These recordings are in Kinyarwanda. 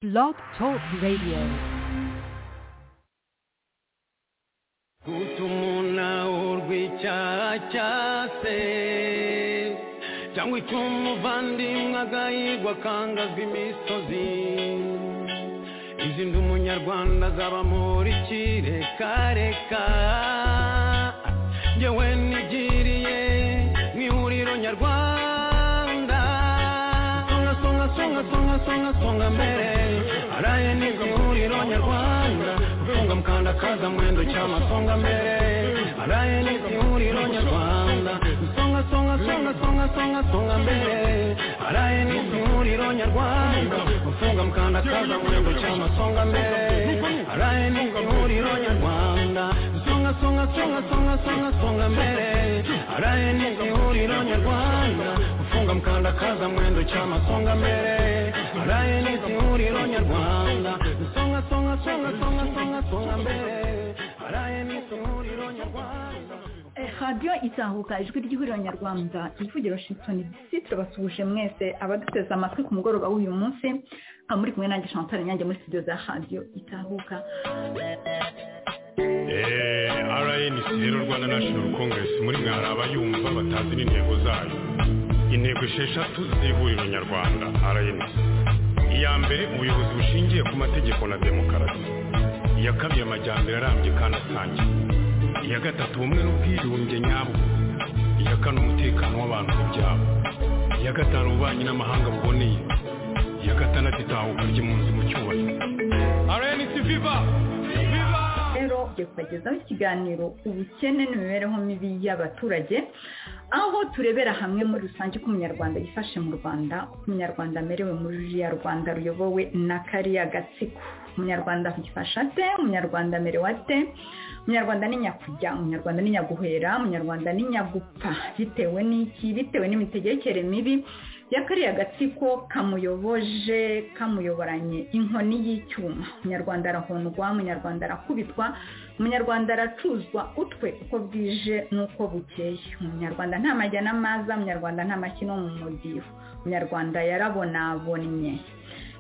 Blog Talk Radio. gutuma urwicyacase cyangwa icyuma umuvandimwe agahigwa akangazwa imisozi izi nzu umunyarwanda zaba muri kirekareka ngewe nigiriye mu ihuriro nyarwanda songa songa songa songa songa songa mbere araye nibwo ihuriro nyarwanda gutunga mukanda kaza mwendo cyama songa mbere araye nibwo ihuriro nyarwanda songa songa songa songa songa songa mbere araye nibwo ihuriro nyarwanda gutunga mukanda kaza mwendo cyama songa mbere araye nibwo ihuriro nyarwanda songa songa songa songa songa songa mbere araye nibwo ihuriro nyarwanda gufunga mukanda kaza mwendo cyama songa mbere araye nibwo ihuriro nyarwanda songa songa songa songa songa songa mbere araye nibwo ihuriro nyarwanda radiyo izahuka ijwi ry'ihuriro nyarwanda ivugira washington dc turabasuhuje mwese abaduteze amatwi ku mugoroba w'uyu munsi muri kumwe nanjye chantal nyange muri studio za radiyo itahuka rnc rero rwanda national congress muri mwe hari abayumva batazi n'intego zayo intego esheshatu z'ihuriro nyarwanda rnc iya mbere ubuyobozi bushingiye ku mategeko na demokarasi iya kabiri amajyambere arambye kandi asangiye iya gatatu ubumwe n'ubwiyunge nyabwo iya kane umutekano w'abantu ku byabo iya gatanu ububanyi n'amahanga buboneye iya gatandatu itahuka ry'impunzi mu cyubahiro rnc viva viva rero tugiye kubagezaho ikiganiro ubukene n'imibereho mibi y'abaturage aho turebera hamwe muri rusange uko umunyarwanda yifashe mu rwanda uko umunyarwanda amerewe muri ruriya rwanda ruyobowe na kariya gatsiko umunyarwanda yifashe ate umunyarwanda amerewe ate umunyarwanda ni nyakujya umunyarwanda ni nyaguhera umunyarwanda ni nyagupfa bitewe n'iki bitewe n'imitegekere mibi ya kariya gatsiko kamuyoboje kamuyoboranye inkoni y'icyuma umunyarwanda arahondwa umunyarwanda arakubitwa umunyarwanda aracuzwa utwe uko bwije n'uko bukeye umunyarwanda nta majya n'amaza umunyarwanda nta makino mu mudiho umunyarwanda yarabonabonye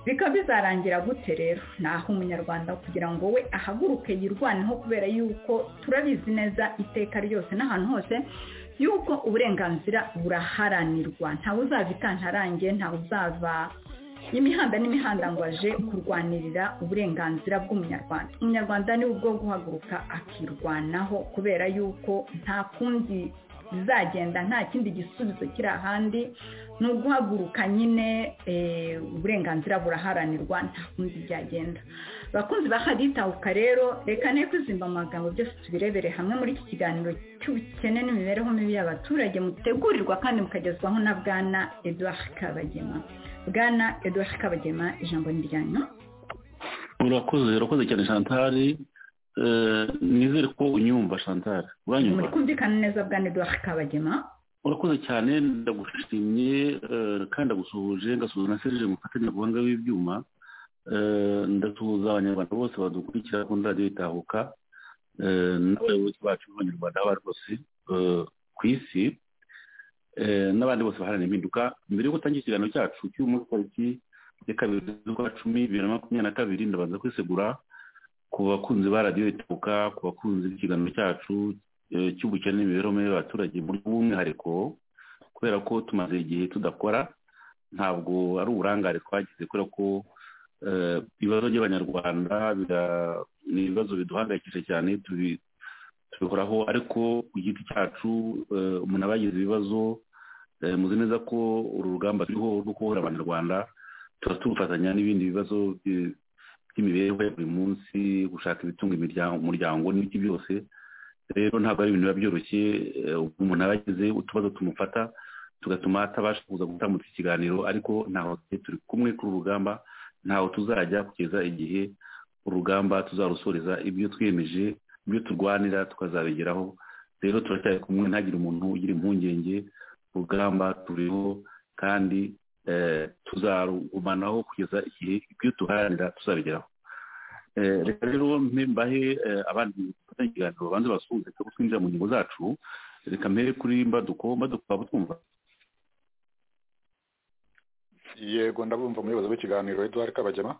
bikaba bizarangira gute rero ni aho umunyarwanda kugira ngo we ahaguruke yirwaneho kubera yuko turabizi neza iteka ryose n'ahantu hose yuko uburenganzira buraharanirwa ntawe uzava ikantarange ntawe uzava imihanda n'imihanda ngo aje kurwanirira uburenganzira bw'umunyarwanda umunyarwanda ni ubwo guhaguruka akirwanaho kubera yuko nta kundi bizagenda nta kindi gisubizo kiri ahandi ni uguhaguruka nyine uburenganzira buraharanirwa nta kundi byagenda abakunzi ba haditahuka rero reka ne kwizimba mu magambo byose tubirebere hamwe muri iki kiganiro cy'ubukene n'imibereho mibi y'abaturage mutegurirwa kandi mukagezwaho na bwana eduard kabagema bwana eduard kabagema ijambo ni ryanyu urakoze urakoze cyane chantal nizere ko unyumva chantal uranyumva muri kumvikana neza bwana eduard kabagema urakoze cyane ndagushimye kandi ndagusuhuje ngasuhuza na serije mufatanyabuhanga w'ibyuma ndasuhuza abanyarwanda bose badukurikira kuri radiyo itahuka n'abayobozi bacu b'abanyarwanda abo rwose ku isi n'abandi bose baharanira impinduka mbere y'uko utangira ikiganiro cyacu cy'umunsi tariki ya kabiri z'ukwa cumi bibiri na makumyabiri na kabiri ndabanza kwisegura ku bakunzi ba radiyo itahuka ku bakunzi b'ikiganiro cyacu cy'ubukene n'imibereho mibi y'abaturage mu buryo bw'umwihariko kubera ko tumaze igihe tudakora ntabwo ari uburangare twagize kubera ko ibibazo by'abanyarwanda ni ibibazo biduhangayikisha cyane tubihoraho ariko ku giti cyacu umuntu aba yagize ibibazo muzi neza ko uru rugamba turiho rwo kubohora abanyarwanda tuba turufatanya n'ibindi bibazo by'imibereho ya buri munsi gushaka ibitunga umuryango n'ibiki byose rero ntabwo ari ibintu biba byoroshye umuntu aba yagize utubazo tumufata tugatuma atabasha kuza gutambutsa ikiganiro ariko ntaho turi kumwe kuri urugamba ntaho tuzajya kugeza igihe urugamba tuzarusoreza ibyo twiyemeje ibyo turwanira tukazabigeraho rero turacyari kumwe ntagire umuntu ugira impungenge urugamba turiho kandi tuzarugumanaho kugeza igihe ibyo tuharanira tuzabigeraho reka rero mbahe abandi bafatanya ikiganiro babanza basuhuze cyo twinjira mu ngingo zacu reka mbere kuri mbaduko mbaduko waba twumva yego ndabumva umuyobozi w'ikiganiro eduard kabagema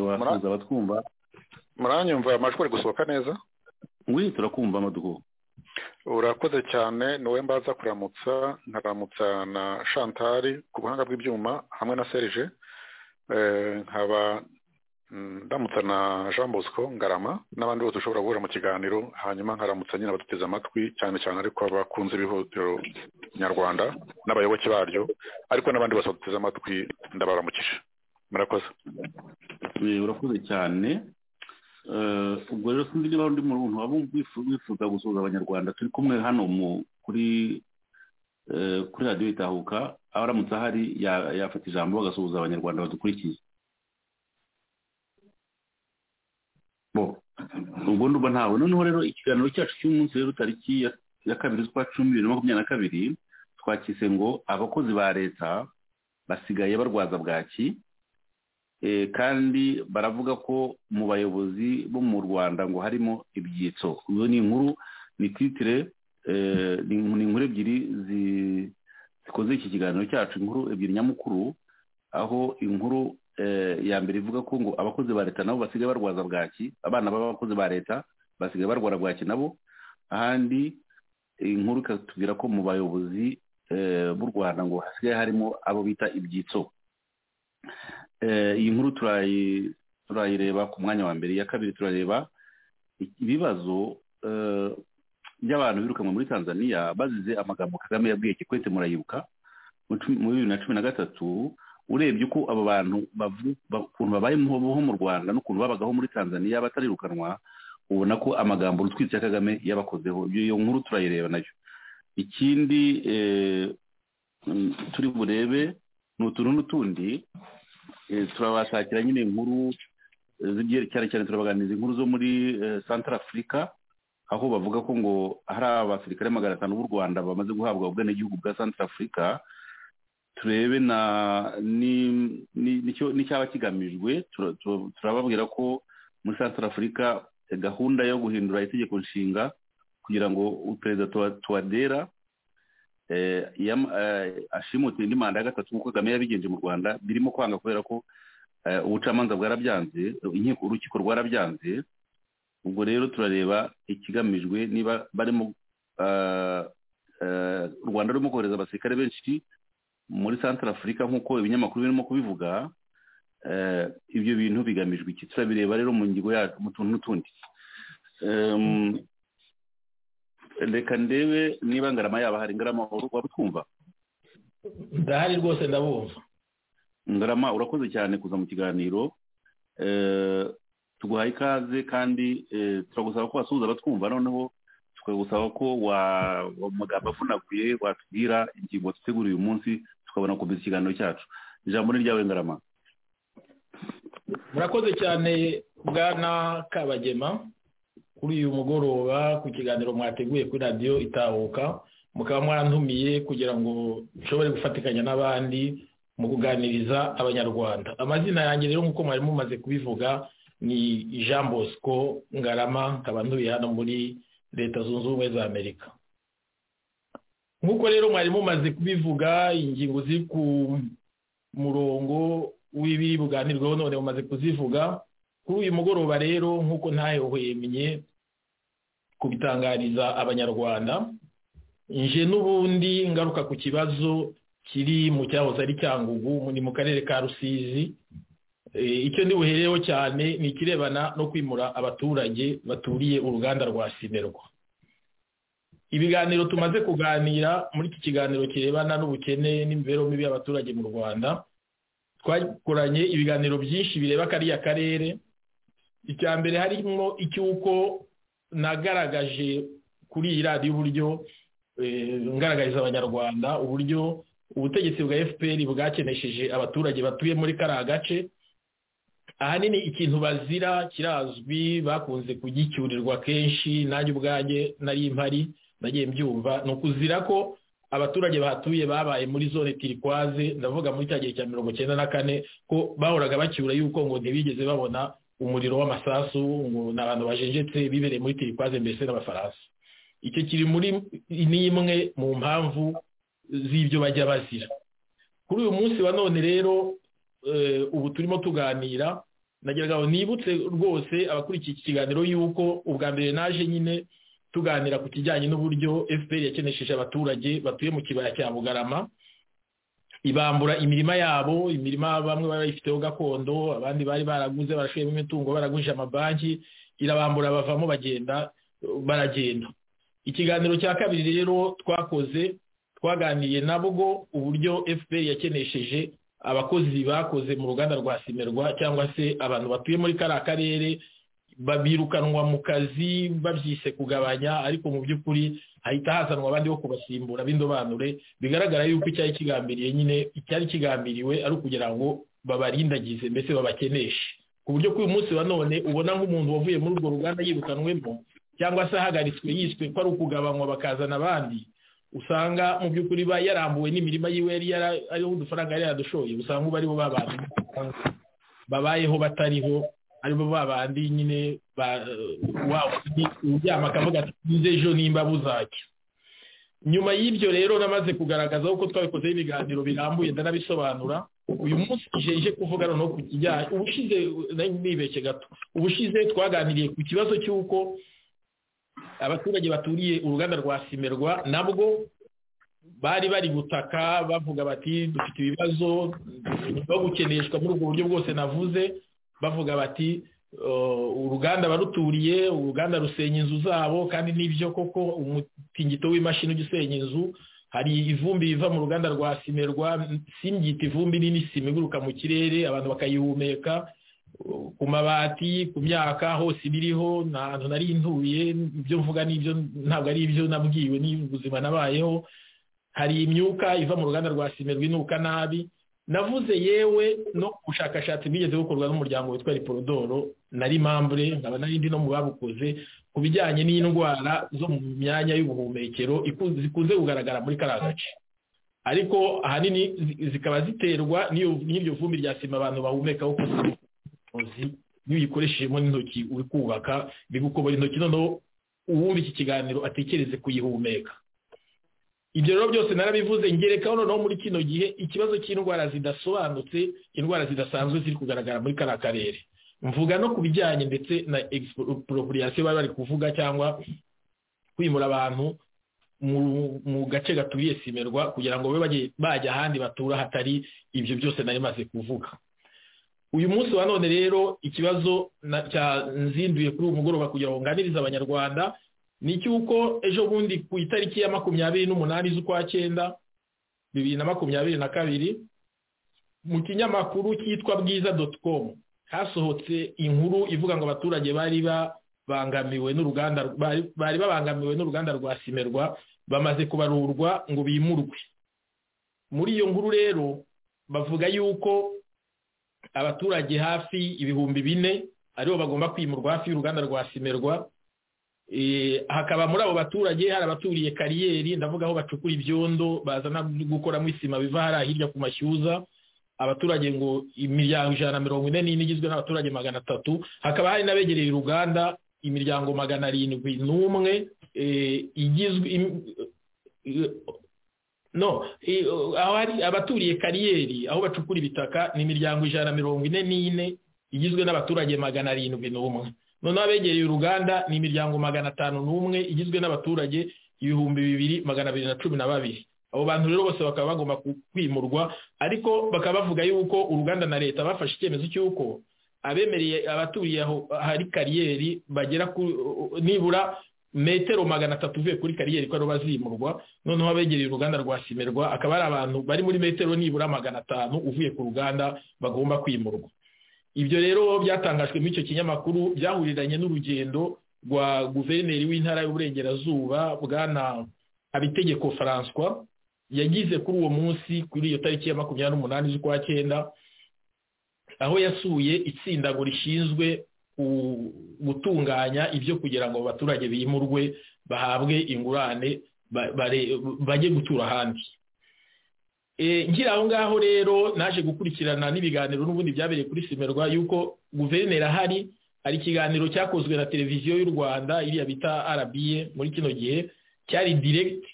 wakuza abatwumva muranyumva amajwi ari gusohoka neza ngwino turakumva amadugo urakoze cyane niwe mbaza kuramutsa nkaramutsa na shantari ku buhanga bw'ibyuma hamwe na serije nkaba ndamutsa na jean bosco ngarama n'abandi bose ushobora guhura mu kiganiro hanyuma nkaramutsa nyine abaduteze amatwi cyane cyane ariko abakunze ibihotero nyarwanda n'abayoboke baryo ariko n'abandi bose baduteze amatwi ndabaramukije murakoze urakoze cyane ubwo rero sinzi niba undi muntu waba wifuza gusuhuza abanyarwanda turi kumwe hano kuri kuri radiyo itahuka abaramutse ahari yafata ijambo bagasuhuza abanyarwanda badukurikiye ubwo ndumva ntawe noneho rero ikiganiro cyacu cy'umunsi rero tariki ya kabiri z'ukwa cumi bibiri na makumyabiri na kabiri twakise ngo abakozi ba leta basigaye barwaza bwaki kandi baravuga ko mu bayobozi bo mu rwanda ngo harimo ibyitso iyo ni inkuru ni titire ni inkuru ebyiri zikoze iki kiganiro cyacu inkuru ebyiri nyamukuru aho inkuru ya mbere ivuga ko ngo abakozi ba leta nabo basigaye barwaza bwaki abana b'abakozi ba leta basigaye barwara bwaki nabo ahandi inkuru ikatubwira ko mu bayobozi b'u rwanda ngo hasigaye harimo abo bita ibyitso iyi nkuru turayireba ku mwanya wa mbere iya kabiri turareba ibibazo by'abantu birukanwe muri tanzania bazize amagambo kagame yabwiye kikwete murayibuka muri bibiri na cumi na gatatu urebye uko abo bantu ukuntu babayeho mu rwanda n'ukuntu babagaho muri tanzania batarirukanwa ubona ko amagambo rutwitsi ya kagame yabakozeho iyo nkuru turayireba nayo ikindi turi burebe ni utuntu n'utundi turabashakira nyine inkuru cyane cyane turabaganiriza inkuru zo muri santara afurika aho bavuga ko ngo hari abasirikare magana atanu b'u rwanda bamaze guhabwa ubwenegihugu bwa santara afurika turebe n'icyaba kigamijwe turababwira ko muri santara afurika gahunda yo guhindura itegeko nshinga kugira ngo perezida tuwadera ashimutse indi manda ya gatatu nk'uko kagame yabigenje mu rwanda birimo kwanga kubera ko ubucamanza bwarabyanze inkiko urukiko rwarabyanze ubwo rero turareba ikigamijwe niba barimo u rwanda rurimo kohereza abasirikare benshi muri santara afurika nk'uko ibinyamakuru birimo kubivuga ibyo bintu bigamijwe iki turabireba rero mu ngingo yacu mu tuntu n'utundi reka ndebe niba ngarama yaba hari ngarama waba utwumva ndahari rwose ndabumva ngarama urakoze cyane kuza mu kiganiro tuguhaye ikaze kandi turagusaba ko wasuhuza abatwumva noneho tukagusaba ko mu magambo avunaguye watubwira ingingo dutegura uyu munsi tukabona kumva ikiganiro cyacu ijambo ni ryawe ngarama murakoze cyane bwana kabagema kuri uyu mugoroba ku kiganiro mwateguye kuri radiyo itahuka mukaba mwarantumiye kugira ngo nshobore gufatikanya n'abandi mu kuganiriza abanyarwanda amazina yanjye rero nk'uko mwari mumaze kubivuga ni jean bosco ngarama nkaba ntuye hano muri leta zunze ubumwe za amerika nk'uko rero mwari mumaze kubivuga ingingo ziri ku murongo w'ibiri buganirwaho none mumaze kuzivuga kuri uyu mugoroba rero nk'uko ntayohwemye kubitangariza abanyarwanda nje n'ubundi ngaruka ku kibazo kiri mu cyahoze ari cyangugu ni mu karere ka rusizi icyo ndi buhereho cyane ni ikirebana no kwimura abaturage baturiye uruganda rwa sinerwa ibiganiro tumaze kuganira muri iki kiganiro kirebana n'ubukene n'imibereho mibi y'abaturage mu rwanda twakoranye ibiganiro byinshi bireba kariya karere icya mbere harimo icy'uko nagaragaje kuri iyi radiyo uburyo ngaragariza abanyarwanda uburyo ubutegetsi bwa fpr bwakenesheje abaturage batuye muri kariya gace ahanini ikintu bazira kirazwi bakunze kugicyurirwa kenshi nanjye ubwanjye nari mpari nagiye mbyumva ni ukuzira ko abaturage bahatuye babaye muri zone tirikwaze ndavuga muri cya gihe cya mirongo icyenda na kane ko bahoraga bacyura yuko ngo ntibigeze babona umuriro w'amasasu ngo ni abantu bajenjetse bibereye muri tirikwaze mbese n'abafaransa icyo kiri muri ni imwe mu mpamvu z'ibyo bajya bazira kuri uyu munsi wa none rero ubu turimo tuganira nagira ngo nibutse rwose abakurikiye iki kiganiro y'uko ubwa mbere naje nyine tuganira ku kijyanye n'uburyo fpr yakenesheje abaturage batuye mu kibaya cya bugarama ibambura imirima yabo imirima bamwe bari bayifiteho gakondo abandi bari baraguze barashoyemo imitungo baraguje amabanki irabambura bavamo bagenda baragenda ikiganiro cya kabiri rero twakoze twaganiriye nabwo uburyo fpr yakenesheje abakozi bakoze mu ruganda rwa simerwa cyangwa se abantu batuye muri kariya karere birukanwa mu kazi babyise kugabanya ariko mu by'ukuri hahita hazanwa abandi bo kubasimbura b'indobanure bigaragara yuko icyari kigambiriye nyine icyari kigambiriwe ari ukugira ngo babarindagize mbese babakeneshe ku buryo k'uyu munsi wa none ubona nk'umuntu wavuye muri urwo ruganda yirukanwemo cyangwa se ahagaritswe yiswe ko ari ukugabanywa bakazana abandi usanga mu by'ukuri ba yarambuwe n'imirima yiwe yari ariho udufaranga yari yaradushoye usanga ubu aribo babandi babayeho batariho aribo babandi nyine uryama akavuga ati nze ejo nimba buzajya nyuma y'ibyo rero namaze kugaragaza uko twabikozeho ibiganiro birambuye ndanabisobanura uyu munsi jeje kuvuga noneho ku kijyanye ubushize nibeshye gato ubushize twaganiriye ku kibazo cy'uko abaturage baturiye uruganda rwa simerwa nabwo bari bari gutaka bavuga bati dufite ibibazo no gukeneshwa muri ubwo buryo bwose navuze bavuga bati uruganda baruturiye uruganda rusenya inzu zabo kandi n'ibyo koko umutingito w'imashini ujya usenya inzu hari ivumbi riva mu ruganda rwa simerwa simbyita ivumbi nini sima iguruka mu kirere abantu bakayihumeka ku mabati ku myaka hose ibiriho ntabwo nari ntuye ibyo mvuga n'ibyo ntabwo ari ibyo nabwiwe n'ubuzima nabayeho hari imyuka iva mu ruganda rwa simerwa inuka nabi navuze yewe no ku bushakashatsi bwigeze bukorwa n'umuryango witwa riporodoro na rimambure nkaba n'indi no mu babukoze ku bijyanye n'indwara zo mu myanya y'ubuhumekero zikunze kugaragara muri kariya gace ariko ahanini zikaba ziterwa n'iryo vumbi rya sima abantu bahumekaho iyo uyikoreshejemo n'intoki uri kubaka bigukobora intoki noneho uwumva iki kiganiro atekereze kuyihumeka ibyo rero byose narabivuze ngerekaho noneho muri kino gihe ikibazo cy'indwara zidasobanutse indwara zidasanzwe ziri kugaragara muri kariya karere mvuga no ku bijyanye ndetse na egisiporopuriyasiyo bari bari kuvuga cyangwa kwimura abantu mu gace gaturiye simerwa kugira ngo babe bajya ahandi batura hatari ibyo byose nari maze kuvuga uyu munsi wa none rero ikibazo cyanzinduye kuri uyu mugoroba kugira ngo nganirize abanyarwanda ni icy'uko ejo bundi ku itariki ya makumyabiri n'umunani z'ukwa cyenda bibiri na makumyabiri na kabiri mu kinyamakuru cyitwa bwiza doti komu hasohotse inkuru ivuga ngo abaturage bari babangamiwe n'uruganda bari babangamiwe n'uruganda rwa simerwa bamaze kubarurwa ngo bimurwe muri iyo nkuru rero bavuga yuko abaturage hafi ibihumbi bine aribo bagomba kwimurwa hafi y'uruganda rwa simerwa hakaba muri abo baturage hari abaturiye kariyeri ndavuga aho bacukura ibyondo bazana gukoramo isima biva hariya hirya ku mashyuza abaturage ngo imiryango ijana na mirongo ine n'ine igizwe n'abaturage magana atatu hakaba hari n'abegereye uruganda imiryango magana arindwi n'umwe igizwe no aho hari abaturiye kariyeri aho bacukura ibitaka ni imiryango ijana na mirongo ine n'ine igizwe n'abaturage magana arindwi n'umwe noneho abegereye uruganda ni imiryango magana atanu n'umwe igizwe n'abaturage ibihumbi bibiri magana abiri na cumi na babiri abo bantu rero bose bakaba bagomba kwimurwa ariko bakaba bavuga yuko uruganda na leta bafashe icyemezo cy'uko abemereye abaturiye aho hari kariyeri bagera nibura metero magana atatu uvuye kuri kariyeri ko aribo bazimurwa noneho abegereye uruganda rwa simerwa akaba ari abantu bari muri metero nibura magana atanu uvuye ku ruganda bagomba kwimurwa ibyo rero byatangajwe muri icyo kinyamakuru byahuriranye n'urugendo rwa guverineri w'intara y'uburengerazuba bwana habitegeko François yagize kuri uwo munsi kuri iyo tariki ya makumyabiri n'umunani z'ukwa cyenda aho yasuye itsindago rishinzwe gutunganya ibyo kugira ngo abaturage bimurwe bahabwe ingurane bajye gutura ahandi ngira aho ngaho rero naje gukurikirana n'ibiganiro n'ubundi byabereye kuri simerwa yuko guverineri ahari hari ikiganiro cyakozwe na televiziyo y'u rwanda iriya bita arabiye muri kino gihe cyari diregiti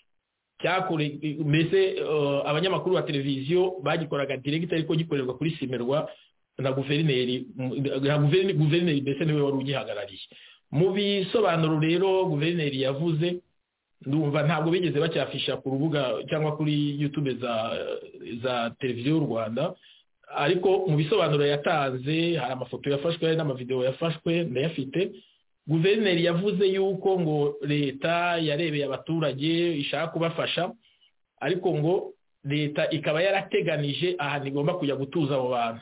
cyakore mbese abanyamakuru ba televiziyo bagikoraga diregita ariko gikorerwa kuri simerwa na guverineri guverineri mbese niwe wari ugihagarariye mu bisobanuro rero guverineri yavuze ndumva ntabwo bigeze bacyafisha ku rubuga cyangwa kuri yutube za televiziyo y'u rwanda ariko mu bisobanuro yatanze hari amafoto yafashwe hari n'amavidewo yafashwe ndayafite guverineri yavuze yuko ngo leta yarebeye abaturage ishaka kubafasha ariko ngo leta ikaba yarateganije ahantu igomba kujya gutuza abo bantu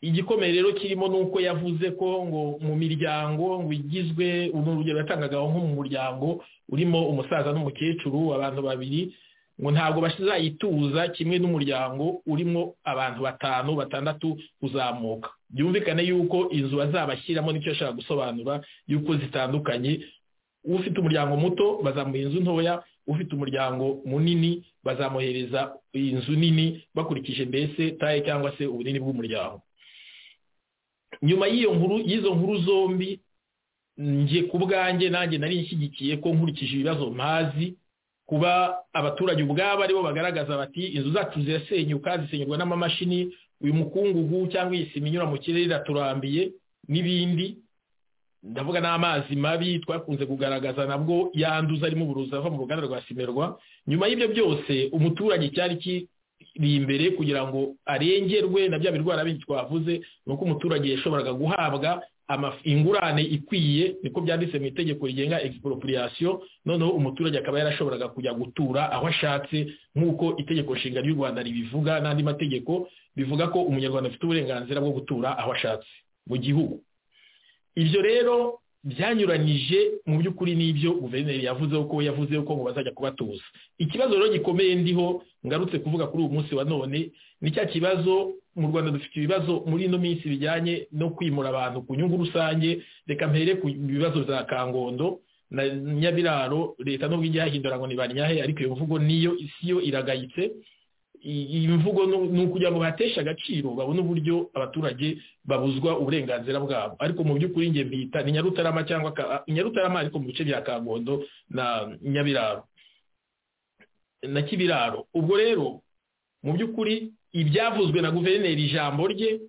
igikomeye rero kirimo ni uko yavuze ko ngo mu miryango ngo igizwe ni urugero yatangagaho nko mu muryango urimo umusaza n'umukecuru abantu babiri ngo ntabwo bazayituza kimwe n'umuryango urimo abantu batanu batandatu kuzamuka byumvikane yuko inzu bazabashyiramo nicyo ashaka gusobanura yuko zitandukanye ufite umuryango muto bazamuha inzu ntoya ufite umuryango munini bazamuhereza inzu nini bakurikije mbese taye cyangwa se ubunini bw'umuryango nyuma y'iyo nkuru y'izo nkuru zombi njye ku bwanjye nanjye nari nshyigikiye ko nkurikije ibibazo mpazi kuba abaturage ubwabo aribo bagaragaza bati inzu zacu zirasenyuka zisenyurwa n'amamashini uyu mukungugu cyangwa iyi sima inyura mu kirere iraturambiye n'ibindi ndavuga n'amazi mabi twakunze kugaragaza nabwo yanduza arimo uburozi ava mu ruganda rwa simerwa nyuma y'ibyo byose umuturage cyari iri imbere kugira ngo arengerwe na bya birwara bindi twavuze ni uko umuturage yashoboraga guhabwa ingurane ikwiye niko byanditse mu itegeko rigenga egisiporopuriyasiyo noneho umuturage akaba yarashoboraga kujya gutura aho ashatse nk'uko itegeko nshinga ry'u rwanda ribivuga n'andi mategeko bivuga ko umunyarwanda afite uburenganzira bwo gutura aho ashatse mu gihugu ibyo rero byanyuranyije mu by'ukuri n'ibyo guverineri yavuze ko yavuze ko ngo bazajya kubatuza ikibazo rero gikomeye ndiho ngarutse kuvuga kuri uyu munsi wa none ni cya kibazo mu rwanda dufite ibibazo muri ino minsi bijyanye no kwimura abantu ku nyungu rusange reka mpere ku bibazo bya kangondo na nyabiraro leta n'ubwo ijya yahindura ngo ni ba nyahe ariko iyo mvugo niyo isi yo iragayitse iyi mvugo ni ukugira ngo bateshe agaciro babone uburyo abaturage babuzwa uburenganzira bwabo ariko mu by'ukuri njye mbita ni nyarutarama cyangwa nyarutarama ariko mu bice bya kangondo na nyabiraro na kibiraro ubwo rero mu by'ukuri ibyavuzwe na guverineri ijambo rye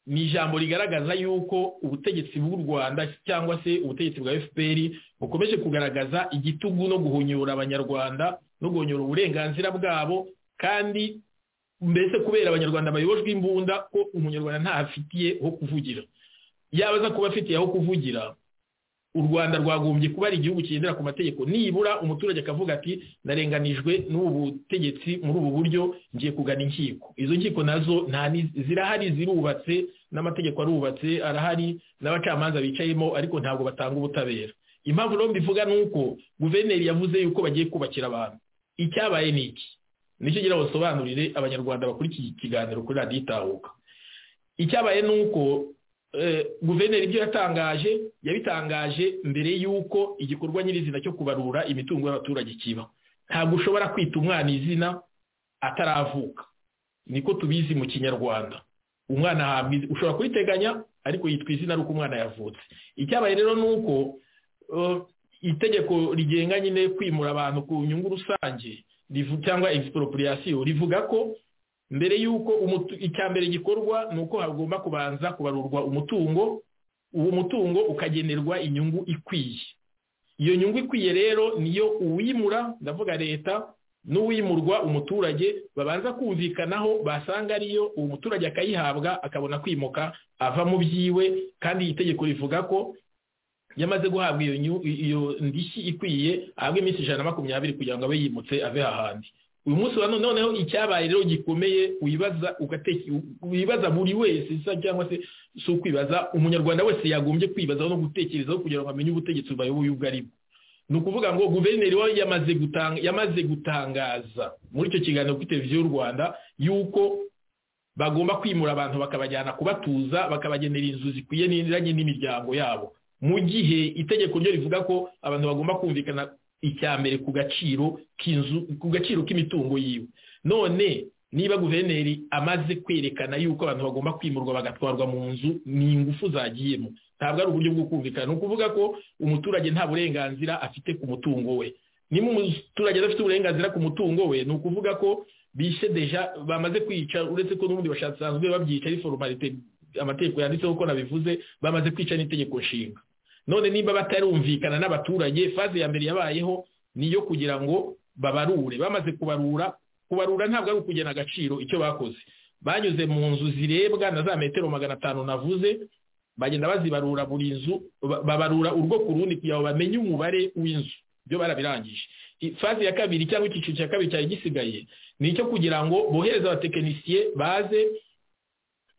ni ijambo rigaragaza y'uko ubutegetsi bw'u rwanda cyangwa se ubutegetsi bwa fpr bukomeje kugaragaza igitugu no guhunyura abanyarwanda no guhunyura uburenganzira bwabo kandi mbese kubera abanyarwanda bayobojwe imbunda ko umunyarwanda ntafitiye ho kuvugira yaba aza kuba afitiye aho kuvugira u rwanda rwagombye kuba ari igihugu kigendera ku mategeko nibura umuturage akavuga ati narenganijwe n'ubu butegetsi muri ubu buryo ngiye kugana inkiko izo nkiko nazo zirahari zirubatse n'amategeko arubatse arahari n'abacamanza bicayemo ariko ntabwo batanga ubutabera impamvu rero mbivuga ni uko guverineri yavuze yuko bagiye kubakira abantu icyabaye ni iki nicyo gira basobanurire abanyarwanda bakurikiye ikiganiro kuri radiyo itahuka icyabaye ni uko guverineri ibyo yatangaje yabitangaje mbere y'uko igikorwa nyirizina cyo kubarura imitungo y'abaturage kiba ntabwo ushobora kwita umwana izina ataravuka niko tubizi mu kinyarwanda umwana ushobora kubiteganya ariko yitwa izina ari uko umwana yavutse icyabaye rero ni uko itegeko rigenga nyine kwimura abantu ku nyungu rusange cyangwa egisiporopuriyasiyo rivuga ko mbere y'uko icya mbere gikorwa ni uko hagomba kubanza kubarurwa umutungo uwo mutungo ukagenerwa inyungu ikwiye iyo nyungu ikwiye rero niyo uwimura ndavuga leta n'uwimurwa umuturage babanza kumvikanaho basanga ariyo uwo muturage akayihabwa akabona kwimuka ava mu byiwe kandi iyi tegeko rivuga ko yamaze guhabwa iyo ndishyi ikwiye ahabwa iminsi ijana na makumyabiri kugira ngo abe yimutse ave hahandi uyu munsi wa noneho icyabaye rero gikomeye wibaza buri wese cyangwa se si ukwibaza umunyarwanda wese yagombye kwibazaho no gutekerezaho kugira ngo amenye ubutegetsi bubayoboye ubwo ari bwo ni ukuvuga ngo guverineri we yamaze gutangaza muri icyo kiganiro kuri televiziyo y'u rwanda y'uko bagomba kwimura abantu bakabajyana kubatuza bakabagenera inzu zikwiye n'indiranye n'imiryango yabo mu gihe itegeko ryo rivuga ko abantu bagomba kumvikana icya mbere ku gaciro k'inzu ku gaciro k'imitungo yiwe none niba guverineri amaze kwerekana yuko abantu bagomba kwimurwa bagatwarwa mu nzu ni ingufu zagiyemo ntabwo ari uburyo bwo kumvikana ni ukuvuga ko umuturage nta burenganzira afite ku mutungo we niba umuturage adafite uburenganzira ku mutungo we ni ukuvuga ko bishe deja bamaze kwica uretse ko n'ubundi bashasanzwe babyica ari forumarite amategeko yanditseho ko nabivuze bamaze kwica n'itegeko nshinga none niba batarumvikana n'abaturage faze ya mbere yabayeho ni iyo kugira ngo babarure bamaze kubarura kubarura ntabwo ari ukugena agaciro icyo bakoze banyuze mu nzu zirebwa na za metero magana atanu navuze bagenda bazibarura buri nzu babarura urwo ku rundi kugira ngo bamenye umubare w'inzu byo barabirangije faze ya kabiri cyangwa icyiciro cya kabiri cyari gisigaye ni icyo kugira ngo bohereze abatekinisiye baze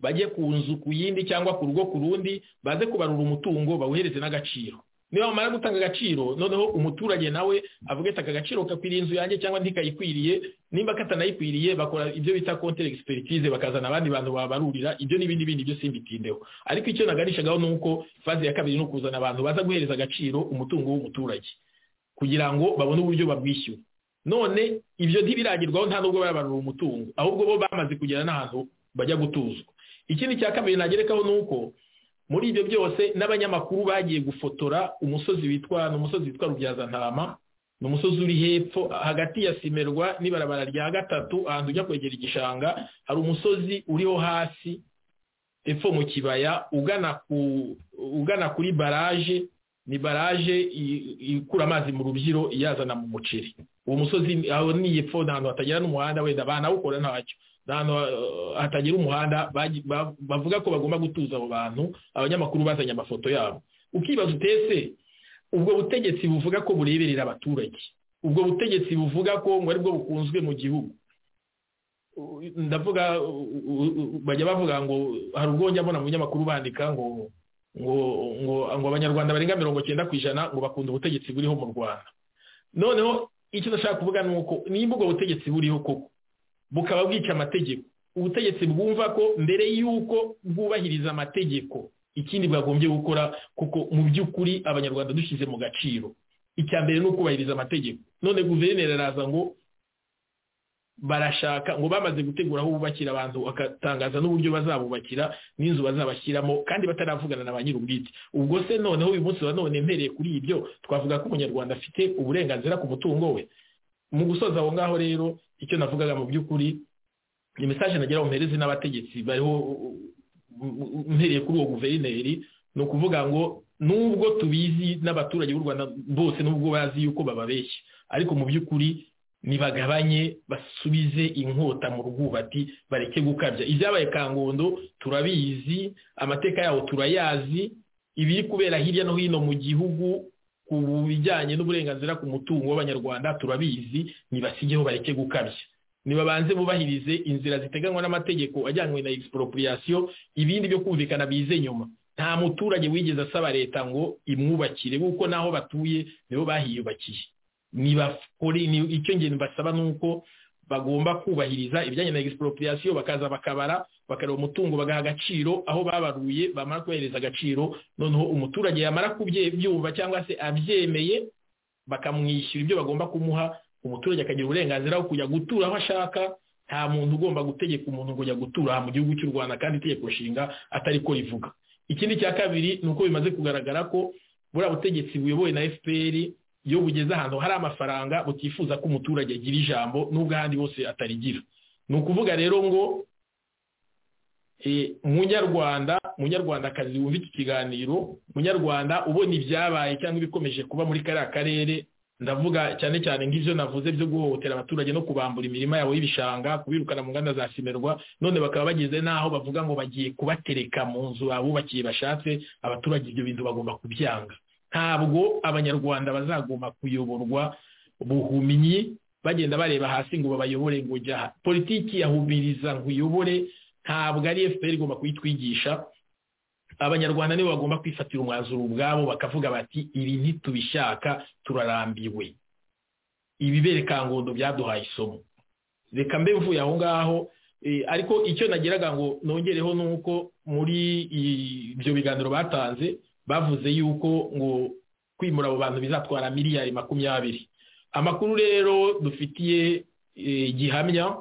bajye ku nzu ku yindi cyangwa ku rugo ku rundi baze kubarura umutungo bawuhereze n'agaciro niba bamara gutanga agaciro noneho umuturage nawe avuga ati aka gaciro kakwiriye inzu yanjye cyangwa ntikayikwiriye nimba katanayikwiriye bakora ibyo bita kontere egisiperikize bakazana abandi bantu babarurira ibyo n'ibindi bindi byo simbitindeho ariko icyo naganishagaho ni uko faze ya kabiri ni ukuzana abantu baza guhereza agaciro umutungo w'umuturage kugira ngo babone uburyo babwishyura none ibyo ntibiragirwaho nta nubwo barabarura umutungo ahubwo bo bamaze kugera n'ahantu bajya gutuzwa ikindi cya kabiri nagerekaho ni uko muri ibyo byose n'abanyamakuru bagiye gufotora umusozi witwa ni umusozi witwa rubyazantama ni umusozi uri hepfo hagati ya simerwa n'ibarabara rya gatatu ahantu ujya kwegera igishanga hari umusozi uriho hasi epfo mu kibaya ugana kuri baraje ni baraje ikura amazi mu rubyiro iyazana mu muceri uwo musozi aho ni epfo ni ahantu hatagira n'umuhanda wenda banawukora ntacyo ni ahantu hatagira umuhanda bavuga ko bagomba gutuza abo bantu abanyamakuru bazanye amafoto yabo ukibaza utese ubwo butegetsi buvuga ko bureberera abaturage ubwo butegetsi buvuga ko ngo aribwo bukunzwe mu gihugu ndavuga bajya bavuga ngo hari ubwo njya mbona mu binyamakuru bandika ngo ngo ngo ngo abanyarwanda barenga mirongo cyenda ku ijana ngo bakunda ubutegetsi buriho mu rwanda noneho icyo ndashaka kuvuga ni uko nimba ubwo butegetsi buriho koko bukaba bwica amategeko ubutegetsi bwumva ko mbere y'uko bwubahiriza amategeko ikindi bwagombye gukora kuko mu by'ukuri abanyarwanda dushyize mu gaciro icya mbere ni ukubahiriza amategeko none guverineri araza ngo barashaka ngo bamaze gutegura aho bubakira abantu bagatangaza n'uburyo bazabubakira n'inzu bazabashyiramo kandi bataravugana na ba nyir'ubwite ubwo se noneho uyu munsi wa none mpereye kuri ibyo twavuga ko umunyarwanda afite uburenganzira ku mutungo we mu gusoza aho ngaho rero icyo navugaga mu by'ukuri ni mesaje nagira mpereze n'abategetsi bariho mpereye kuri uwo guverineri ni ukuvuga ngo nubwo tubizi n'abaturage b'u rwanda bose nubwo bazi yuko bababeshya ariko mu by'ukuri nibagabanye basubize inkota mu rwubati bareke gukabya ibyabaye kangondo turabizi amateka yawo turayazi ibiri kubera hirya no hino mu gihugu ku bijyanye n'uburenganzira ku mutungo w'abanyarwanda turabizi nibasigeho bareke gukabya nibabanze bubahirize inzira ziteganywa n'amategeko ajyanywe na egisiporoporiyasiyo ibindi byo kumvikana bize nyuma nta muturage wigeze asaba leta ngo imwubakire kuko n'aho batuye nibo bahiyubakiye icyo ngendo basaba ni uko bagomba kubahiriza ibijyanye na egisiporoporiyasiyo bakaza bakabara bakareba umutungo bagaha agaciro aho babaruye bamara kubahereza agaciro noneho umuturage yamara kubyumva cyangwa se abyemeye bakamwishyura ibyo bagomba kumuha umuturage akagira uburenganzira bwo kujya gutura aho ashaka nta muntu ugomba gutegeka umuntu ngo ajya gutura mu gihugu cy'u rwanda kandi itegeko nshinga atari ko rivuga ikindi cya kabiri ni uko bimaze kugaragara ko buriya butegetsi buyobowe na fpr iyo bugeze ahantu hari amafaranga butifuza ko umuturage agira ijambo n'ubwo ahandi hose atarigira ni ukuvuga rero ngo munyarwanda munyarwandakazi wumva iki kiganiro munyarwanda ubona ibyabaye cyangwa ibikomeje kuba muri kariya karere ndavuga cyane cyane nk'ibyo navuze byo guhohotera abaturage no kubambura imirima yabo y'ibishanga kubirukana mu nganda za simerwa none bakaba bageze n'aho bavuga ngo bagiye kubatereka mu nzu abubakiye bashatse abaturage ibyo bintu bagomba kubyanga ntabwo abanyarwanda bazagomba kuyoborwa buhumyi bagenda bareba hasi ngo babayobore ngo jya politiki yahumiriza ngo uyobore ntabwo ari fpr igomba kuyitwigisha abanyarwanda nibo bagomba kwifatira umwanzuro ubwabo bakavuga bati ibi ntitubishaka turarambiwe ibibere kangondo byaduhaye isomo reka mbe mvuye aho ngaho ariko icyo nageraga ngo nongereho ni uko muri ibyo biganiro batanze bavuze yuko ngo kwimura abo bantu bizatwara miliyari makumyabiri amakuru rero dufitiye gihamya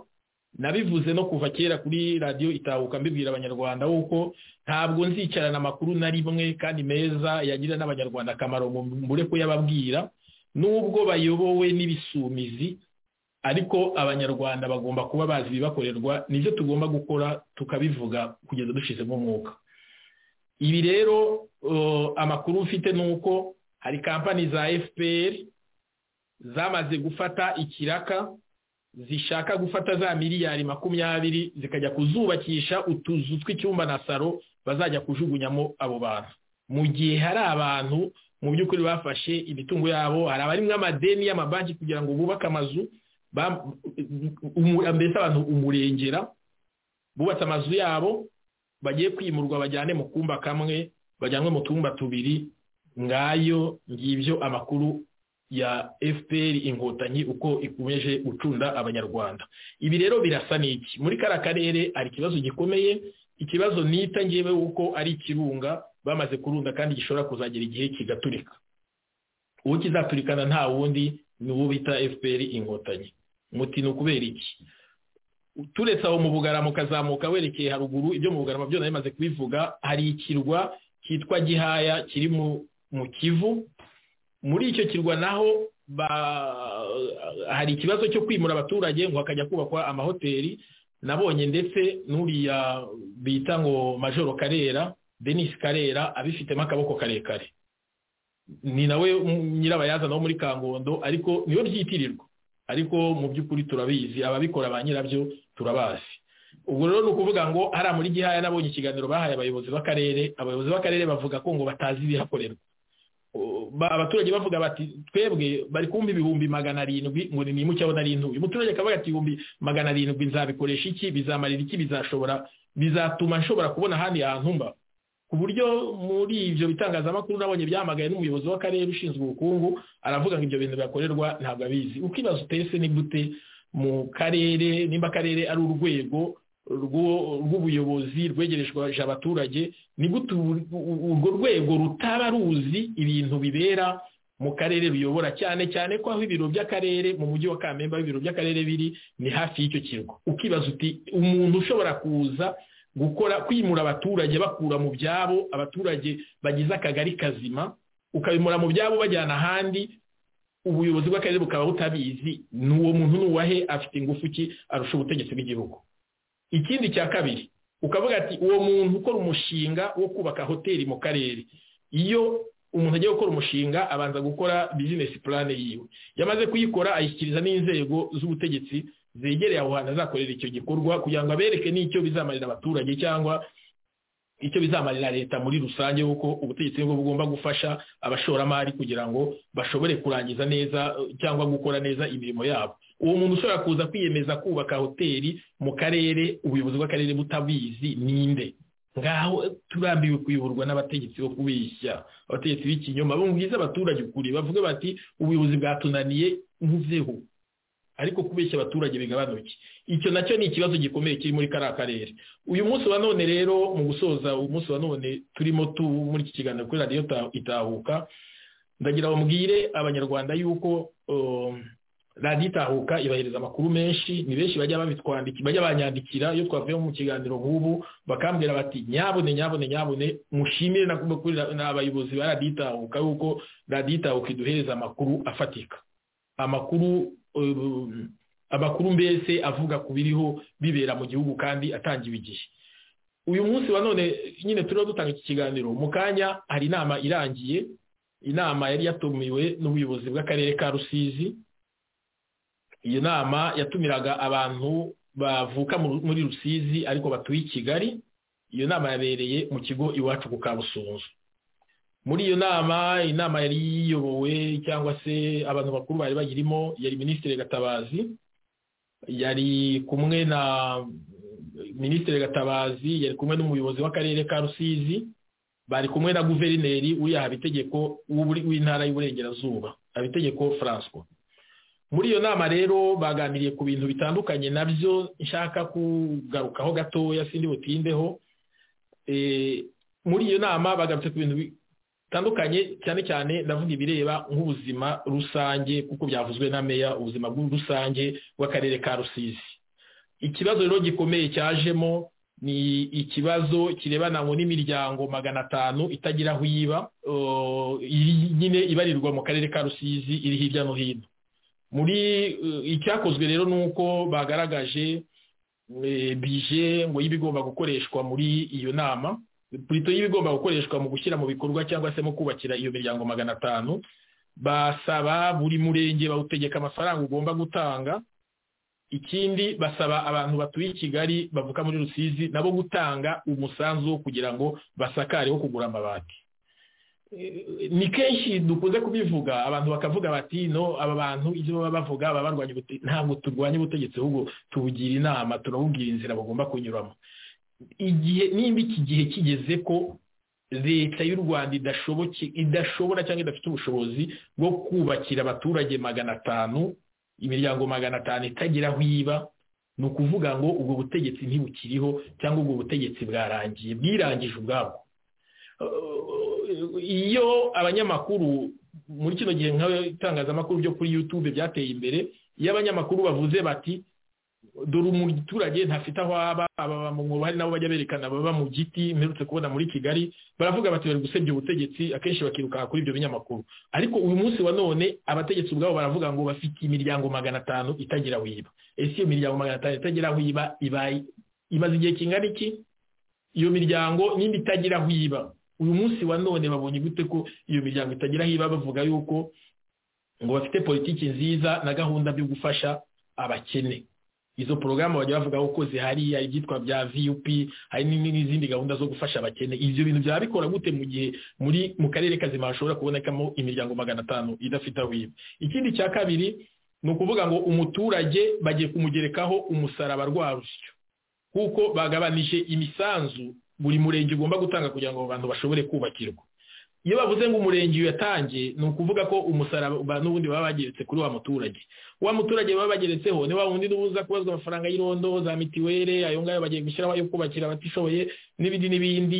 nabivuze no kuva kera kuri radiyo itahuka mbibwira abanyarwanda kuko ntabwo nzicarana amakuru na rimwe kandi meza yagira n'abanyarwanda akamaro mbure kuyababwira nubwo bayobowe n'ibisumizi ariko abanyarwanda bagomba kuba bazi ibibakorerwa nibyo tugomba gukora tukabivuga kugeza dushyizemo umwuka ibi rero amakuru mfite ni uko hari kampani za fpr zamaze gufata ikiraka zishaka gufata za miliyari makumyabiri zikajya kuzubakisha utuzu tw'icyumba na saro bazajya kujugunyamo abo bantu mu gihe hari abantu mu by'ukuri bafashe imitungo yabo hari abarimo amadeni y'amabanki kugira ngo bubake amazu mbese abantu umurengera bubatse amazu yabo bagiye kwimurwa bajyane mu kumba kamwe bajyanwe mu tumba tubiri ngayo ngibyo amakuru ya fpr inkotanyi uko ikomeje gucunda abanyarwanda ibi rero birasa n'iki muri kariya karere hari ikibazo gikomeye ikibazo nita ngewe uko ari ikirunga bamaze kurunda kandi gishobora kuzagera igihe kigaturika uwo kizaturikana nta wundi ni uwo bita fpr inkotanyi muti ni ukubera iki turetse aho mu bugarama ukazamuka werekeye haruguru ibyo mu bugarama byo bimaze kubivuga hari ikirwa cyitwa gihaya kiri mu kivu muri icyo kirwa naho hari ikibazo cyo kwimura abaturage ngo hakajya kubakwa amahoteli nabonye ndetse n'uriya bita ngo majoro karera denise karera abifitemo akaboko karekare ni nawe nyirabayazana wo muri kangondo ariko niyo byitirirwa ariko mu by'ukuri turabizi ababikora ba nyirabyo turabazi ubwo rero ni ukuvuga ngo hariya muri gihaya nabonye ikiganiro bahaye abayobozi b'akarere abayobozi b'akarere bavuga ko ngo batazi ibihakorerwa abaturage bavuga bati twebwe bari kumva ibihumbi magana arindwi ngo ni nimuke abona ari intuye umuturage akavuga ati ibihumbi magana arindwi nzabikoresha iki bizamarira iki bizashobora bizatuma nshobora kubona ahandi hantu mba ku buryo muri ibyo bitangazamakuru nabonye byamagaye n'umuyobozi w'akarere ushinzwe ubukungu aravuga ngo ibyo bintu bihakorerwa ntabwo abizi ukibaza utese ni gute mu karere nimba akarere ari urwego rw'ubuyobozi rwegerejwe abaturage ni gute urwo rwego rutaba ruzi ibintu bibera mu karere ruyobora cyane cyane ko aho ibiro by'akarere mu mujyi wa kamemba aho ibiro by'akarere biri ni hafi y'icyo kirwa ukibaza uti umuntu ushobora kuza gukora kwimura abaturage bakura mu byabo abaturage bagize akagari kazima ukabimura mu byabo bajyana ahandi ubuyobozi bw'akarere bukaba butabizi ni uwo muntu ni uwahe afite ingufu ki arusha ubutegetsi bw'igihugu ikindi cya kabiri ukavuga ati uwo muntu ukora umushinga wo kubaka hoteli mu karere iyo umuntu agiye gukora umushinga abanza gukora bizinesi purane yiwe yamaze kuyikora ayishyikiriza n'inzego z'ubutegetsi zegereye aho hantu azakorera icyo gikorwa kugira ngo abereke n'icyo bizamarira abaturage cyangwa icyo bizamarira leta muri rusange kuko ubutegetsi nibwo bugomba gufasha abashoramari kugira ngo bashobore kurangiza neza cyangwa gukora neza imirimo yabo uwo muntu ushobora kuza kwiyemeza kubaka hoteli mu karere ubuyobozi bw'akarere butabizi ninde ngaho turambiwe kuyoborwa n'abategetsi bo kubeshya abategetsi b'ikinyoma bumviza abaturage ukuri bavuga bati ubuyobozi bwatunaniye nkuzeho ariko kubeshya abaturage bigabanuke icyo nacyo ni ikibazo gikomeye kiri muri kariya karere uyu munsi wa none rero mu gusoza uyu munsi wa none turimo tu muri iki kiganiro kuri radiyo itahuka ndagira bambwire abanyarwanda yuko radiyo itahuka ibahereza amakuru menshi ni benshi bajya babitwandikira bajya banyandikira iyo twavuye mu kiganiro nk'ubu bakambwira bati nyabune nyabune nyabune mushimire n'abayobozi ba radiyo itahuka yuko radiyo itahuka iduhereza amakuru afatika amakuru amakuru mbese avuga ku biriho bibera mu gihugu kandi atangiwe igihe uyu munsi wa none nyine turiho dutanga iki kiganiro mu kanya hari inama irangiye inama yari yatumiwe n'ubuyobozi bw'akarere ka rusizi iyo nama yatumiraga abantu bavuka muri rusizi ariko batuye i kigali iyo nama yabereye mu kigo iwacu ku kabusunzu muri iyo nama inama yari iyobowe cyangwa se abantu bakuru bari bayirimo yari minisitiri gatabazi yari kumwe na minisitiri gatabazi yari kumwe n'umuyobozi w'akarere ka rusizi bari kumwe na guverineri uriya habitegeko w'intara y'uburengerazuba habitegeko francois muri iyo nama rero baganiriye ku bintu bitandukanye nabyo nshaka kugarukaho gatoya sindi butindeho muri iyo nama bagarutse ku bintu bitandukanye cyane cyane ndavuga ibireba nk'ubuzima rusange kuko byavuzwe na meya ubuzima rusange bw'akarere ka rusizi ikibazo rero gikomeye cyajemo ni ikibazo kirebana ngo n'imiryango magana atanu itagira aho iba nyine ibarirwa mu karere ka rusizi iri hirya no hino muri icyakozwe rero ni uko bagaragaje bije ngo y'ibigomba gukoreshwa muri iyo nama purito y'ibigomba gukoreshwa mu gushyira mu bikorwa cyangwa se mu kubakira iyo miryango magana atanu basaba buri murenge bawutegeka amafaranga ugomba gutanga ikindi basaba abantu batuye i kigali bavuka muri rusizi nabo gutanga umusanzu wo kugira ngo basakare wo kugura amabati ni kenshi dukunze kubivuga abantu bakavuga bati no aba bantu ibyo baba bavuga baba barwanya ubutegetsi ntabwo turwanya ubutegetsi ahubwo tubugira inama turabubwira inzira bagomba kunyuramo igihe nimba iki gihe kigeze ko leta y'u rwanda idashobora cyangwa idafite ubushobozi bwo kubakira abaturage magana atanu imiryango magana atanu itagira aho iba ni ukuvuga ngo ubwo butegetsi ntibukiriho cyangwa ubwo butegetsi bwarangiye bwirangije ubwabwo iyo abanyamakuru muri kino gihe nk'itangazamakuru byo kuri yutube byateye imbere iyo abanyamakuru bavuze bati dore umuturage ntafite aho aba aba mu mubare nabo bajya berekana baba mu giti mperutse kubona muri kigali baravuga bati bari gusebya ubutegetsi akenshi bakiruka kuri ibyo binyamakuru ariko uyu munsi wa none abategetsi ubwabo baravuga ngo bafite imiryango magana atanu itagira aho iba ese iyo miryango magana atanu itagira aho iba imaze igihe kingana iki iyo miryango nimba itagira aho iba uyu munsi wa none babonye gute ko iyo miryango itagira aho iba bavuga yuko ngo bafite politiki nziza na gahunda byo gufasha abakene izo porogaramu bajya bavuga ko zihari hari ibyitwa bya vup hari n'izindi gahunda zo gufasha abakene ibyo bintu byaba bikora gute mu gihe muri mu karere kazima hashobora kubonekamo imiryango magana atanu idafite aho iba ikindi cya kabiri ni ukuvuga ngo umuturage bagiye kumugerekaho umusaraba rwarusyo kuko bagabanije imisanzu buri murenge ugomba gutanga kugira ngo abantu bashobore kubakirwa iyo bavuze ngo umurenge yatangiye ni ukuvuga ko umusaraba n'ubundi baba bageretse kuri wa muturage wa muturage baba bageretseho ni wa wundi n'ubuza kubazwa amafaranga y'irondo za mitiweli ayo ngayo bagiye gushyiraho ayo kubakira abatishoboye n'ibindi n'ibindi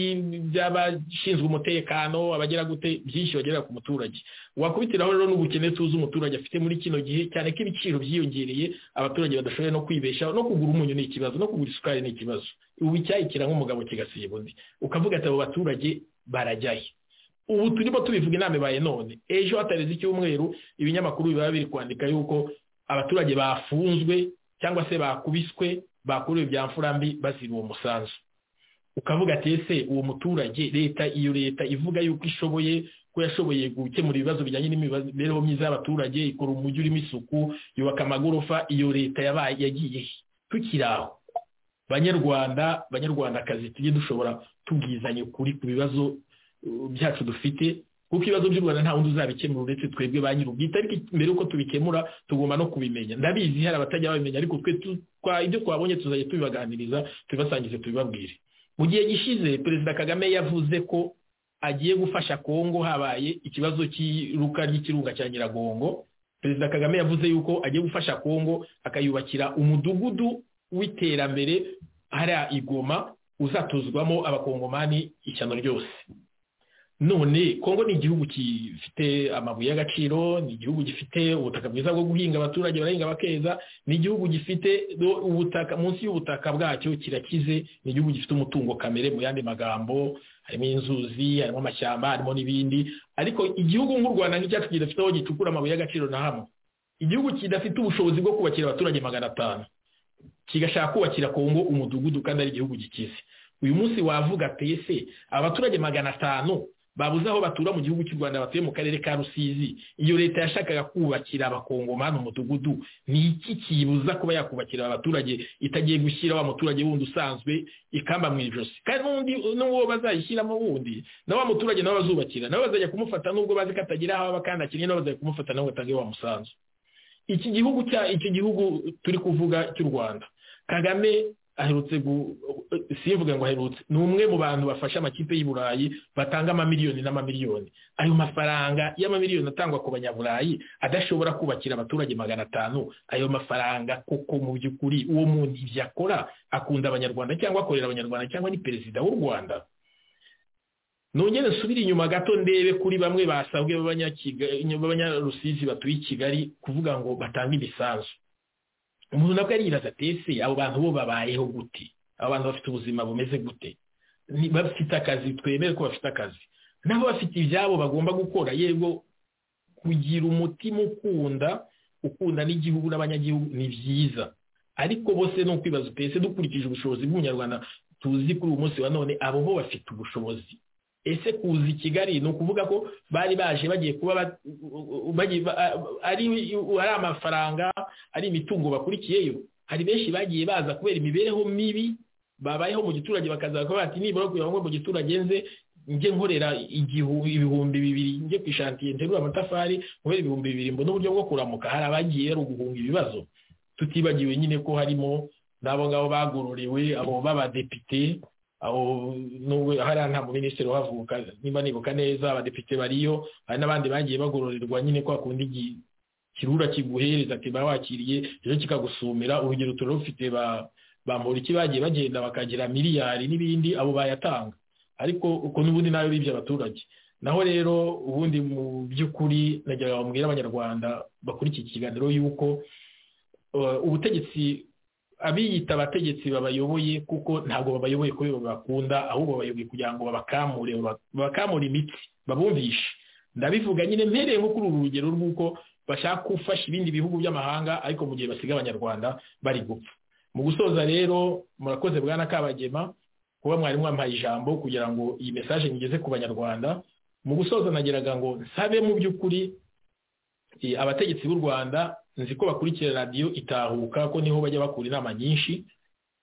by'abashinzwe umutekano abagera gute byinshi bagera ku muturage wakubitiraho rero n'ubukene tuzi umuturage afite muri kino gihe cyane ko ibiciro byiyongereye abaturage badashoboye no kwibeshaho no kugura umunyu ni ikibazo no kugura isukari ni ikibazo ubu icyayi kiranywa umugabo kigasiba undi ukavuga ati abo baturage barajyaye ubu turimo tubivuga inama ibaye none ejo hatarenze icyumweru ibinyamakuru biba biri kwandika yuko abaturage bafunzwe cyangwa se bakubiswe bakuriwe ibya mfura mbi bazira uwo musanzu ukavuga ati ese uwo muturage leta iyo leta ivuga yuko ishoboye ko yashoboye gukemura ibibazo bijyanye n'imibereho myiza y'abaturage ikora umujyi urimo isuku yubaka amagorofa iyo leta yabaye yagiye tukiri aho banyarwanda banyarwandakazi tujye dushobora tubwizanye ukuri ku bibazo byacu dufite kuko ibibazo by'u rwanda nta wundi uzabikemura uretse twebwe ba nyir'ubwite ariko mbere yuko tubikemura tugomba no kubimenya ndabizi hari abatajya babimenya ariko twe ibyo twabonye tuzajya tubibaganiriza tubibasangize tubibabwire mu gihe gishize perezida kagame yavuze ko agiye gufasha kongo habaye ikibazo cy'iruka ry'ikirunga cya nyiragongo perezida kagame yavuze yuko agiye gufasha kongo akayubakira umudugudu w'iterambere hariya igoma uzatuzwamo abakongomani ishyano ryose none kongo ni igihugu gifite amabuye y'agaciro ni igihugu gifite ubutaka bwiza bwo guhinga abaturage barahinga bakeza ni igihugu gifite ubutaka munsi y'ubutaka bwacyo kirakize ni igihugu gifite umutungo kamere mu yandi magambo harimo inzuzi harimo amashyamba harimo n'ibindi ariko igihugu nk'u rwanda nk'icyacu kidafite aho gicukura amabuye y'agaciro na hamwe igihugu kidafite ubushobozi bwo kubakira abaturage magana atanu kigashaka kubakira kongo umudugudu kandi ari igihugu gikize uyu munsi wavuga pese abaturage magana atanu babuze aho batura mu gihugu cy'u rwanda batuye mu karere ka rusizi iyo leta yashakaga kubakira abakongomani umudugudu ni iki kibuza kuba yakubakira abaturage itagiye gushyira wa muturage wundi usanzwe ikamba mu ijosi kandi n'undi n'uwo bazayishyiramo wundi na wa muturage nawe bazubakira nabo bazajya kumufata nubwo bazi ko atagira aho aba kandi akeneye nabo bazajya kumufata nabo batange wa musanzu iki gihugu cya iki gihugu turi kuvuga cy'u rwanda kagame aherutse simvuge ngo aherutse ni umwe mu bantu bafasha amakipe y'i burayi batanga amamiliyoni n'amamiliyoni ayo mafaranga y'amamiliyoni atangwa ku banyaburayi adashobora kubakira abaturage magana atanu ayo mafaranga koko mu by'ukuri uwo muntu ibyo akora akunda abanyarwanda cyangwa akorera abanyarwanda cyangwa ni perezida w'u rwanda nongere nsubire inyuma gato ndebe kuri bamwe basabwe b'abanyarusizi batuye i kigali kuvuga ngo batange imisanzu umuntu nabwo ariyibaza atese abo bantu bo babayeho gute abantu bafite ubuzima bumeze gute bafite akazi twemere ko bafite akazi nabo bafite ibyabo bagomba gukora yego kugira umutima ukunda ukunda n'igihugu n'abanyagihugu ni byiza ariko bose ni ukwibaza utese dukurikije ubushobozi bw'umunyarwanda tuzi kuri uyu munsi wa none abo bo bafite ubushobozi ese kuza i kigali ni ukuvuga ko bari baje bagiye kuba ari amafaranga ari imitungo bakurikiyeyo hari benshi bagiye baza kubera imibereho mibi babayeho mu giturage bakazaga bati nibura kugira ngo mu giturage nze njye nkorera ibihumbi bibiri njye ku ishantiye nterura amatafari kubera ibihumbi bibiri mbona uburyo bwo kuramuka hari abagiye ari uguhunga ibibazo tutibagiwe nyine ko harimo n'abo ngabo bagororiwe abo b'abadepite aho nubwo hariya nta muminisitiri uhavuka niba nibuka neza abadepite bariyo hari n'abandi bagiye bagororerwa nyine kwa kundi kirura kiguhereza ati ba wakiriye ejo kikagusumira urugero turarufite ba muriki bagiye bagenda bakagira miliyari n'ibindi abo bayatanga ariko uko n'ubundi nayo bibye abaturage naho rero ubundi mu by'ukuri nagira bambwira abanyarwanda bakurikira iki kiganiro y'uko ubutegetsi abiyita abategetsi babayoboye kuko ntabwo babayoboye kubera bakunda ahubwo babayoboye kugira ngo babakamure babakamure imitsi babumvishe ndabivuga nyine mpereye nko kuri uru rugero rw'uko bashaka gufasha ibindi bihugu by'amahanga ariko mu gihe basiga abanyarwanda bari gupfa mu gusoza rero murakoze bwana kabagema kuba mwari mwampaye ijambo kugira ngo iyi mesaje mugeze ku banyarwanda mu gusoza nageraga ngo nsabe mu by'ukuri abategetsi b'u rwanda nzi ko bakurikira radiyo itahuka ko niho bajya bakura inama nyinshi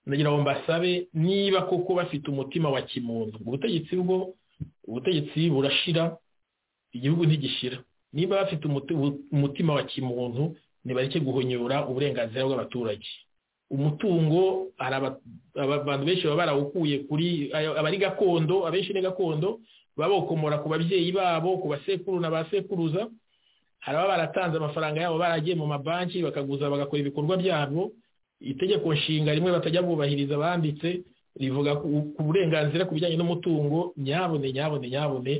ndagira ngo mbasabe niba koko bafite umutima wa kimuntu ubutegetsi bwo ubutegetsi burashira igihugu ntigishira niba bafite umutima wa kimuntu ntibareke guhonyora uburenganzira bw'abaturage umutungo abantu benshi baba barawukuye kuri abari gakondo abenshi ni gakondo baba bawukomora ku babyeyi babo ku basekuru na ba sekuruza hari ababa baratanze amafaranga yabo baragiye mu mabanki bakaguza bagakora ibikorwa byabo itegeko nshinga rimwe batajya bubahiriza banditse rivuga ku burenganzira ku bijyanye n'umutungo nyabone nyabone nyabone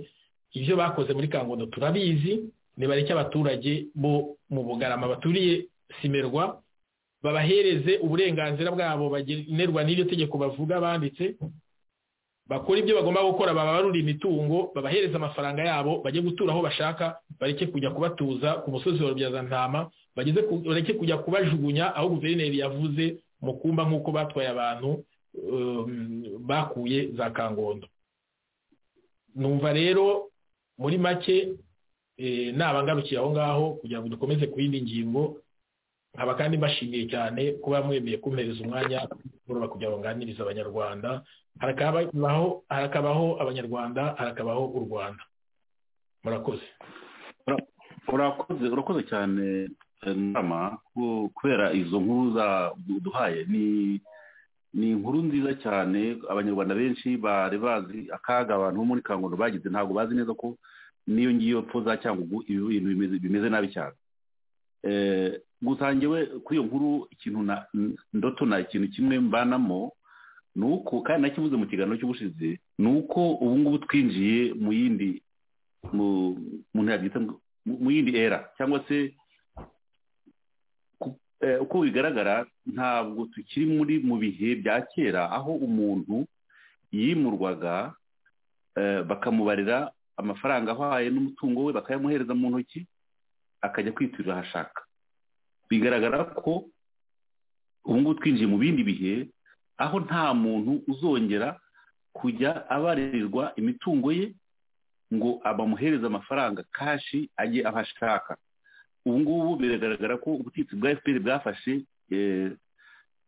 ibyo bakoze muri kangondo turabizi nibareke abaturage bo mu bugarama baturiye simerwa babahereze uburenganzira bwabo bagenerwa n'iryo tegeko bavuga banditse bakora ibyo bagomba gukora babarura imitungo babahereza amafaranga yabo bajye gutura aho bashaka bareke kujya kubatuza ku musozi wa rubyazantama bareke kujya kubajugunya aho guverineri yavuze mu kumba nk'uko batwaye abantu bakuye za kangondo numva rero muri make nabangarukiye aho ngaho kugira ngo dukomeze ku yindi ngingo nkaba kandi mbashimiye cyane kuba mwemeye kumpereza umwanya muraba kugira ngo nganirize abanyarwanda harakabaho harakabaho abanyarwanda harakabaho u rwanda murakoze urakoze urakoze cyane inama kubera izo nkuru duhaye ni inkuru nziza cyane abanyarwanda benshi bari bazi akaga abantu bo muri kangondo bagize ntabwo bazi neza ko n'iyo ngiyo pfo za cyangugu ibintu bimeze nabi cyane gusangiwe kuri iyo nkuru ikintu ndotona ikintu kimwe mbanamo ni uko kandi nakibuze mu kiganiro cy'ubushize ni uko ubu ngubu twinjiye mu yindi mu yindi era cyangwa se uko bigaragara ntabwo tukiri muri mu bihe bya kera aho umuntu yimurwaga bakamubarira amafaranga ahaye n'umutungo we bakayamuhereza mu ntoki akajya kwiturira ahashaka bigaragara ko ubu ngubu twinjiye mu bindi bihe aho nta muntu uzongera kujya abarirwa imitungo ye ngo abamuhereze amafaranga kashi ajye aho ashaka ubu ngubu biragaragara ko ubutegetsi bwa efuperi bwafashe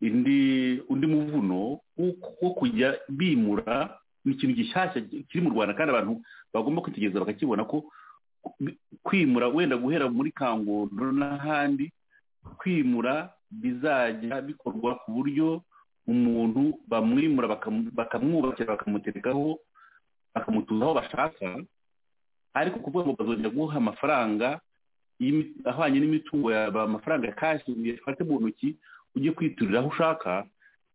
undi muvuno wo kujya bimura ni ikintu gishyashya kiri mu rwanda kandi abantu bagomba kwitegereza bakakibona ko kwimura wenda guhera muri kangondo n'ahandi kwimura bizajya bikorwa ku buryo umuntu bamwimura bakamwubakira bakamuterekaho bakamutuzaho bashaka ariko kuvuga ngo bazongera guha amafaranga ahwanye n'imitungo yaba amafaranga ya kashi ufate mu ntoki ujye kwiturira aho ushaka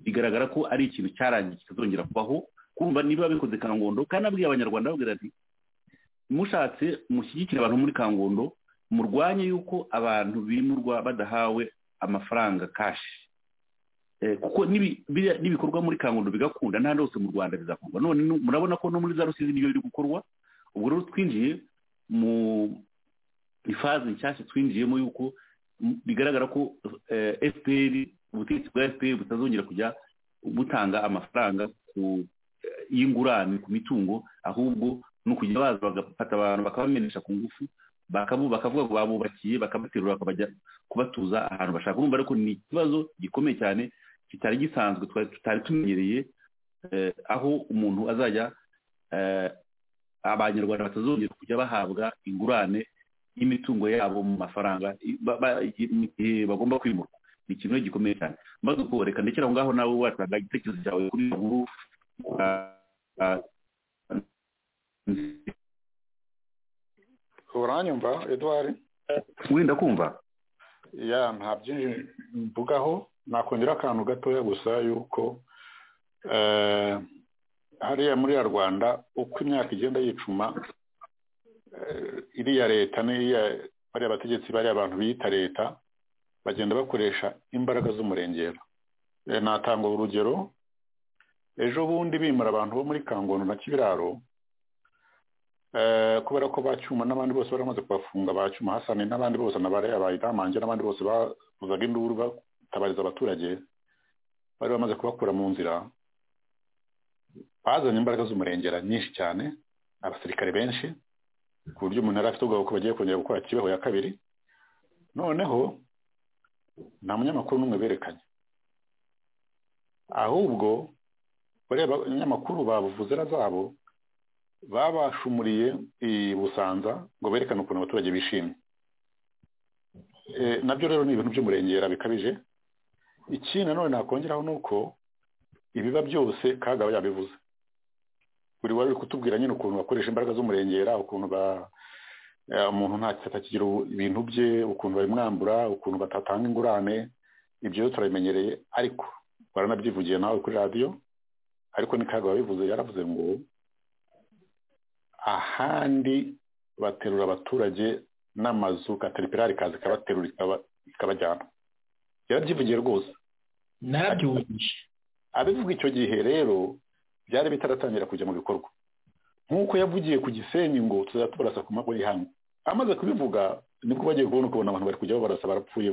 bigaragara ko ari ikintu cyarangiye kikazongera kubaho kumva niba bikoze kangondo kandi abwiye abanyarwanda babwira ati mushatse mushyigikire abantu muri kangondo murwanye yuko abantu bimurwa badahawe amafaranga kashi kuko n'ibikorwa muri kangundo bigakunda n'ahandi hose mu rwanda bizakorwa none murabona ko no muri za rusizi niyo biri gukorwa ubwo rero twinjiye mu ifaze nshyashya twinjiyemo yuko bigaragara ko efuperi ubutegetsi bwa efuperi butazongera kujya butanga amafaranga y'ingurane ku mitungo ahubwo ni ukujya baza bagafata abantu bakabamenesha ku ngufu bakavuga ngo babubakiye bakabaterura bakabajya kubatuza ahantu bashaka urumva ariko ni ikibazo gikomeye cyane kitari gisanzwe tutari tumenyereye aho umuntu azajya abanyarwanda batazongera kujya bahabwa ingurane y'imitungo yabo mu mafaranga mu gihe bagomba kwimurwa ni ikintu gikomeye cyane maze uko reka ndekera aho ngaho nawe watanga igitekerezo cyawe kuri iyo nkuru uranyumva eduwari wenda kumva ya nta byinshi mvugaho nakongera akantu gatoya gusa yuko hariya muri ya rwanda uko imyaka igenda yicuma iriya leta n'iya bariya bategetsi bariya abantu biyita leta bagenda bakoresha imbaraga z'umurengera natanga urugero ejo bundi bimura abantu bo muri kangondo na kibiraro kubera ko bacyuma n'abandi bose baramaze kubafunga bacyuma hasane n'abandi bose na bariya bayidamange n'abandi bose bavuzaga induru batabariza abaturage bari bamaze kubakura mu nzira bazanye imbaraga z'umurengera nyinshi cyane abasirikare benshi ku buryo umuntu yari afite ubwoba ko bagiye kongera gukora kibeho ya kabiri noneho nta munyamakuru n'umwe berekanye ahubwo bareba abanyamakuru babuvuzera zabo babashumuriye i busanza ngo berekane ukuntu abaturage bishimye nabyo rero ni ibintu by'umurengera bikabije iki nanone nakongeraho ni uko ibiba byose kagaba yabivuze buri wari uri kutubwira nyine ukuntu bakoresha imbaraga z'umurengera ukuntu umuntu atakigira ibintu bye ukuntu babimwambura ukuntu batatanga ingurane ibyo rero turabimenyereye ariko baranabyivugiye nawe kuri radiyo ariko ni kagaba yabivuze yaravuze ngo ahandi baterura abaturage n'amazu kateripirari kaza ikabaterura ikabajyana yarabyivugiye rwose nabyubakije abivuga icyo gihe rero byari bitaratangira kujya mu bikorwa nk'uko yavugiye ku gisenyi ngo tuzajya tubarasa ku mago y'ihangu amaze kubivuga nibwo bagiye kubona ukabona abantu bari kujya babarasa barapfuye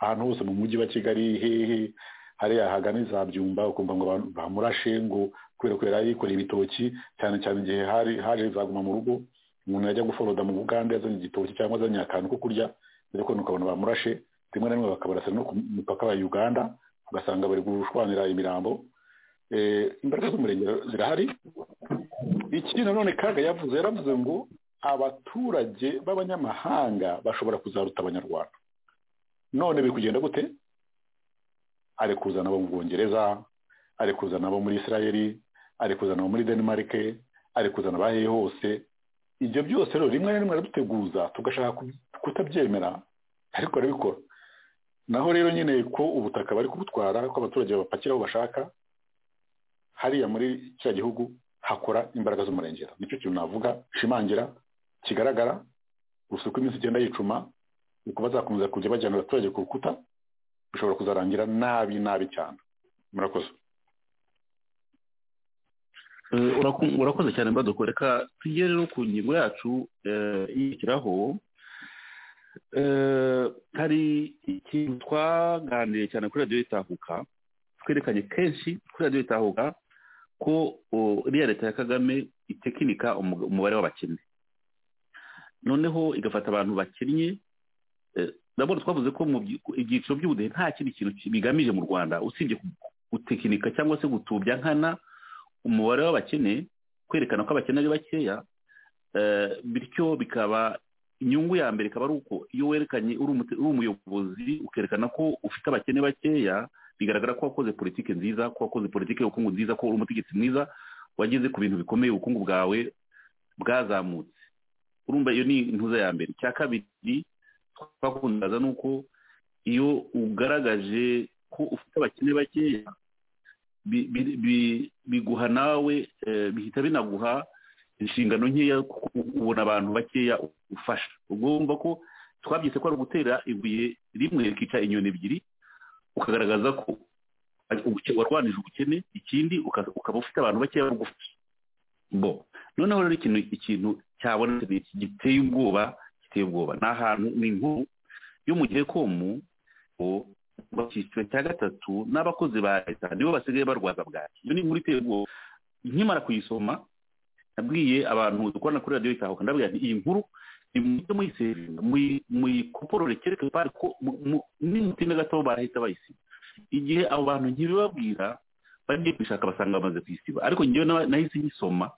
ahantu hose mu mujyi wa kigali hehe hariya hagana izabyumba ukumva ngo bamurashe ngo kubera ko yari yikoreye ibitoki cyane cyane igihe hari haje izaguma mu rugo umuntu yajya guforoda mu bugande azanye igitoki cyangwa azanye akantu ko kurya ariko ukabona bamurashe rimwe na rimwe bakabarasa no ku mupaka wa uganda ugasanga bari gushwanira imirambo imbaraga z'umurengero zirahari iki nanone kaga yavuze yaravuze ngo abaturage b'abanyamahanga bashobora kuzaruta abanyarwanda none biri kugenda gute ari kuzana abo mu bwongereza ari kuzana abo muri israel ari kuzana abo muri denmark ari kuzana abahehe hose ibyo byose rero rimwe na rimwe araduteguza tugashaka kutabyemera ariko arabikora naho rero nyine ko ubutaka bari kubutwara ko abaturage bapakira aho bashaka hariya muri kiriya gihugu hakora imbaraga z'umurengera nicyo kintu navuga nshimangira kigaragara gusa uko iminsi igenda yicuma uko bazakomeza kujya bajyana abaturage ku rukuta bishobora kuzarangira nabi nabi cyane murakoze urakoze cyane mbadoko reka tujye rero ku ngingo yacu yishyiraho hari ikintu twaganiriye cyane kuri radiyo itahuka twerekanye kenshi kuri radiyo itahuka ko iriya leta ya kagame itekinika umubare w'abakene noneho igafata abantu bakennye ndabona twavuze ko mu byiciro by'ubudehe nta kindi kintu bigamije mu rwanda usibye gutekinika cyangwa se gutubya nkana umubare w'abakene kwerekana ko abakene ari bakeya bityo bikaba inyungu ya mbere ikaba ari uko iyo werekanye uri umuyobozi ukerekana ko ufite abakene bakeya bigaragara ko wakoze politiki nziza ko wakoze politiki y'ubukungu nziza ko uri umutegetsi mwiza wageze ku bintu bikomeye ubukungu bwawe bwazamutse urumva iyo ni intuza ya mbere cya kabiri twakundaza ni uko iyo ugaragaje ko ufite abakene bakeya biguha nawe bihita binaguha inshingano nkeya ubona abantu bakeya ufasha ubwo wumva ko twabyise ko ari ugutera ibuye rimwe rikica inyoni ebyiri ukagaragaza ko warwanije ubukene ikindi ukaba ufite abantu bakeya bagufasha bo noneho rero ikintu ikintu cyabonetse giteye ubwoba giteye ubwoba ni ahantu ni inkuru yo mu gihe komu mu cyiciro cya gatatu n'abakozi ba leta nibo basigaye barwaza bwaki iyo ni inkuru iteye ubwoba nkimara kuyisoma nabwiye abantu dukorana kuri radiyo itahuka ndabwira nti iyi nkuru imujye muyiseringa muyikoporore kereke pari ko n'imutinda gato barahita bayisiba igihe abo bantu ntibibabwira bagiye kubishaka basanga bamaze kuyisiba ariko ngewe nahise nyisoma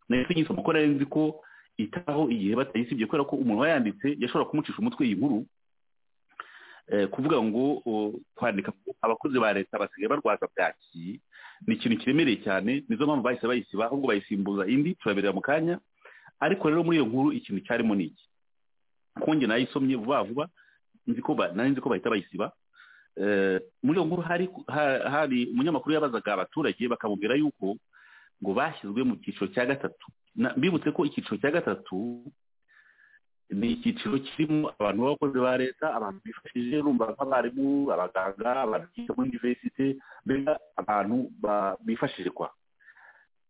nahise nyisoma kuko nari nzi ko itaho igihe batayisibye kubera ko umuntu wayanditse yashobora kumucisha umutwe iyi nkuru kuvuga ngo kwandika abakozi ba leta basigaye barwaza bwaki ni ikintu kiremereye cyane nizo mpamvu bahise bayisiba ahubwo bayisimbuza indi turaberera mu kanya ariko rero muri iyo nkuru ikintu cyarimo ni iki konge nayisomye vuba vuba nari nzi ko bahita bayisiba muri iyo nkuru hari umunyamakuru yabazaga abaturage bakamubwira yuko ngo bashyizwe mu cyiciro cya gatatu bibutse ko icyiciro cya gatatu ni icyiciro kirimo abantu b'abakozi ba leta abantu bifashije rumva nk'abarimu abaganga abantu biga muri univerisite mbega abantu bifashije kwa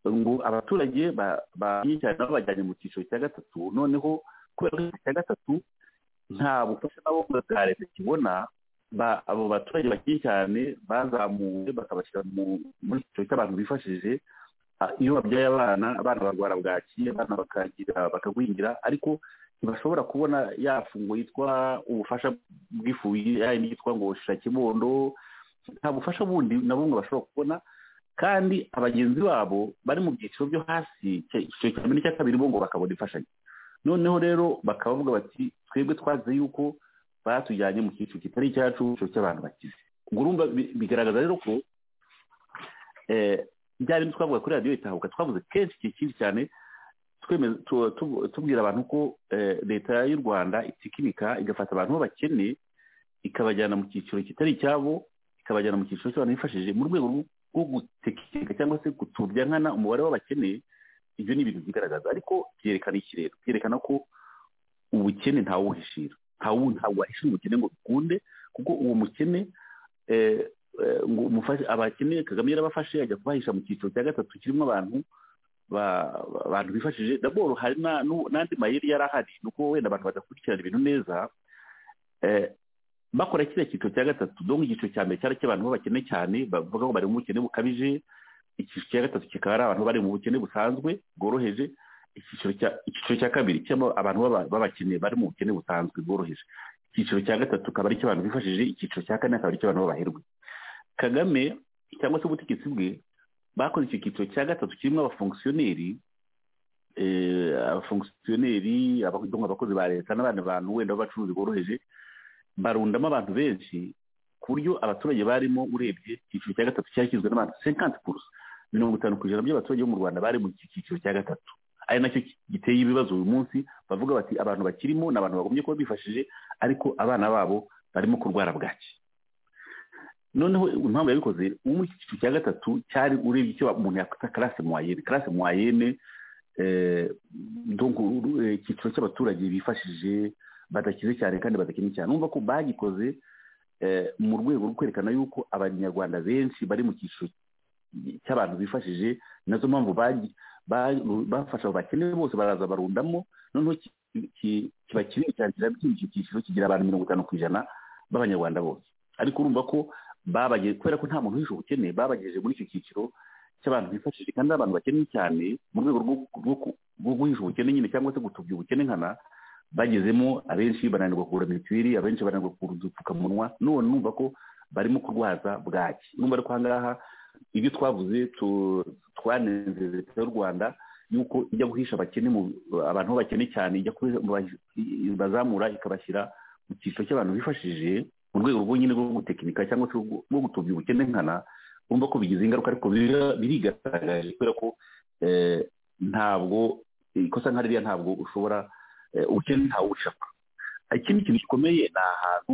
ngo abaturage cyane nabo bajyanye mu cyiciro cya gatatu noneho kubera ko cya gatatu nta bufasha nabo bwa leta kibona abo baturage bakiri cyane bazamuwe bakabashyira muri icyiciro cy'abantu bifashije iyo babyaye abana abana barwara bwaki abana bakagwingira ariko ntibashobora kubona ya fungo yitwa ubufasha bw'ifu yayindi yitwa ngo shira kibondo nta bufasha bundi na bumwe bashobora kubona kandi abagenzi babo bari mu byiciro byo hasi icyiciro cya mbere n'icya kabiri bo ngo bakabona imfashanyo noneho rero bakaba bavuga bati twebwe twazi yuko batujyanye mu cyiciro kitari icyacu icyiciro cy'abantu bakize ubwo urumva bigaragaza rero ko bya bindi twavuga kuri radiyo itahuka twavuze kenshi iki kintu cyane tubwira abantu ko leta y'u rwanda itikinika igafata abantu b'abakene ikabajyana mu cyiciro kitari icyabo ikabajyana mu cyiciro cy'abantu bifashije mu rwego rwo gutekinika cyangwa se gutubya nkana umubare w'abakene ibyo ni ibintu byigaragaza ariko byerekana iki rero byerekana ko ubukene ntawuhishira ntawe wahishira umukene ngo bikunde kuko uwo mukene abakene kagame yarabafashe ajya kubahisha mu cyiciro cya gatatu kirimo abantu abantu bifashije daboro hari n'andi mayeri yari ahari ni uko wenda abantu badakurikirana ibintu neza bakora kiriya cyiciro cya gatatu dore icyiciro cya mbere cyari cy'abantu b'abakene cyane bavuga ngo bari mu bukene bukabije icyiciro cya gatatu kikaba ari abantu bari mu bukene busanzwe bworoheje icyiciro cya kabiri kirimo abantu b'abakene bari mu bukene busanzwe bworoheje icyiciro cya gatatu akaba ari icy'abantu bifashije icyiciro cya kane akaba ari icy'abantu b'abaherwe kagame cyangwa se ubutegetsi bwe bakoze icyo cyiciro cya gatatu kirimo abafongisiyoneri abafongisiyoneri abakozi ba leta n'abandi bantu wenda b'abacuruzi boroheje barundamo abantu benshi ku buryo abaturage barimo urebye icyiciro cya gatatu cyashyizwe n'abantu senkanti purusa mirongo itanu ku ijana by'abaturage bo mu rwanda bari mu cyiciro cya gatatu ari nacyo giteye ibibazo uyu munsi bavuga bati abantu bakirimo ni abantu bagomye kuba bifashije ariko abana babo barimo kurwara bwaki noneho impamvu yabikoze uwo mu cyiciro cya gatatu cyari urebye icyo umuntu yakwita karase mwayene karase mwayene icyiciro cy'abaturage bifashije badakize cyane kandi badakennye cyane numva ko bagikoze mu rwego rwo kwerekana yuko abanyarwanda benshi bari mu cyiciro cy'abantu bifashije nazo mpamvu bafasha bakeneye bose baraza barundamo noneho kiba kinini cyane kirabyimbye icyo cyiciro kigira abantu mirongo itanu ku ijana b'abanyarwanda bose ariko urumva ko babageje kubera ko nta muntu wishe ubukene babagejeje muri icyo cyiciro cy'abantu bifashije kandi abantu bakennye cyane mu rwego rwo guhisha ubukene nyine cyangwa se gutubya ubukene nkana bagezemo abenshi bananirwa kugura mituweli abenshi bananirwa kugura udupfukamunwa none numva ko barimo kurwaza bwaki numva ariko aha ngaha ibyo twavuze twanenze leta y'u rwanda yuko ijya guhisha abakene abantu bakene cyane ijya bazamura ikabashyira mu cyiciro cy'abantu bifashije mu rwego rwo nyine rwo gutekinika cyangwa se rwo gutubya ubukene nkana bumva ko bigize ingaruka ariko birigaragaje kubera ko ntabwo ikosa nka ririya ntabwo ushobora ubukene ntawe ushaka ikindi kintu gikomeye ni ahantu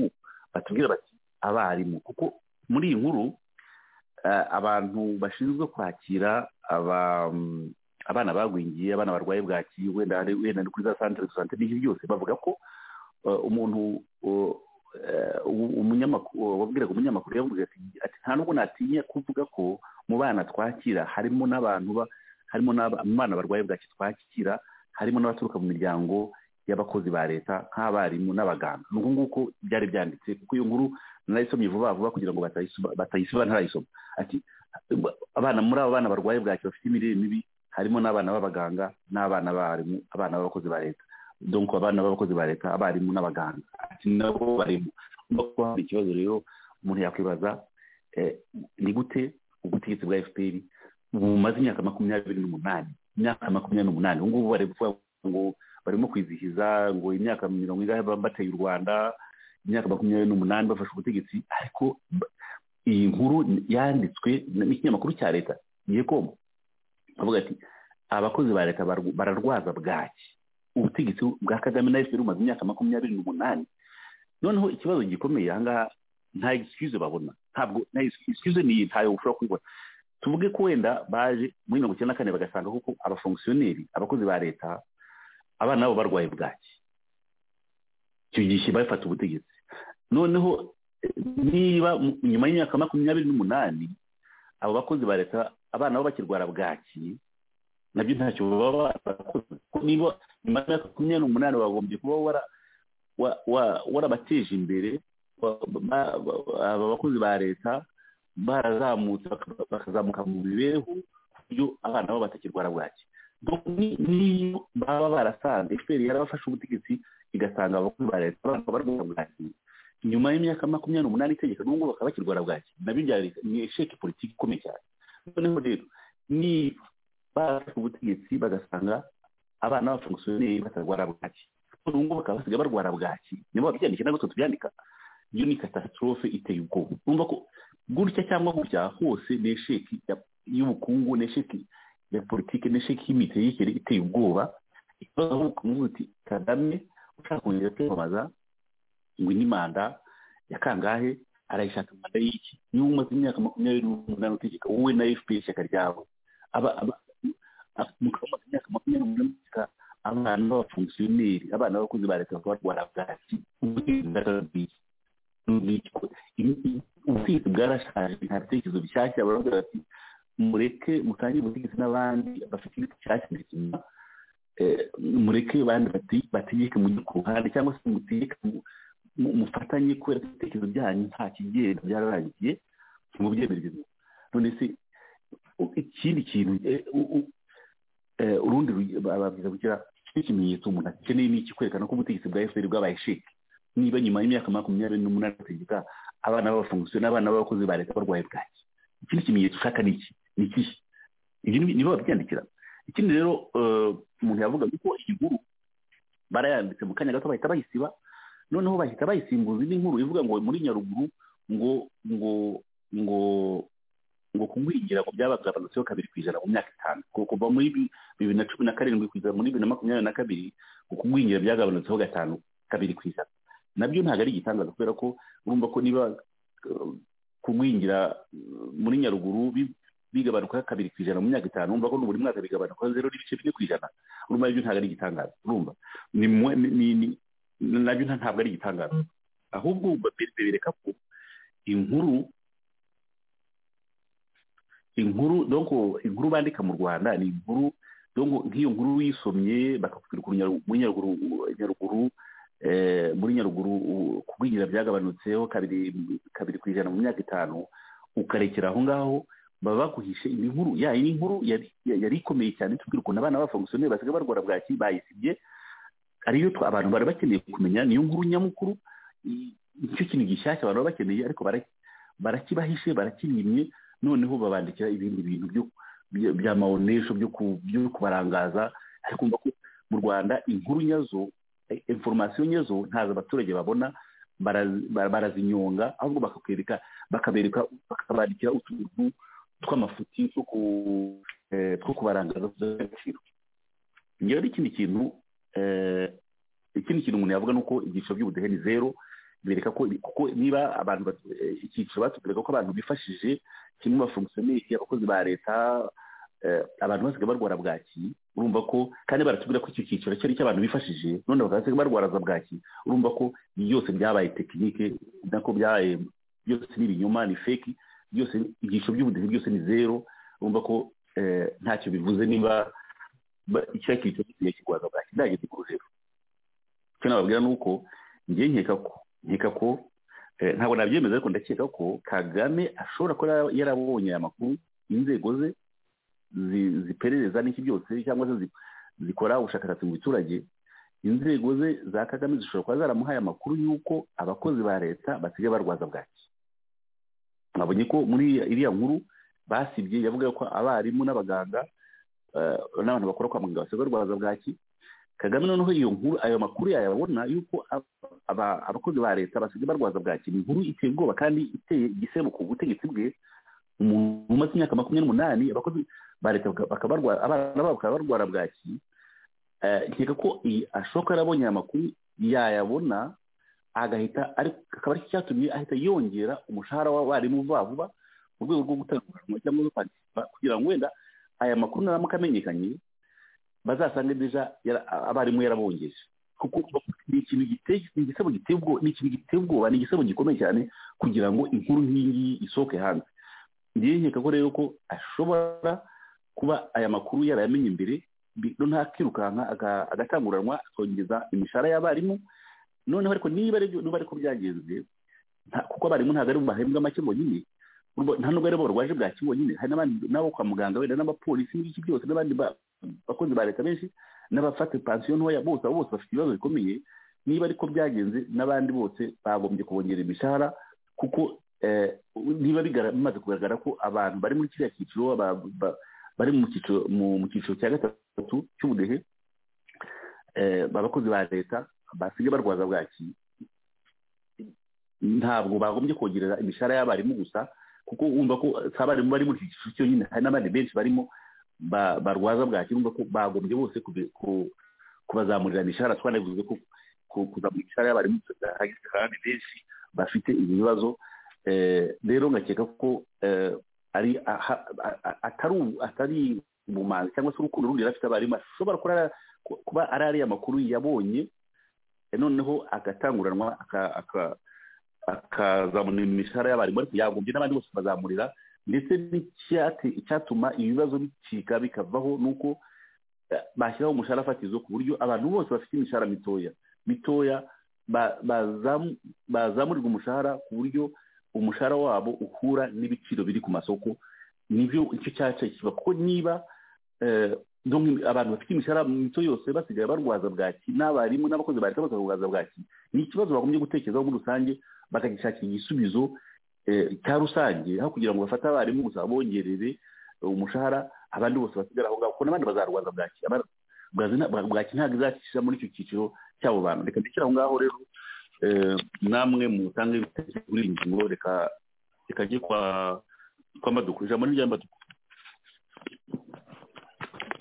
batubwira bati abarimu kuko muri iyi nkuru abantu bashinzwe kwakira abana bagwingiye abana barwaye bwaki wenda wenda kuri za santire santire n'ibyo byose bavuga ko umuntu umunyamakuru wabwiraga umunyamakuru yavuze ati nta nubwo natinya kuvuga ko mu bana twakira harimo n'abantu harimo n'abana barwaye bwaki twakira harimo n'abaturuka mu miryango y'abakozi ba leta nk'abarimu n'abaganga ni uku nguku byari byanditse kuko iyo nkuru narayisomye vuba vuba kugira ngo batayisoma ntarayisoma ati abana muri abo bana barwaye bwaki bafite imirire mibi harimo n'abana b'abaganga n'abana b'abarimu abana b'abakozi ba leta donko abana b'abakozi ba leta abarimu n'abaganga ati nabo barimo nuko hari ikibazo rero umuntu yakwibaza ni gute ubutegetsi bwa fpr bumaze imyaka makumyabiri n'umunani imyaka makumyabiri n'umunani ubu ngubu bari kuvuga ngo barimo kwizihiza ngo imyaka mirongo ingahe bateye u rwanda imyaka makumyabiri n'umunani bafashe ubutegetsi ariko iyi nkuru yanditswe n'ikinyamakuru cya leta igihe koma bavuga ati abakozi ba leta bararwaza bwaki ubutegetsi bwa kagame na efuperi bumaze imyaka makumyabiri n'umunani noneho ikibazo gikomeye ahangaha nta excuse babona ntabwo nta excuse ni ntayo ushobora kuyibona tuvuge ko wenda baje muri mirongo icyenda na kane bagasanga koko abafongisiyoneri abakozi ba leta abana babo barwaye bwaki icyo gihe bafata ubutegetsi noneho niba nyuma y'imyaka makumyabiri n'umunani abo bakozi ba leta abana babo bakirwara bwaki nabyo ntacyo baba barakoze niba nyuma y'imyaka makumyabiri n'umunani bagombye kuba warabateje imbere aba bakozi ba leta barazamutse bakazamuka mu mibereho ku buryo abana babo batakirwara bwaki niyo baba barasanze efuperi yarabafashe ubutegetsi igasanga abakozi ba leta barwara bwaki nyuma y'imyaka makumyabiri n'umunani itegeka n'ubu ngubu bakaba bakirwara bwaki nabyo ni esheke politiki ikomeye cyane noneho rero ni bafashe ubutegetsi bagasanga abana b'abafungusioneri batarwara bwaki ubu ngubu bakaba basigaye barwara bwaki nibo babyandika ntabwo tubyandika iyo ni katastrophe iteye ubwoba urumva ko gutya cyangwa gutya hose ni esheki y'ubukungu ni esheki ya politiki ni esheki y'imitegekere iteye ubwoba ikibazo aho ukumva uti kagame ushaka kongera kwiyamamaza ngo ni manda ya kangahe arayishaka manda y'iki niba umaze imyaka makumyabiri n'umunani utegeka wowe na fpr ishyaka ryawe mukaba umaze imyaka makumyabiri n'umunani utegeka abana b'abafungisiyoneri abana b'abakozi ba leta barwara bwaki ubutegetsi bwarashaje nta bitekerezo bishyashya baravuga bati mureke mutangire ubutegetsi n'abandi bafite ibiti bishyashya bizima mureke abandi bategeke mujye ku ruhande cyangwa se mutegeke mufatanye kubera ko ibitekerezo byanyu nta kigenda byararangiye ntibubyemerere none se ikindi kintu urundi babwiza kugira ikimenyetso umuntu akeneye ni iki kwerekana ko ubutegetsi bwa efuperi bwabaye sheke niba nyuma y'imyaka makumyabiri n'umunani ategeka abana b'abafungusiyo n'abana b'abakozi ba leta barwaye bwaki ikindi kimenyetso ushaka ni iki ni ikihe ibyo nibo babyandikira ikindi rero umuntu yavuga ko iyi nkuru barayanditse mu kanya gato bahita bayisiba noneho bahita bayisimbuza indi nkuru ivuga ngo muri nyaruguru ngo ngo ngo ngo kugwingira ngo byabagabanutseho kabiri ku ijana mu myaka itanu kuva muri bibiri na cumi na karindwi kugeza muri bibiri na makumyabiri na kabiri ngo kugwingira byagabanutseho gatanu kabiri ku ijana nabyo ntabwo ari igitangaza kubera ko urumva ko niba kugwingira muri nyaruguru bigabanuka kabiri ku ijana mu myaka itanu urumva ko buri mwaka bigabanuka zero n'ibice bine ku ijana urumva nabyo ntabwo ari igitangaza urumva nabyo ntabwo ari igitangaza ahubwo bereka ko inkuru inkuru donko inkuru bandika mu rwanda ni inkuru donko nk'iyo nkuru uyisomye bakakubwira ukuntu muri nyaruguru muri nyaruguru kugwingira byagabanutseho kabiri kabiri ku ijana mu myaka itanu ukarekera aho ngaho baba baguhishe indi nkuru ya iyi nkuru yari ikomeye cyane tubwira ukuntu abana b'abafongisiyoneri basigaye barwara bwaki bayisibye ariyo abantu bari bakeneye kumenya niyo nkuru nyamukuru nicyo kintu gishyashya abantu baba bakeneye ariko barakibahishe barakimye noneho babandikira ibindi bintu bya mawonesho byo kubarangaza ariko ko mu rwanda inkuru nyazo inforomasiyo nyezo ntazo abaturage babona barazinyonga ahubwo bakakwereka bakabereka bakabandikira utuntu tw'amafuti two kubarangaza agaciro ngewe n'ikindi kintu ikindi kintu umuntu yavuga ni uko ibyiciro by'ubudehe ni zero bereka ko kuko niba abantu icyiciro batubwiraga ko abantu bifashije kimwe bafungisiyoneri abakozi ba leta abantu basigaye barwara bwaki urumva ko kandi baratubwira ko icyo cyiciro cyari icy'abantu bifashije none bakaba barwaraza bwaki urumva ko byose byabaye tekinike nako byabaye byose ni ibinyoma ni feki byose ibyiciro by'ubudehe byose ni zero urumva ko ntacyo bivuze niba icyo cyiciro kigiye kirwaza bwaki ndageze ku rugero icyo nababwira ni uko ngiye nkeka ko nkeka ko ntabwo nabyemeza ariko ndakeka ko kagame ashobora kuba yarabonye aya makuru inzego ze ziperereza n'iki byose cyangwa se zikora ubushakashatsi mu biturage inzego ze za kagame zishobora kuba zaramuhaye amakuru y'uko abakozi ba leta basigaye barwaza bwaki mwabonye ko muri iriya nkuru basibye yavuga ko abarimu n'abaganga n'abantu bakora kwa muganga basigaye barwaza bwaki kagame noneho iyo nkuru ayo makuru yayabona y'uko abakozi ba leta basigaye barwaza bwaki ni inkuru iteye ubwoba kandi iteye igisebo ku butegetsi bwe umuntu umaze imyaka makumyabiri n'umunani abakozi ba leta abana babo bakaba barwara bwaki nkeka ko ashoka yarabonye aya makuru yayabona agahita akaba ari cyatumye ahita yongera umushahara w'abarimu vuba vuba mu rwego rwo gutanguranwa cyangwa rwo kwandikisha kugira ngo wenda aya makuru naramuka amenyekanye bazasanga neza abarimu yarabongeje kuko ni ikintu giteye igisebo giteye ubwoba ni ikintu giteye ubwoba ni igisebo gikomeye cyane kugira ngo inkuru nk'iyi isohoke hanze nkeka ko rero ko ashobora kuba aya makuru yarayamenye imbere ntakirukanka agatanguranwa akongeza imishahara y'abarimu noneho ariko niba ariko byagenze kuko abarimu ntabwo ari bahembwa make bonyine nta nubwo ari bo barwaje bwaki bonyine hari n'abo kwa muganga wenda n'abapolisi n'ibiki byose n'abandi bakozi ba leta benshi n'abafata pansiyo ntoya bose abo bose bafite ibibazo bikomeye niba ariko byagenze n'abandi bose bagombye kubongera imishahara kuko niba bimaze kugaragara ko abantu bari muri kiriya cyiciro bari mu cyiciro cya gatatu cy'ubudehe abakozi ba leta basigaye barwaza bwaki ntabwo bagombye kongerera imishahara y'abarimu gusa kuko wumva ko si abarimu bari muri iki cyiciro cyonyine hari n'abandi benshi barimo barwaza bwaki wumva ko bagombye bose kubazamurira imishahara twanavuze ko kuzamura imishahara y'abarimu hari abandi benshi bafite ibibazo rero nkakeka ko atari ubumanzi cyangwa se urukundo rundi yari afite abarimu ashobora kuba ari ariya makuru yabonye noneho agatanguranwa akazamura imishahara y'abarimu ariko yagombye n'abandi bose bazamurira ndetse n'icyatuma ibibazo bicika bikavaho ni uko bashyiraho umushahara fatizo ku buryo abantu bose bafite imishahara mitoya mitoya bazamurirwa umushahara ku buryo umushahara wabo uhura n'ibiciro biri ku masoko nibyo icyo cyaca kiba kuko niba abantu bafite imishahara mito yose basigaye barwaza bwaki n'abarimu n'abakozi ba leta bakarwaza bwaki ni ikibazo bagombye gutekerezaho muri rusange bakagishakira igisubizo cya rusange aho kugira ngo bafate abarimu gusa bongerere umushahara abandi bose basigara aho ngaho kuko n'abandi bazarwaza bwaki bwaki ntabwo izacisha muri icyo cyiciro cy'abo bantu reka ndekere aho ngaho rero namwe mutange ibitekerezo kuri iyi ngingo reka reka njye kwa kwa maduku ijambo ni rya maduku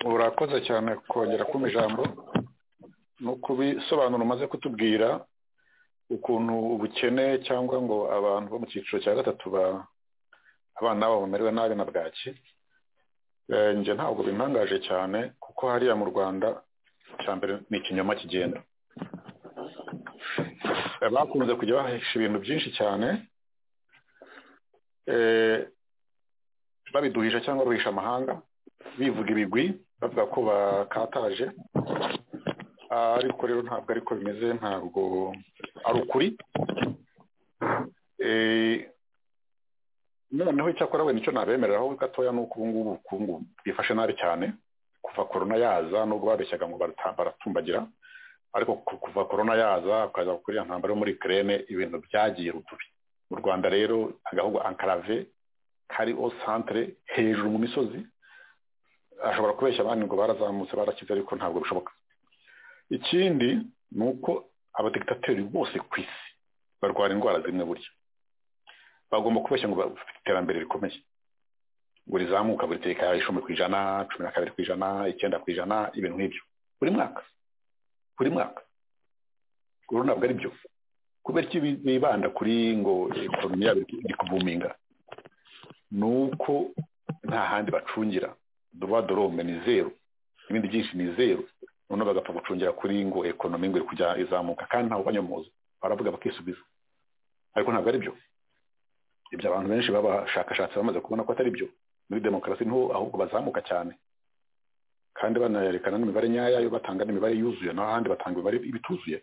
urakoze cyane kongera kumva ijambo ni ukubisobanura umaze kutubwira ukuntu ubukene cyangwa ngo abantu bo mu cyiciro cya gatatu abana babo bamererwa nabi na bwaki njye ntabwo bintangaje cyane kuko hariya mu rwanda cya mbere ni ikinyoma kigenda bakunze kujya bahisha ibintu byinshi cyane babiduhisha cyangwa bahisha amahanga bivuga ibigwi bavuga ko bakataje ariko rero ntabwo ariko bimeze ntabwo ari ukuri noneho icyakora wenda icyo nabemereraho gatoya ni uko ubungubu ubukungu bwifashe nabi cyane kuva korona yaza nubwo babeshyaga ngo baratumbagira ariko kuva korona yaza ukaza kuri iyo ntambaro muri kerene ibintu byagiye rutubi mu rwanda rero agahugu ankarave kari o santire hejuru mu misozi ashobora kubeshya abandi ngo barazamutse barakize ariko ntabwo bishoboka ikindi ni uko abadegitateri bose ku isi barwara indwara zimwe burya bagomba kubeshya ngo bafite iterambere rikomeye ngo rizamuka buri tekaya icumi ku ijana cumi na kabiri ku ijana icyenda ku ijana ibintu nk'ibyo buri mwaka buri mwaka rero ntabwo ari byo kubera ko bibanda kuri ngo ekonomi yabo iri kuvuminga ni uko nta handi bacungira duba dorome ni zeru ibindi byinshi ni zeru noneho bagapfa gucungira kuri ngo ekonomi ngo iri kujya izamuka kandi ntawe ubanyomoza baravuga bakisubiza ariko ntabwo ari byo ibyo abantu benshi b'abashakashatsi bamaze kubona ko atari byo muri demokarasi niho ahubwo bazamuka cyane kandi banayerekana n'imibare nyayayo batanga n'imibare yuzuye n'ahandi batanga imibare ibituzuye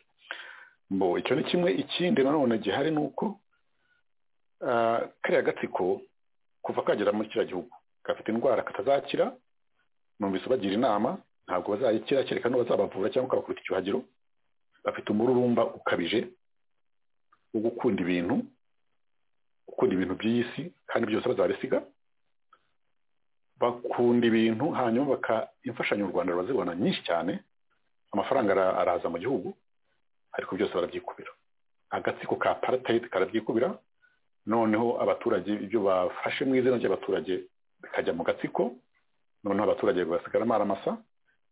mbo icyo ni kimwe ikindi nanone gihari ni uko kariya gatsiko kuva kagera muri kiriya gihugu gafite indwara katazakira numvise bagira inama ntabwo bazayikira kereka no bazabavura cyangwa ukabakubita icyuhagiro bafite umururumba ukabije wo gukunda ibintu gukunda ibintu by'iyi si kandi byose bazabisiga bakunda ibintu hanyuma baka imfashanyo u rwanda rurazibona nyinshi cyane amafaranga araza mu gihugu ariko byose barabyikubira agatsiko ka apartheid karabyikubira noneho abaturage ibyo bafashe mu izina ry'abaturage bikajya mu gatsiko noneho abaturage basigaramo aramasa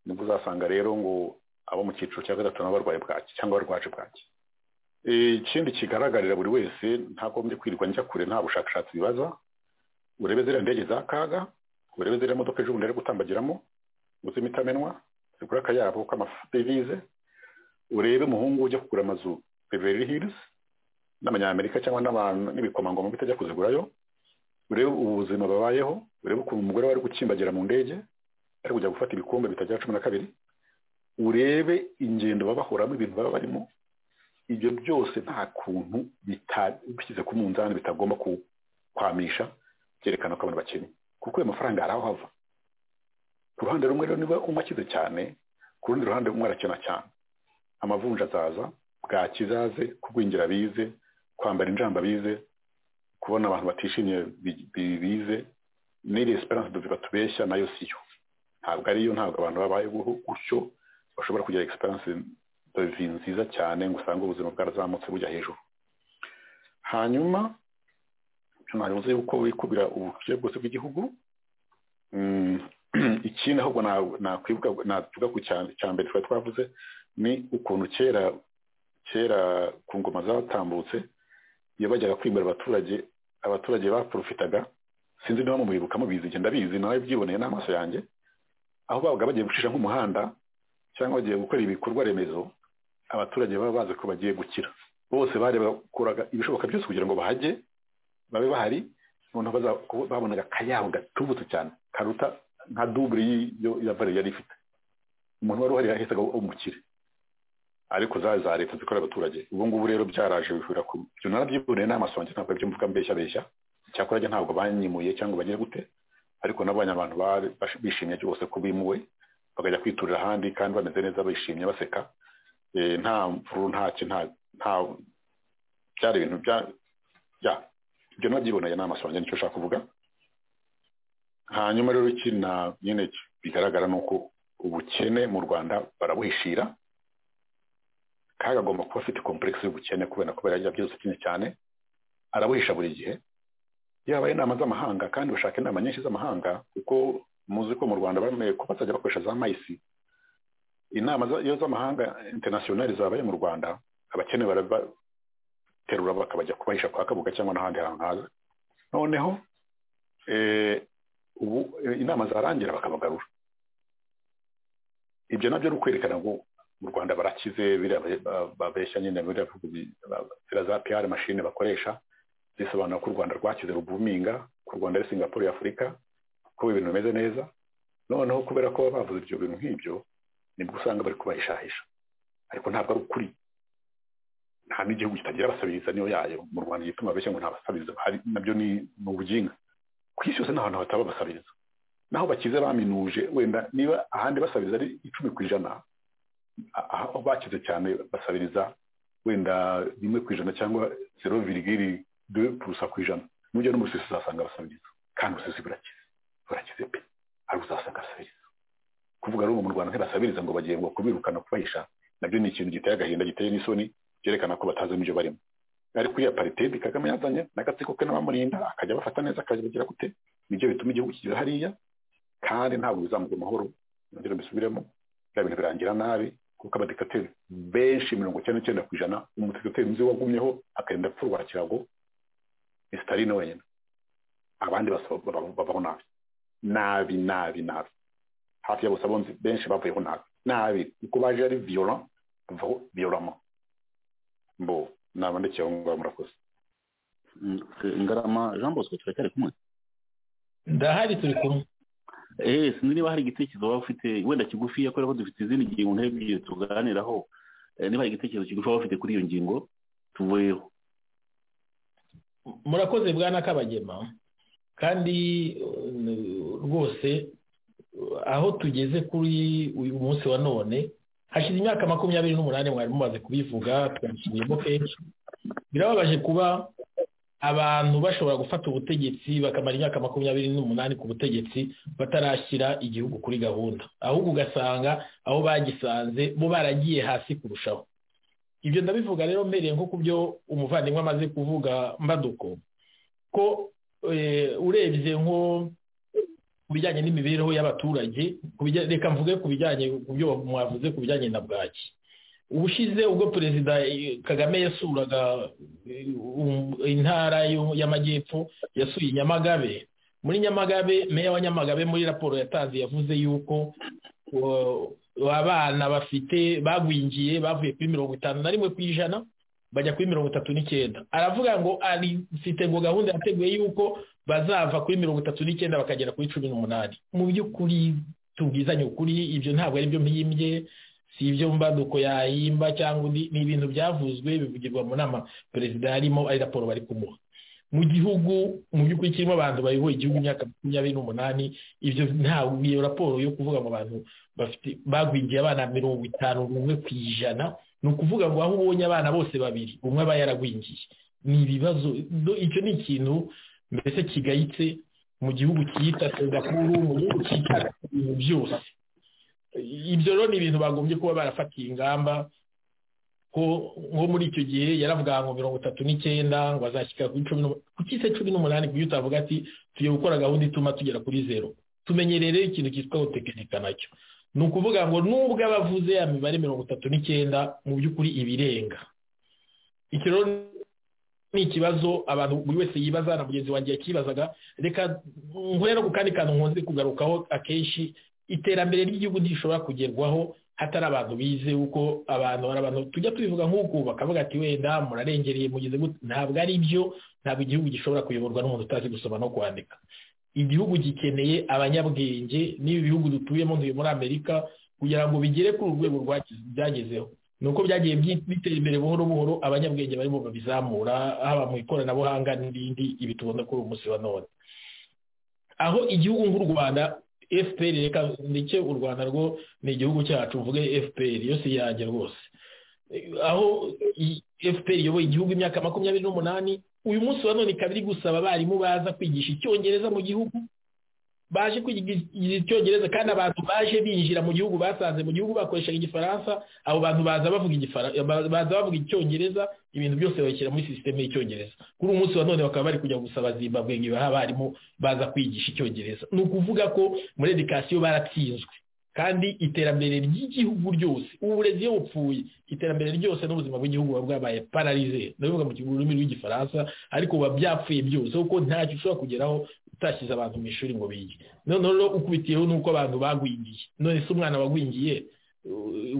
nibwo uzasanga rero ngo abo mu cyiciro cya gatatu nabo barwaye bwaki cyangwa barwaje bwaki ikindi kigaragarira buri wese ntagombye kwirirwa njya kure nta bushakashatsi bibaza urebe ziriya ndege za kaga urebe ziriya modoka ejo bundi ari gutambagiramo uzima itamenwa zigura akayabo k'amadevize urebe umuhungu ujya kugura amazu beverly hills n'abanyamerika cyangwa n'ibikomangoma bitajya kuzigurayo urebe ubuzima babayeho urebe ukuntu umugore wari gukimbagira mu ndege ari kujya gufata ibikombe bitagera cumi na kabiri urebe ingendo babahoramo ibintu baba barimo ibyo byose nta kuntu bishyize ku munzani bitagomba kwamisha byerekana ko abantu bakennye kuko ayo mafaranga ari aho hava ku ruhande rumwe rero niba umwe akize cyane ku rundi ruhande umwe arakena cyane amavunja azaza bwakizaze kugwingira bize kwambara injamba bize kubona abantu batishimye bize n'iri esperance de batubeshya nayo siyo ntabwo ariyo ntabwo abantu babayeho gutyo bashobora kugira esperance vi nziza cyane ngo usange ubuzima bwarazamutse bujya hejuru hanyuma ntabivuze yuko wikubira ubukire bwose bw'igihugu ikindi ahubwo navuga ku cya mbere twari twavuze ni ukuntu kera kera ku ngoma zatambutse iyo bajyaga kwimura abaturage abaturage baporofitaga sinzi niba mubibuka mubizi igenda bizi nawe byiboneye n'amaso yanjye aho babaga bagiye gucisha nk'umuhanda cyangwa bagiye gukora ibikorwa remezo abaturage baba bazi ko bagiye gukira bose bari bakoraga ibishoboka byose kugira ngo bahajye babe bahari noneho babonaga akayabo gatubutse cyane karuta nka dubure ya vare yari ifite umuntu wari uhari yahitaga umukire ariko za za leta zikorera abaturage ubu ngubu rero byaraje bihura ku byo narabyiboneye n'amaso wanjye ntabwo ibyo mvuga mbeshya beshya cyakora njye ntabwo banyimuye cyangwa bagiye gute ariko nabonye abantu bishimye rwose ko bimuwe bakajya kwiturira ahandi kandi bameze neza bishimye baseka nta mvuru ntacyo nta byari ibintu bya ibyo nabyiboneye n'amaso yanjye nicyo ushaka kuvuga hanyuma rero iki na nyine bigaragara ni uko ubukene mu rwanda barabuhishira kandi agomba kuba afite kompuregisi y'ubukene kubera ko birajya byose kimwe cyane arabuhisha buri gihe yaba inama z'amahanga kandi bashaka inama nyinshi z'amahanga kuko muzi ko mu rwanda bamenye ko bazajya bakoresha za mayisi inama iyo z'amahanga interinasiyonari zabaye mu rwanda abakene barabaterura bakabajya kubahisha kwa kabuga cyangwa n'ahandi hantu haza noneho ubu inama zarangira bakabagarura ibyo nabyo ni ukwerekana ngo mu rwanda barakize babeshya nyine biriya za piyari mashine bakoresha zisobanura ko u rwanda rwakize rubuminga ko u rwanda ari singapore y'afurika ko ibintu bimeze neza noneho kubera ko bavuze ibyo bintu nk'ibyo nibwo usanga bari kubahishahisha ariko ntabwo ari ukuri nta n'igihugu kitagira abasabiriza niyo yayo mu rwanda gituma beshya ngo nta basabiriza bahari nabyo ni ubuginga ku isi yose nta hantu hataba basabiriza naho bakize baminuje wenda niba ahandi basabiriza ari icumi ku ijana aho bakize cyane basabiriza wenda rimwe ku ijana cyangwa zero virigiri de purusa ku ijana n'ujya no mu rusisi uzasanga basabiriza kandi urusisi burakize burakize pe hari uzasanga basabiriza kuvuga rero mu rwanda ntibasabiriza ngo bagiye ngo kubirukana kubahisha nabyo ni ikintu giteye agahinda giteye n'isoni byerekana ko batazi n'ibyo barimo ariko iyo paritedi kagame yazanye n'agatsiko ke n'abamurinda akajya abafata neza akajya bagira gute nibyo bituma igihugu kigera hariya kandi ntabwo bizamuga amahoro nongera mbisubiremo bya bintu birangira nabi kuko abadikateri benshi mirongo icyenda n'icyenda ku ijana umudikateri nzi wagumyeho akagenda apfurwa kirago ni sitaline wenyine abandi babaho nabi nabi nabi nabi hafi ya bose abunzi benshi bavuyeho nabi nabi uko baje ari viyora bavaho viyoramo mbo naba ndekeye aho ngaho murakoze ngarama jean bosco turacyari kumwe ndahari turi kumwe eee sinzi niba hari igitekerezo waba ufite wenda kigufiya kubera ko dufite izindi ngingo nk'ebyiri tuganiraho niba hari igitekerezo kigufi waba ufite kuri iyo ngingo tuvuyeho murakoze bwana kabagema kandi rwose aho tugeze kuri uyu munsi wa none hashize imyaka makumyabiri n'umunani mwari mumaze kubivuga twabisubiyemo kenshi birababaje kuba abantu bashobora gufata ubutegetsi bakamara imyaka makumyabiri n'umunani ku butegetsi batarashyira igihugu kuri gahunda ahubwo ugasanga aho bagisanze bo baragiye hasi kurushaho ibyo ndabivuga rero mbereye nko ku byo umuvandimwe amaze kuvuga mbaduko ko urebye nko ku bijyanye n'imibereho y'abaturage reka mvuge ku bijyanye ku byo mwavuze ku bijyanye na bwaki ubushize ubwo perezida kagame yasuraga intara y'amajyepfo yasuye nyamagabe muri nyamagabe meya wa nyamagabe muri raporo yatanze yavuze yuko abana bafite bagwingiye bavuye kuri mirongo itanu na rimwe ku ijana bajya kuri mirongo itatu n'icyenda aravuga ngo afite ngo gahunda yateguye yuko bazava kuri mirongo itatu n'icyenda bakagera kuri cumi n'umunani mu by'ukuri tubwizanye ukuri ibyo ntabwo ari byo mpimbye si ibyo mbaduko yahimba cyangwa ni ibintu byavuzwe bivugirwa mu nama perezida yarimo ari raporo bari kumuha mu gihugu mu by'ukuri kirimo abantu bayoboye igihugu imyaka makumyabiri n'umunani ibyo ntabwo iyo raporo yo kuvuga mu bantu bafite bagwingiye abana mirongo itanu umwe ku ijana ni ukuvuga ngo aho ubonye abana bose babiri umwe aba yaragwingiye ni ibibazo icyo ni ikintu mbese kigayitse mu gihugu cyita singapuru mu gihugu cyita ibintu byose ibyo rero ni ibintu bagombye kuba barafatiye ingamba ko nko muri icyo gihe yaravuga ngo mirongo itatu n'icyenda ngo azashyika kuri cumi ku cyise cumi n'umunani kuburyo utavuga ati tugiye gukora gahunda ituma tugera kuri zeru tumenyerere ikintu cyitwa gutekinika nacyo ni ukuvuga ngo nubwo abavuze ya mibare mirongo itatu n'icyenda mu by'ukuri ibirenga iki rero ni ikibazo abantu buri wese yibaza na mugenzi wanjye yakibazaga reka nkorera ku kandi kantu nkunze kugarukaho akenshi iterambere ry'igihugu ntishobora kugerwaho hatari abantu bize uko abantu hari abantu tujya tubivuga nk'uko bakavuga ati wenda murarengereye mugeze ntabwo ari byo ntabwo igihugu gishobora kuyoborwa n'umuntu utazi gusoma no kwandika igihugu gikeneye abanyabwenge n'ibi bihugu dutuyemo ntuye muri amerika kugira ngo bigere ku rwego byagezeho ni uko byagiye bitera imbere buhoro buhoro abanyabwenge barimo babizamura haba mu ikoranabuhanga n'ibindi ibi tubona kuri uyu munsi wa none aho igihugu nk'u rwanda fpr reka ndetse u rwanda rwo ni igihugu cyacu mvuge fpr yo si yanjye rwose aho fpr iyoboye igihugu imyaka makumyabiri n'umunani uyu munsi wa none ikaba iri gusaba abarimu baza kwigisha icyongereza mu gihugu baje kwigisha icyongereza kandi abantu baje binjira mu gihugu basanze mu gihugu bakoreshaga igifaransa abo bantu baza bavuga baza bavuga icyongereza ibintu byose babishyira muri sisiteme y'icyongereza kuri uyu munsi wa none bakaba bari kujya gusaba zimbabwe ngo ibahe abarimu baza kwigisha icyongereza ni ukuvuga ko muri edikasiyo baratsinzwe kandi iterambere ry'igihugu ryose uburezi iyo bupfuye iterambere ryose n'ubuzima bw'igihugu buba bwabaye pararize ndabivuga mu rurimi rw'igifaransa ariko buba byapfuye byose kuko ntacyo ushobora kugeraho utashyize abantu mu ishuri ngo bige noneho rero ukubitiyeho n'uko abantu bagwingiye none se umwana wagwingiye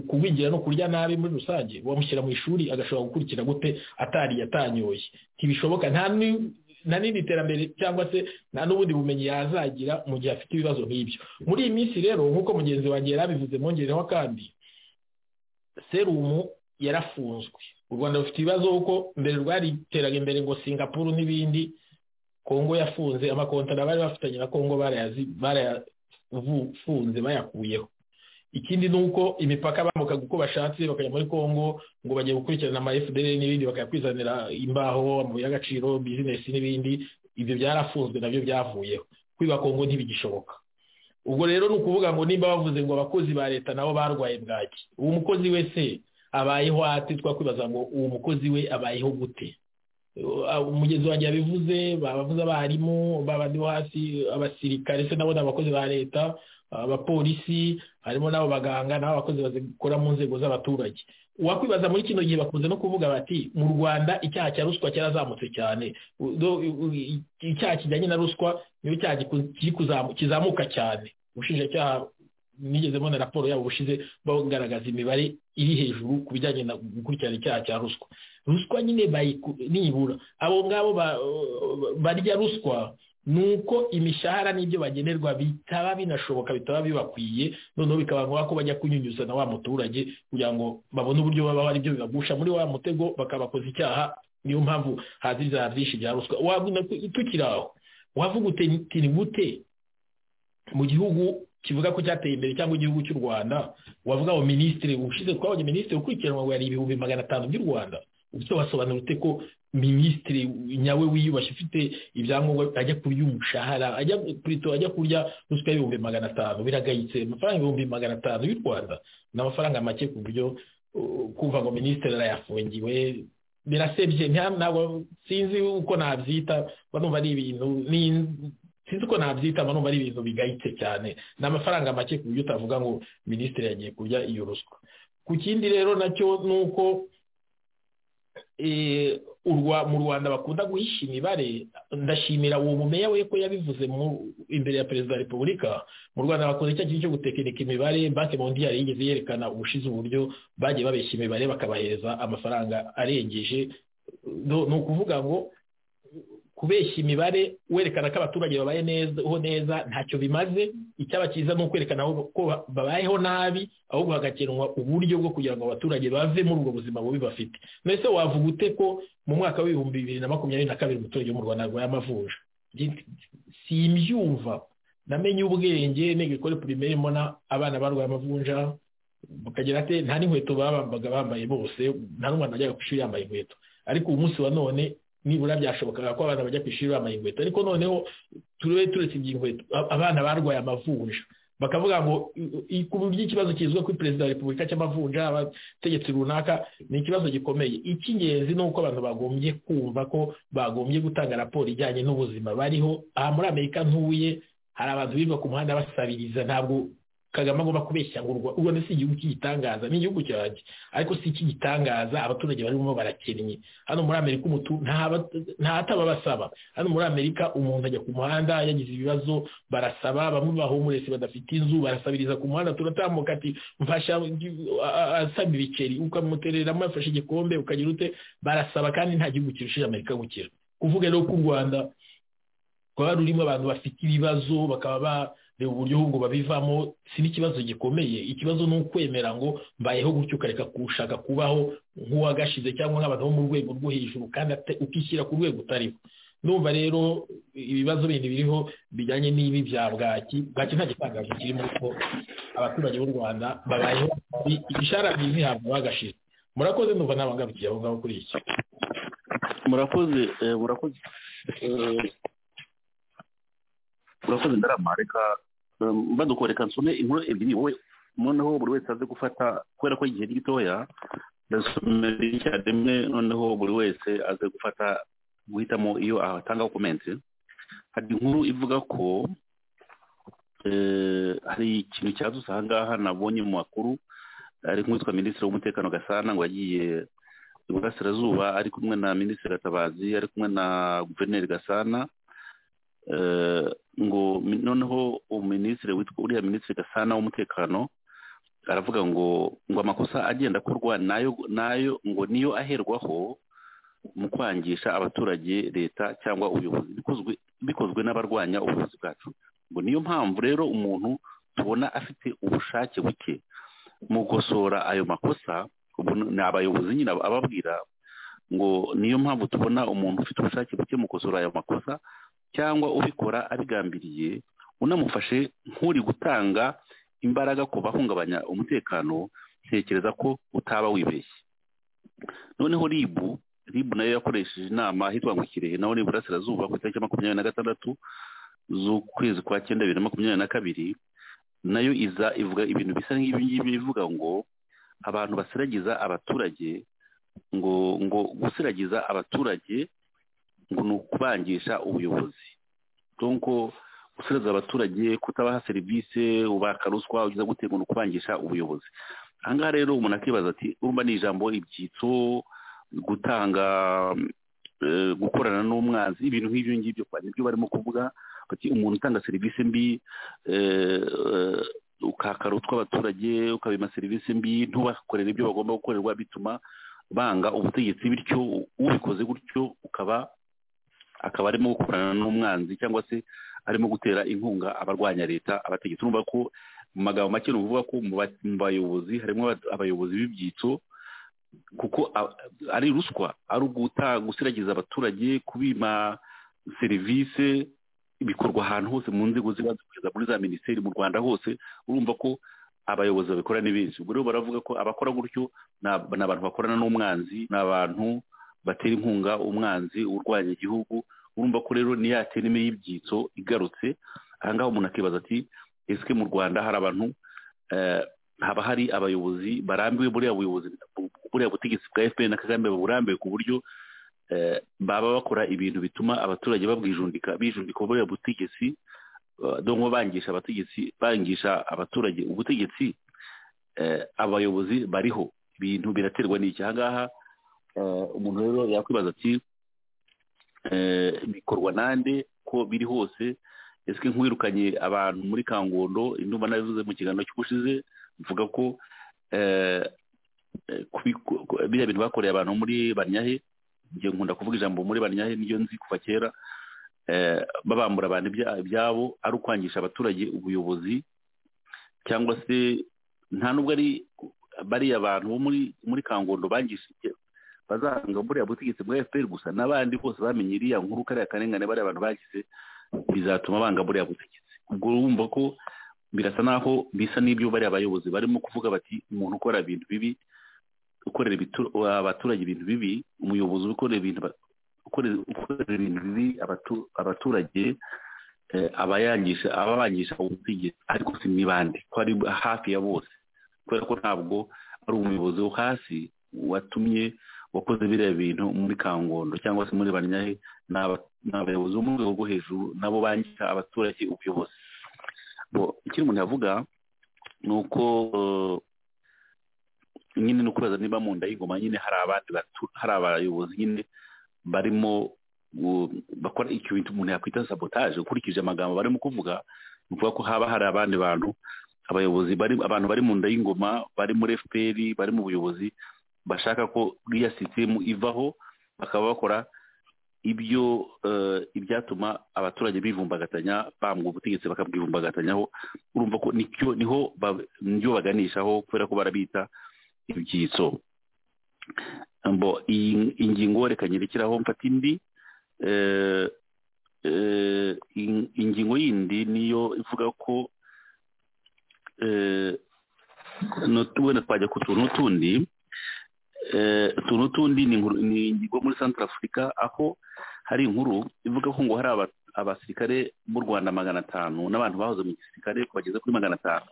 kugwingira no kurya nabi muri rusange wamushyira mu ishuri agashobora gukurikira gute atariye atanyoye ntibishoboka nta nta n'indi iterambere cyangwa se nta n'ubundi bumenyi yazagira mu gihe afite ibibazo nk'ibyo muri iyi minsi rero nk'uko mugenzi wanjye yari abivuze mwongereho kandi serumu yarafunzwe u rwanda rufite ibibazo kuko mbere rwari iteraga imbere ngo singapuru n'ibindi kongo yafunze amakontara bari bafitanye na kongo barayafunze bayakuyeho ikindi ni uko imipaka bambukaga uko bashatse bakajya muri congo ngo bagiye gukurikirana ama fdr n'ibindi bakayakwizanira imbaho amabuye y'agaciro bizinesi n'ibindi ibyo byarafunzwe nabyo byavuyeho kwiba kongo ntibigishoboka ubwo rero ni ukuvuga ngo nimba bavuze ngo abakozi ba leta nabo barwaye bwaki uwo mukozi we se abayeho ate twakwibaza ngo uwo mukozi we abayeho gute umugezi wanjye yabivuze babavuze abarimu babandi bo hasi abasirikare se nabo ni abakozi ba leta abapolisi harimo n'abo baganga n'abo bakozi bakora mu nzego z'abaturage wakwibaza muri kino gihe bakunze no kuvuga bati mu rwanda icyaha cya ruswa cyarazamutse cyane icyaha kijyanye na ruswa niyo cyaha kizamuka cyane ubushinjacyaha nigeze mbona raporo yabo bushize bagaragaza imibare iri hejuru ku bijyanye no gukurikirana icyaha cya ruswa ruswa nyine nibura abo ngabo barya ruswa ni uko imishahara n'ibyo bagenerwa bitaba binashoboka bitaba bibakwiye noneho bikaba ngombwa ko bajya kunyunyuza na wa muturage kugira ngo babone uburyo babaho aribyo bibagusha muri wa mutego bakabakoza icyaha niyo mpamvu haziza byinshi bya ruswa tukiri aho wavuga utiri gute mu gihugu kivuga ko cyateye imbere cyangwa igihugu cy'u rwanda wavuga ngo minisitiri ushize twabonye minisitiri ukurikiranwa yari ibihumbi magana atanu by'u rwanda ufite wasobanura ute ko minisitiri nyawe wiyubashye ufite ibyangombwa ajya kurya umushahara ajya kurito ajya kurya ruswa y'ibihumbi magana atanu biragayitse amafaranga ibihumbi magana atanu y'u rwanda ni amafaranga make ku buryo kumva ngo minisitiri arayafungiwe birasebye ntabwo sinzi uko nabyita banumva ari ibintu sinzi uko nabyita numva ari ibintu bigayitse cyane ni amafaranga make ku buryo utavuga ngo minisitiri yagiye kurya iyo ruswa ku kindi rero nacyo ni uko mu rwanda bakunda guhisha imibare ndashimira uwo mumeya we ko yabivuze imbere ya perezida wa repubulika mu rwanda bakoze icyo kintu cyo gutekinika imibare banki mondiyari yigeze yerekana ubushize uburyo bagiye babeshya imibare bakabahereza amafaranga arengeje ni ukuvuga ngo kubeshya imibare werekana ko abaturage babayeho neza ntacyo bimaze icyaba cyiza ni ukwerekana ko babayeho nabi ahubwo hagakenwa uburyo bwo kugira ngo abaturage bave muri ubwo buzima bubi bafite mbese wavuga ute ko mu mwaka w'ibihumbi bibiri na makumyabiri na kabiri umuturage wo mu rwanda arwaye amavunja simbyumva namenye ubwenge nige kuri pirimeri mbona abana barwaye amavunja bakagira ati nta n'inkweto bambaga bambaye bose nta n'umwana wajyaga ku ishuri yambaye inkweto ariko ubu munsi wa none nibura byashobokaga ko abana bajya ku ishuri bambaye inkweto ariko noneho turebe turetse iby'inkweto abana barwaye amavunja bakavuga ngo by'ikibazo kizwa kuri perezida wa repubulika cy'amavunja abategetsi runaka ni ikibazo gikomeye icy'ingenzi ni uko abantu bagombye kumva ko bagombye gutanga raporo ijyanye n'ubuzima bariho aha muri amerika ntuye hari abantu birirwa ku muhanda basabiriza ntabwo kagame agomba kubeshya ngo u rwanda si igihugu cy'igitangaza ni igihugu cyanjye ariko si icy'igitangaza abaturage barimo barakennye hano muri amerika umutu ntataba basaba hano muri amerika umuntu ajya ku muhanda yagize ibibazo barasaba bamwe bahumuretse badafite inzu barasabiriza ku muhanda turatambuka ati mfasha asaba ibiceri ukamutereramo yafashe igikombe ukagira ute barasaba kandi nta gihugu kirusha amerika gukira kuvuga rero ko u rwanda rwaba rurimo abantu bafite ibibazo bakaba ba reba uburyo ahubwo babivamo si n'ikibazo gikomeye ikibazo ni ukwemera ngo mbayeho gutyo ukareka gushaka kubaho nk'uwagashize cyangwa nk'abantu bo mu rwego rwo hejuru kandi ukishyira ku rwego utariho numva rero ibibazo bindi biriho bijyanye n'ibi bya bwaki bwaki nta gitangaje kirimo ko abaturage b'u rwanda babayeho igishara byiza ihabwa bagashize murakoze numva n'abangabukiye aho ngaho kuri iki murakoze murakoze urakoze ndarama reka badukoreka nsome inkuru ebyiri wowe noneho buri wese aze gufata kubera ko igihe gitoya ndasomera icya rimwe noneho buri wese aze gufata guhitamo iyo ahatangaho komenti hari inkuru ivuga ko hari ikintu cyadutse aha ngaha nabonye mu makuru ari nk'uwitwa minisitiri w'umutekano gasana ngo yagiye iburasirazuba ari kumwe na minisitiri gatabazi ari kumwe na guverineri gasana ngo noneho minisitiri witwa uriya minisitiri gasana w'umutekano aravuga ngo ngo amakosa agenda akorwa nayo nayo ngo niyo aherwaho mu kwangisha abaturage leta cyangwa ubuyobozi bikozwe n'abarwanya ubuyobozi bwacu ngo niyo mpamvu rero umuntu tubona afite ubushake buke mu gukosora ayo makosa ni abayobozi nyine ababwira ngo niyo mpamvu tubona umuntu ufite ubushake buke mu gukosora ayo makosa cyangwa ubikora abigambiriye unamufashe nk'uri gutanga imbaraga ku bahungabanya umutekano ntekereza ko utaba wibeshye noneho ribu ribu nayo yakoresheje inama hitwa ngo kirehe naho ni burasirazuba ku itariki makumyabiri na gatandatu z'ukwezi kwa cyenda bibiri na makumyabiri na kabiri nayo iza ivuga ibintu bisa nk'ibi ngibi bivuga ngo abantu basiragiza abaturage ngo ngo gusiragiza abaturage ngo ni ukubangisha ubuyobozi kuko gusubiza abaturage kutabaha serivisi ubaka ruswa ugeze gute ngo ni ukubangisha ubuyobozi ahangaha rero umuntu akibaza ati urumva ni ijambo ibyitso gutanga gukorana n'umwanzi ibintu nk'ibyo ngibyo kubanya ibyo barimo kuvuga bati umuntu utanga serivisi mbi ukakara utw'abaturage ukabima serivisi mbi ntubakorere ibyo bagomba gukorerwa bituma banga ubutegetsi bityo ubikoze gutyo ukaba akaba arimo gukorana n'umwanzi cyangwa se arimo gutera inkunga abarwanya leta abategetsi urumva ko mu magambo make ni ukuvuga ko mu bayobozi harimo abayobozi b'ibyitso kuko ari ruswa ari gusiragiza abaturage kubima serivisi bikorwa ahantu hose mu nzego ziba zikugeza muri za minisiteri mu rwanda hose urumva ko abayobozi babikora ni benshi ubwo rero baravuga ko abakora gutyo ni abantu bakorana n'umwanzi ni abantu batera inkunga umwanzi urwanya igihugu urumva ko rero niyo yatereme y'ibyitso igarutse ahangaha umuntu akibaza ati ese mu rwanda hari abantu haba hari abayobozi barambiwe buriya buyobozi buriya butegetsi bwa fpr na kagame burambiwe ku buryo baba bakora ibintu bituma abaturage babwijundika bijundika buriya butegetsi donko bangisha abategetsi bangisha abaturage ubutegetsi abayobozi bariho ibintu biraterwa n'iki ahangaha umuntu rero yakwibaza ati bikorwa nande ko biri hose ese nk'uwirukanye abantu muri kangondo indumva nabivuze mu kiganiro cy'ubushize mvuga ko biriya bintu bakoreye abantu muri banyahe njye nkunda kuvuga ijambo muri banyahe niyo nzi kuva kera babambura abantu ibyabo ari ukwangisha abaturage ubuyobozi cyangwa se nta nubwo ari bariya bantu bo muri kangondo bangishije bazanga buriya butegetsi bwa efuperi gusa n'abandi bose bamenye iriya nkuru kariya karengane bariya abantu bagize bizatuma banga buriya butegetsi ubwo urumva ko birasa naho bisa n'ibyo bariya bayobozi barimo kuvuga bati umuntu ukora ibintu bibi ukorera abaturage ibintu bibi umuyobozi ukorera ibintu bibi abaturage aba abangisha ubutegetsi ariko si n'ibandi ko ari hafi ya bose kubera ko ntabwo ari umuyobozi wo hasi watumye wakoze biriya bintu muri kangondo cyangwa se muri banyahe ni abayobozi bo mu rwego rwo hejuru nabo bangisha abaturage ubuyobozi ikindi umuntu yavuga ni uko nyine no kubaza niba mu nda y'ingoma nyine hari abandi hari abayobozi nyine barimo bakora icyo bintu umuntu yakwita sabotaje ukurikije amagambo barimo kuvuga ni ukuvuga ko haba hari abandi bantu abayobozi bari abantu bari mu nda y'ingoma bari muri fpr bari mu buyobozi bashaka ko iriya sisitemu ivaho bakaba bakora ibyo ibyatuma abaturage bivumbagatanya bambwa ubutegetsi bakabwivumbagatanya urumva ko niho niho baganishaho kubera ko barabita ibyitso mbo ingingo reka nyerekeraho mfata indi ingingo yindi niyo ivuga ko wenda twajya ku tuntu tundi utuntu tundi ni ingingo muri santara afurika aho hari inkuru ivuga ko ngo hari abasirikare b'u rwanda magana atanu n'abantu bahoze mu gisirikare bageze kuri magana atanu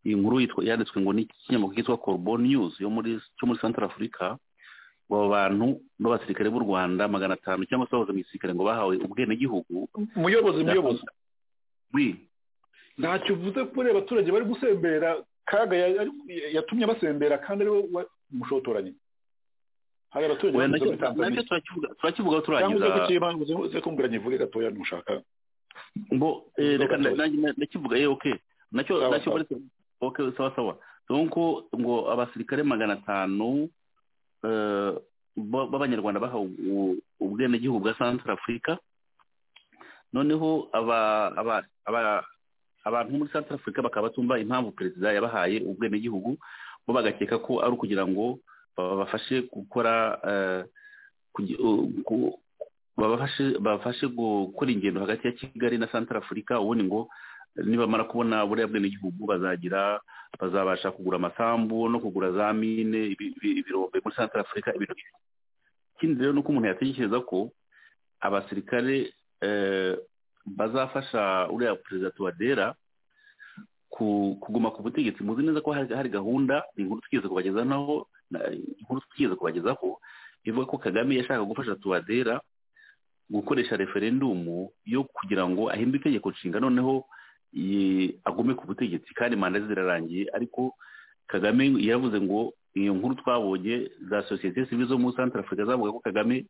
iyi nkuru yanditswe ngo n'ikinyamakuru cyitwa Corbon News yo muri cyo muri Central Africa abo bantu n'abasirikare b'u Rwanda magana atanu cyangwa se bahoze mu gisirikare ngo bahawe ubwenegihugu muyobozi muyobozi ntacyo uvuze kuri abaturage bari gusembera kaga yatumye basembera kandi ariwe umushotoranye hari abaturage turakivuga turangiza uze kumbwira nyivuge gatoya ntushaka ngo reka ndakivuga ye okay nacyo nacyo bari oke sawa sawa donc ngo abasirikare magana atanu b'abanyarwanda bahawe ubwenegihugu bwa central africa noneho abantu muri central africa bakaba batumva impamvu perezida yabahaye ubwenegihugu bo bagakeka ko ari ukugira ngo babafashe gukora babafashe gukora ingendo hagati ya kigali na central africa ubundi ngo nibamara kubona buriya bwenegihugu bazagira bazabasha kugura amasambu no kugura za mine ibirombe muri santara afurika ibintu ikindi rero ni uko umuntu yatekereza ko abasirikare bazafasha uriya perezida tubadera kuguma ku butegetsi muzi neza ko hari gahunda inkuru twigeze kubagezaho inkuru twigeze kubagezaho ivuga ko kagame yashaka gufasha tubadera gukoresha referendumu yo kugira ngo ahindure itegeko nshinga noneho agume ku butegetsi kandi manda zirarangiye ariko kagame yaravuze ngo iyo nkuru twabonye za sosiyete sivile zo muri santara afurika zavuga ko kagame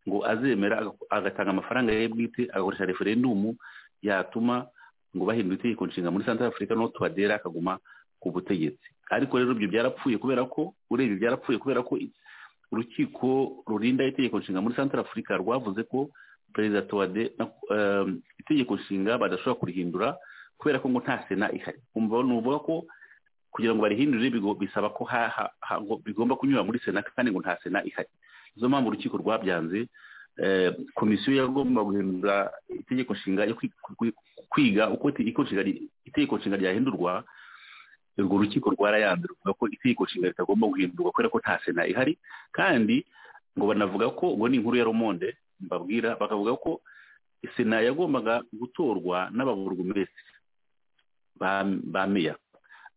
ngo azemera agatanga amafaranga ye bwite agakoresha referendumu yatuma ngo bahindure itegeko nshinga muri santara afurika no tuwadera akaguma ku butegetsi ariko rero ibyo byarapfuye kubera ko urebye byarapfuye kubera ko urukiko rurinda itegeko nshinga muri santara afurika rwavuze ko perezida tuwade itegeko nshinga badashobora kurihindura kubera ko ngo nta sena ihari ni uvuga ko kugira ngo barihindure bisaba ko bigomba kunyura muri sena kandi ngo nta sena ihari nizo mpamvu urukiko rwabyanze komisiyo yagomba guhindura itegeko nshinga yo kwiga uko itegeko nshinga ryahindurwa urwo rukiko rwarayanze ruvuga ko itegeko nshinga ritagomba guhindurwa kubera ko nta sena ihari kandi ngo banavuga ko ngo ni inkuru ya romonde mbabwira bakavuga ko sena yagombaga gutorwa n'ababurugumesi ba meya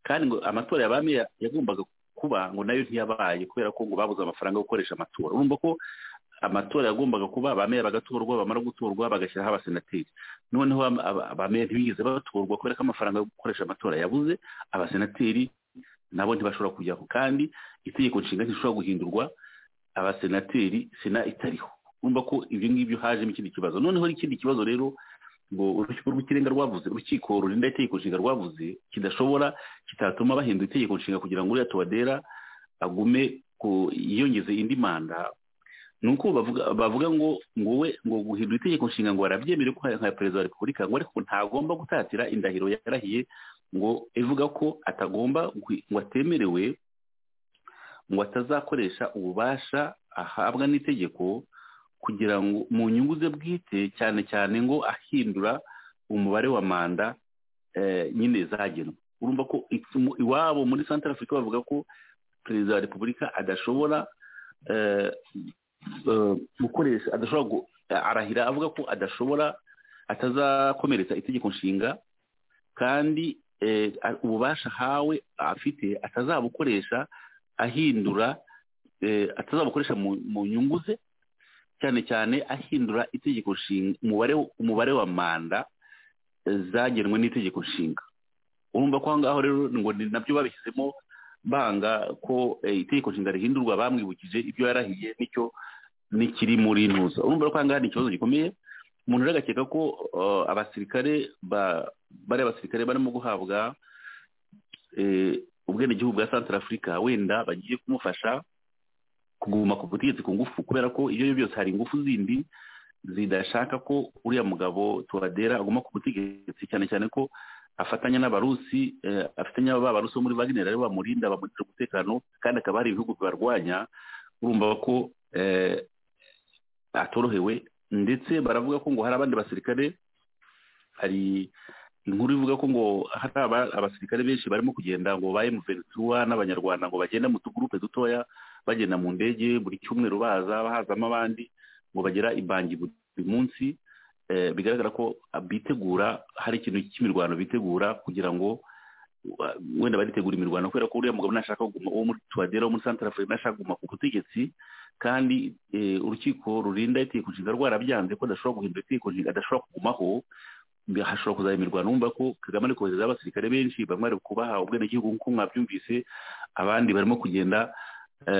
kandi ngo amatora ya ba meya yagombaga kuba ngo nayo ntiyabaye kubera ko ngo babuze amafaranga yo gukoresha amatora urumva ko amatora yagombaga kuba ba meya bagatorwa bamara gutorwa bagashyiraho abasenateri noneho ba meya ntibigeze batorwa kubera ko amafaranga yo gukoresha amatora yabuze abasenateri nabo ntibashobora kujyaho kandi itegeko nshinga ntishobora guhindurwa abasenateri sena itariho urumva ko ibyo ngibyo hajemo ikindi kibazo noneho ikindi kibazo rero ngo urukiko rw'ikirenga rwavuze urukiko rurinda itegeko nshinga rwavuze kidashobora kitatuma bahindura itegeko nshinga kugira ngo uriya tuwadera agume yiyongeze indi manda ni uko bavuga ngo ngo we ngo guhindura itegeko nshinga ngo barabyemere ko nka perezida wa repubulika ngo ariko ntagomba gutatira indahiro yarahiye ngo ivuga ko atagomba ngo atemerewe ngo atazakoresha ububasha ahabwa n'itegeko kugira ngo mu nyungu ze bwite cyane cyane ngo ahindura umubare wa manda nyine zagenwe urumva ko iwabo muri santara afurika bavuga ko perezida wa repubulika adashobora gukoresha adashobora arahira avuga ko adashobora atazakomeretsa itegeko nshinga kandi ububasha hawe afite atazabukoresha ahindura atazabukoresha mu nyungu ze cyane cyane ahindura itegeko nshinga umubare wa manda zagenwe n'itegeko nshinga urumva ko aho ngaho rero ngo ni nabyo babishyizemo banga ko itegeko nshinga rihindurwa bamwibukije ibyo yarahiye nicyo n'ikiri muri ntuza urumva ko aha ngaha ni ikibazo gikomeye umuntu rero agakeka ko abasirikare bari abasirikare barimo guhabwa ubwenegihugu bwa santara afurika wenda bagiye kumufasha kuguma ku butegetsi ku ngufu kubera ko ibyo ari byo byose hari ingufu zindi zidashaka ko uriya mugabo tuwadera aguma ku butegetsi cyane cyane ko afatanya n'abarusi afatanya barusi bo muri wagner aribo bamurinda bamurindira umutekano kandi akaba hari ibihugu bibarwanya urumva ko atorohewe ndetse baravuga ko ngo hari abandi basirikare hari inkuru ivuga ko ngo hari abasirikare benshi barimo kugenda ngo ba emuventura n'abanyarwanda ngo bagenda mu tugurupe dutoya bagenda mu ndege buri cyumweru baza bahazamo abandi ngo bagera ibangi buri munsi bigaragara ko bitegura hari ikintu cy'imirwano bitegura kugira ngo wenda baritegura imirwano kubera ko uriya mugabo nashaka kuguma uwo muri tuwadera wo muri santara afurika nashaka kuguma ku butegetsi kandi urukiko rurinda itegeko nshinga rwarabyanze ko adashobora guhindura itegeko nshinga adashobora kugumaho hashobora kuzaba imirwano wumva ko kagame ari kohereza abasirikare benshi bamwe bari kubaha ubwenegihugu nk'uko mwabyumvise abandi barimo kugenda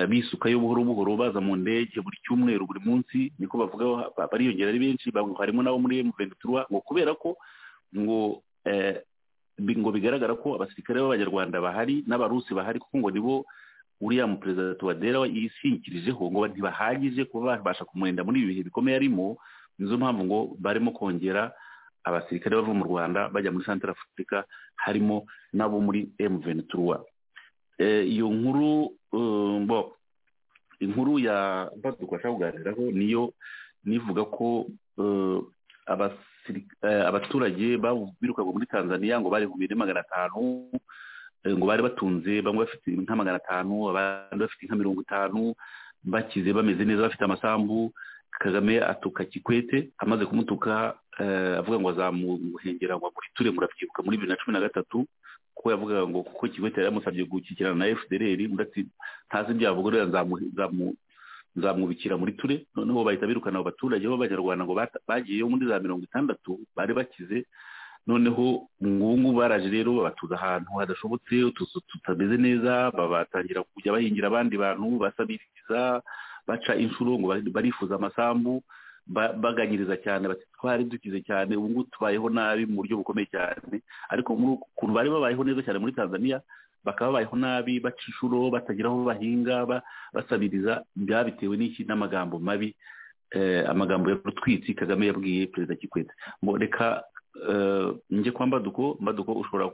bisukayo buhoro buhoro baza mu ndege buri cyumweru buri munsi niko bavuga bariyongera ari benshi harimo n'abo muri emuventura ngo kubera ko ngo ngo bigaragara ko abasirikare b'abanyarwanda bahari n'abarusi bahari kuko ngo nibo uriya muperezida tuwadera yishingikirijeho ngo ntibahagije kuba babasha kumurinda muri ibi bihe bikomeye arimo nizo mpamvu ngo barimo kongera abasirikare bava mu rwanda bajya muri santara afurika harimo n'abo muri emuventura iyo nkuru bo inkuru ya badufasha kuganiraho niyo nivuga ko abaturage birukaga muri tanzania ngo bari bibiri magana atanu ngo bari batunze bamwe bafite inka magana atanu abandi bafite inka mirongo itanu bakize bameze neza bafite amasambu kagame atuka kikwete amaze kumutuka avuga ngo azamuhengera ngo amuriture murabyibuka muri bibiri na cumi na gatatu kuko yavugaga ngo kuko kikwete yari yamusabye gukikirana na fdr ntazi ibyo yavuga nzamwubikira muri ture noneho bahita birukana abo baturage b'abanyarwanda ngo bagiyeyo muri za mirongo itandatu bari bakize noneho ngubu baraje rero babatuza ahantu hadashobotse utuzu tutameze neza babatangira kujya bahingira abandi bantu basabiriza baca inshuro ngo barifuza amasambu baganyiriza cyane bati twari dukize cyane ubu ngubu tubayeho nabi mu buryo bukomeye cyane ariko muri ukuntu bari babayeho neza cyane muri tanzania bakaba babayeho nabi baca inshuro batagira aho bahinga basabiriza byabitewe n'iki n'amagambo mabi amagambo ya rutwitsi kagame yabwiye perezida kikwete reka njye kwa mbaduko mbaduko ushobora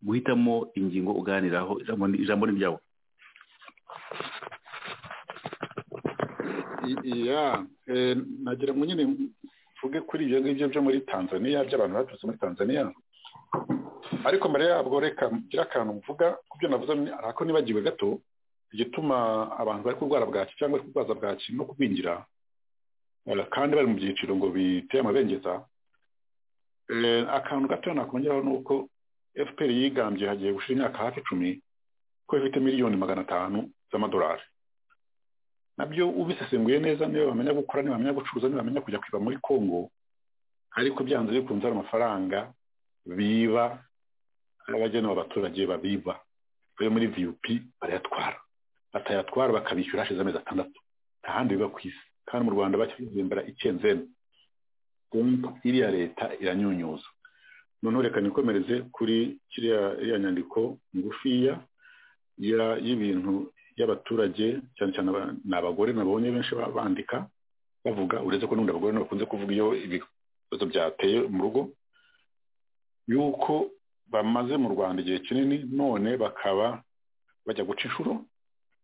guhitamo ingingo uganiraho ijambo ni ryawe iya nagira ngo nyine mvuge kuri ibyo ngibyo byo muri tanzania by'abantu baturutse muri tanzania ariko mbere yabwo reka ngira akantu mvuga ku byo navuze ariko nibagiwe gato igituma abantu bari kurwara bwaki cyangwa bari kurwaza bwaki no kubingira kandi bari mu byiciro ngo biteye amabengeza akantu gato nakongeraho ni uko fpr yigambye hagiye gushira imyaka hafi icumi ko ifite miliyoni magana atanu z'amadolari nabyo ubisesenguye neza niba bamenya gukora niba bamenya gucuruza niba bamenya kujya kwiba muri congo ariko byanze bikunze hari amafaranga biba abagenewe abaturage babiba bayo muri vup barayatwara batayatwara bakabishyura hashize amezi atandatu nta handi biba ku isi kandi mu rwanda bakizembera icyenzeni iriya leta iranyunyuza noneho reka nikomereze kuri kiriya nyandiko ngufiya y'ibintu y'abaturage cyane cyane ni abagore nabonye benshi bandika bavuga uretse ko n'ubundi abagore bakunze kuvuga iyo ibibazo byateye mu rugo yuko bamaze mu rwanda igihe kinini none bakaba bajya guca inshuro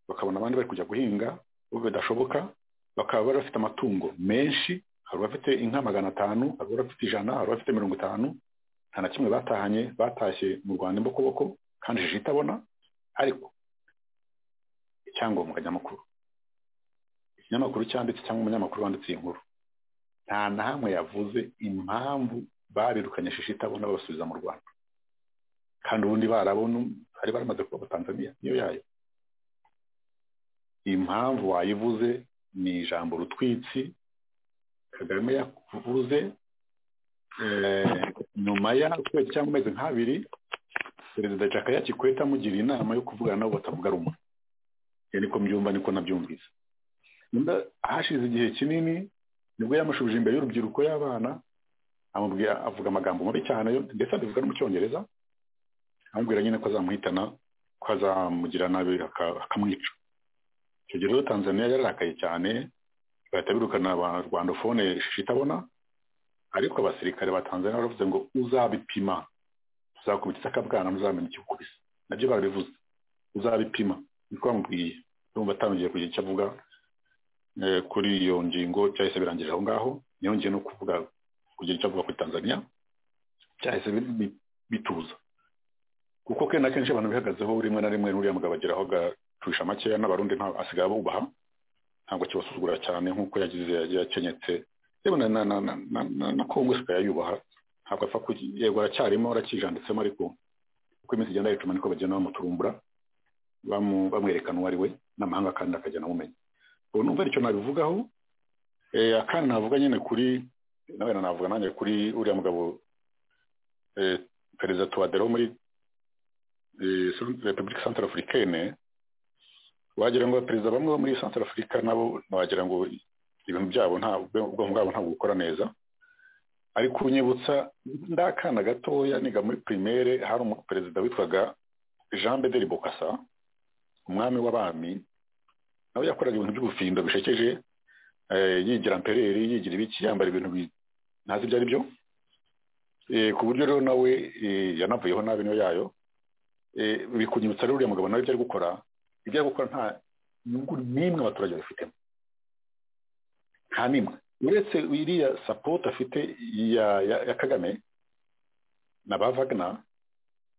bakabona abandi bari kujya guhinga ubu bidashoboka bakaba bari bafite amatungo menshi hari abafite inka magana atanu hari abafite ijana hari abafite mirongo itanu nta na kimwe batahanye batashye mu rwanda imbokoboko kandi jiji itabona ariko icyangombwa nyamukuru ikinyamakuru cyanditse cyangwa umunyamakuru wanditse iyi nkuru nta na hamwe yavuze impamvu babirukanye shishi itabona babasubiza mu rwanda kandi ubundi barabona bari baramaze kuba tanzania niyo yayo impamvu wayivuze ni ijambo rutwitsi kagame yavuze nyuma y'ukwezi cyangwa amezi nk'abiri perezida jakaya kikwete amugiriye inama yo kuvugana nabo batavuga rumwe niko mbyumva niko nabyumvise hashize igihe kinini nibwo yamushubije imbere y'urubyiruko y'abana amubwira avuga amagambo mabi cyane ndetse anavuga no mu cyongereza amubwira nyine ko azamuhitana ko azamugira nabi akamwica icyo gihe rero tanzania yararakaye cyane bahita birukana rwandofone shishi itabona ariko abasirikare ba tanzania baravuze ngo uzabipima uzakubitse akabwana ntuzamenye ikikukubise nabyo barabivuze uzabipima niko bamubwiye urumva atangiye kugira icyo avuga kuri iyo ngingo cyahise birangije aho ngaho yongeye no kuvuga kugira icyo avuga kuri tanzania cyahise bituza kuko kenshi kenshi abantu bihagazeho rimwe na rimwe n'uriya mugabo ageraho agacurisha makeya n'abarundi asigaye abubaha ntabwo kibasuzugura cyane nk'uko yagize yakenyetse yewe na kongo isigaye ayubaha ntabwo apfa yego aracyarimo aracyijanditsemo ariko uko iminsi igenda yicuma niko bagenda bamuturumbura bamwerekana uwo ari we n'amahanga kandi akagenda amumenya ubu numva icyo nabivugaho akandi navuga nyine kuri nawe navuga nanjye kuri uriya mugabo perezida tuwadero muri repubulika santara afurikane wagira ngo perezida bamwe bo muri santara afurika nabo wagira ngo ibintu byabo nta ubwonko bwabo ntabwo bukora neza ariko unyibutsa ndakana gatoya niga muri pirimere hari umuperezida witwaga jean bederi bokasa umwami w'abami nawe yakoraga ibintu by'ubufindo bishekeje yigira ampereri yigira ibiki yambara ibintu ntazi ibyo ari byo ku buryo rero nawe yanavuyeho nabi niyo yayo bikunyibutsa rero uriya mugabo nawe ibyo ari gukora ibyo ari gukora nta nyungu n'imwe abaturage babifitemo nta n'imwe uretse iriya sapoti afite ya kagame na ba vagina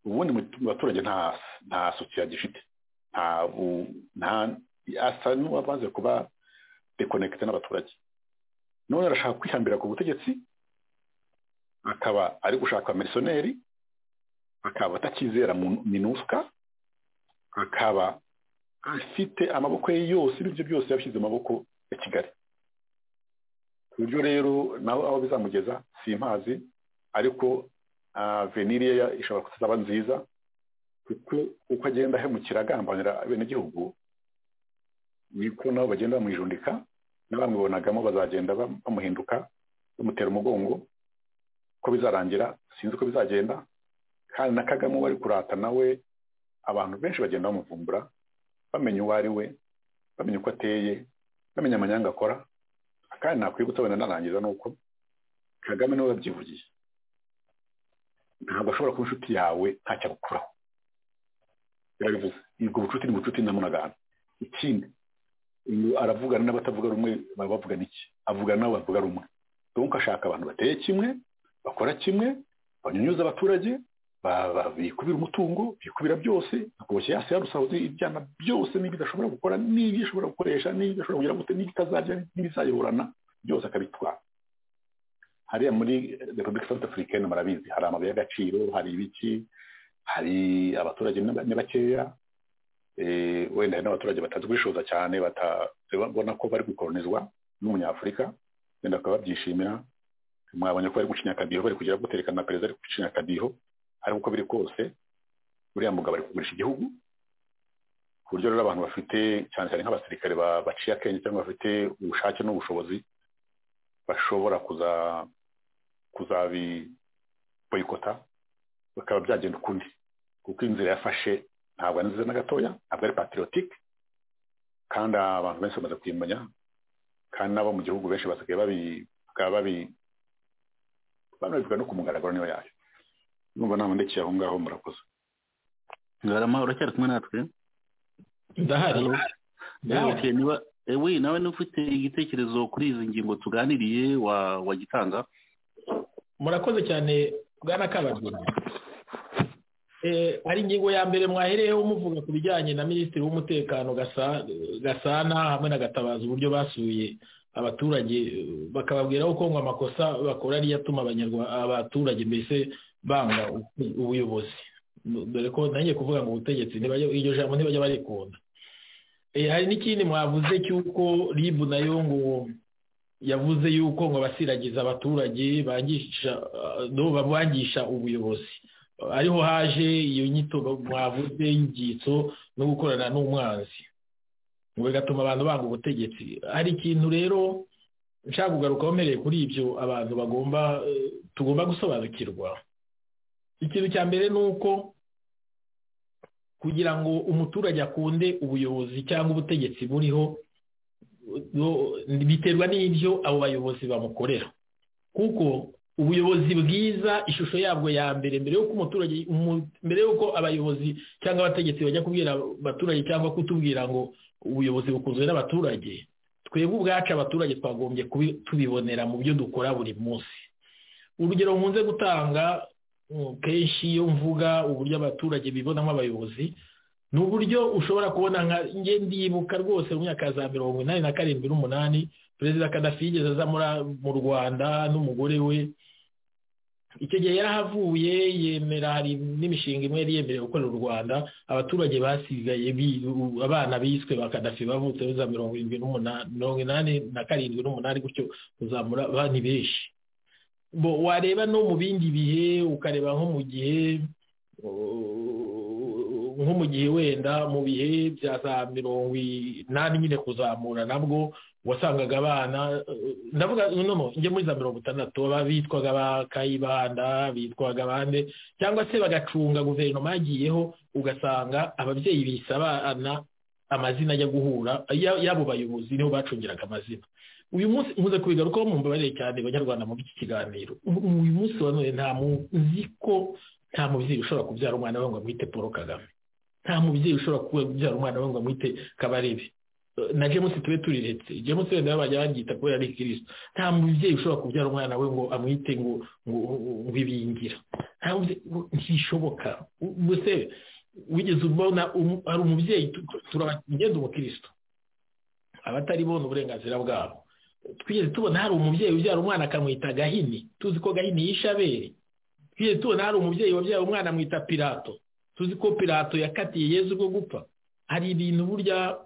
ubundi mu baturage nta sukira agifite asa n'uwamaze kuba dekonekite n'abaturage none arashaka kwihambira ku butegetsi akaba ari gushaka amerisoneri akaba atakizera minuska akaba afite amaboko ye yose ibyo byose yashyize amaboko ya kigali ku buryo rero nawe aho bizamugeza si impazi ariko veniriye ishobora kuzaba nziza kuko uko agenda ahemukira agambanira abenegihugu niko nabo bagenda bamwijundika n'abamubonagamo bazagenda bamuhinduka bamutera umugongo ko bizarangira sinzi uko bizagenda kandi na kagame uba ari kurata nawe abantu benshi bagenda bamuvumbura bamenya uwo ari we bamenya uko ateye bamenya amanyanga akora kandi nakwibutsa wenda narangiza ni uko kagame niwe wabyivugiye ntabwo ashobora kuba inshuti yawe ntacyo agukuraho yarabivuze ubwo bucuti ni bucuti na munagana ikindi aravugana n'abatavuga rumwe baba bavugana iki avugana n'abo bavuga rumwe donc ashaka abantu bateye kimwe bakora kimwe banyunyuza abaturage bikubira umutungo bikubira byose bakoboshye hasi yarusaho ibyana byose n'ibyo idashobora gukora n'ibyo ishobora gukoresha n'ibyo idashobora kugira gute n'ibyo itazarya n'ibizayiburana byose akabitwara hariya muri repubulika santa afurikani murabizi hari amabuye y'agaciro hari ibiki hari abaturage ni bakeya wenda hari n'abaturage batazi kwishoza cyane batabona ko bari gukoronizwa n'umunyafurika wenda bakaba babyishimira mwabonye ko bari gucinya akadiho bari kugira guterekana na perezida ari gucinya akadiho ariko uko biri kose buriya mugabo ari kugurisha igihugu ku buryo rero abantu bafite cyane cyane nk'abasirikare baciye akenge cyangwa bafite ubushake n'ubushobozi bashobora kuzabiboyikota bikaba byagenda ukundi kuko inzira yafashe ntabwo ari nziza na gatoya ntabwo ari patriotique kandi abantu benshi bamaze kuyimenya kandi n'abo mu gihugu benshi basigaye babi banabivuga no ku mugaragaro niyo yayo numva nta ndekeye aho ngaho murakoze ngarama uracyari kumwe natwe ndahari niba ewe nawe niba ufite igitekerezo kuri izi ngingo tuganiriye wagitanga murakoze cyane bwana kabagura hari ingingo ya mbere mwahereyeho muvuga ku bijyanye na minisitiri w'umutekano gasana hamwe na gatabaza uburyo basuye abaturage bakababwira ko ngo amakosa bakora ariyo atuma abaturage mbese banga ubuyobozi dore ko ntangiye kuvuga ngo ubutegetsi iryo jambo ntibajya barikunda hari n'ikindi mwavuze cy'uko ribu nayo ngo yavuze yuko ngo abasiragiza abaturage bangisha ubuyobozi ariho haje iyo nyito mwavuze y'ibyitso no gukorana n'umwanzi bigatuma abantu banga ubutegetsi hari ikintu rero nshaka kugaruka mpereye kuri ibyo abantu bagomba tugomba gusobanukirwa ikintu cya mbere ni uko kugira ngo umuturage akunde ubuyobozi cyangwa ubutegetsi buriho biterwa n'ibyo abo bayobozi bamukorera kuko ubuyobozi bwiza ishusho yabwo ya mbere mbere y'uko umuturage mbere y'uko abayobozi cyangwa abategetsi bajya kubwira abaturage cyangwa kutubwira ngo ubuyobozi bukunzwe n'abaturage twebwe ubwacu abaturage twagombye tubibonera mu byo dukora buri munsi urugero nkunze gutanga kenshi iyo mvuga uburyo abaturage bibonamo abayobozi ni uburyo ushobora kubona nka ndibuka rwose mu myaka za mirongo inani na karindwi n'umunani perezida kadafi yigeze aza mu rwanda n'umugore we icyo gihe yarahavuye yemera hari n'imishinga imwe yari yemerewe gukorera u rwanda abaturage basigaye abana biswe ba kadafi bavutse za mirongo irindwi n'umunani mirongo inani na karindwi n'umunani gutyo kuzamura abana benshi wareba no mu bindi bihe ukareba nko mu gihe nko mu gihe wenda mu bihe bya za mirongo inani nyine kuzamura nabwo wasangaga abana ndavuga noneho njye muri za mirongo itandatu bitwaga ba kayibanda bitwaga abandi cyangwa se bagacunga guverinoma yagiyeho ugasanga ababyeyi bise abana amazina ajya guhura y'abo bayobozi niho bacungiraga amazina uyu munsi muze kubigarukaho mu mbabarire cyane abanyarwanda muri iki kiganiro uyu munsi wa none nta muzi ko nta mubyeyi ushobora kubyara umwana we ngo amwite paul kagame nta mubyeyi ushobora kubyara umwana we ngo amwite kabarebe na james tube turiretse james wenda bajya banyita kubera ari kirisito nta mubyeyi ushobora kubyara umwana we ngo amwite ngo ngo ibingira ntishoboka gusa wigeze ubona hari umubyeyi turagenda umukristo abatari bona uburenganzira bwabo twigeze tubona hari umubyeyi ubyara umwana akamwita gahini tuzi ko gahini yishabere twigeze tubona hari umubyeyi wabyara umwana amwita pirato tuzi ko pirato yakatiye yezu bwo gupfa hari ibintu burya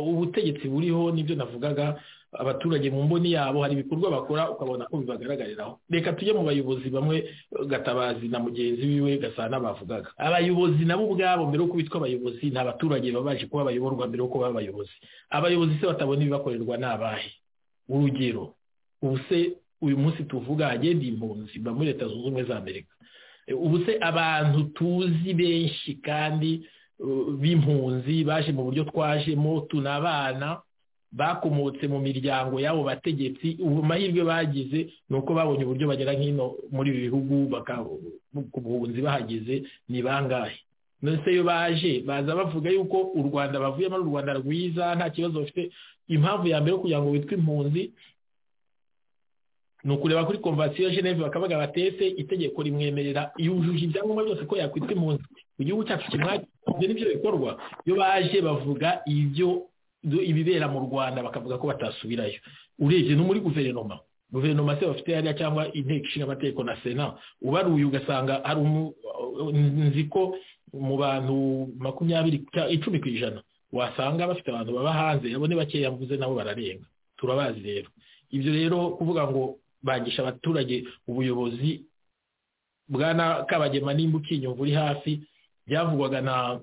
ubutegetsi buriho nibyo navugaga abaturage mu mboni yabo hari ibikorwa bakora ukabona ko bibagaragariraho reka tujye mu bayobozi bamwe gatabazi na mugenzi wiwe gasana bavugaga abayobozi nabo ubwabo mbere yo bitwa abayobozi ni abaturage baba baje kuba bayoborwa mbere yo kuba abayobozi abayobozi se batabona ibibakorerwa ni abahe urugero ubu se uyu munsi tuvuga hagenda impunzi mba muri leta zunze ubumwe za amerika ubu se abantu tuzi benshi kandi b'impunzi baje mu buryo twajemo tunabana bakomotse mu miryango y'abo bategetsi ubu mahirwe bagize ni uko babonye uburyo bagera nk'ino muri ibi bihugu ku buhunzi bahageze ni bangahe ndetse iyo baje baza bavuga yuko u rwanda bavuyemo ari u rwanda rwiza nta kibazo bafite impamvu ya mbere yo kugira ngo witwe impunzi ni ukureba kuri komvasiyo geneve bakabaga batese itegeko rimwemerera yujuje ibyangombwa byose ko yakwitwa impunzi mu gihugu cyacu kimwakira n'ibyo bikorwa iyo baje bavuga ibyo ibibera mu rwanda bakavuga ko batasubirayo urebye no muri guverinoma guverinoma se bafite hariya cyangwa inteko ishinga amategeko na sena ubaruye ugasanga hari nzi ko mu bantu makumyabiri icumi ku ijana wasanga bafite abantu baba hanze nabo ni bakeya mvuze nabo bararenga turabazi rero ibyo rero kuvuga ngo bagisha abaturage ubuyobozi bwana kabagema nimba ukinyumva uri hafi byavugwaga na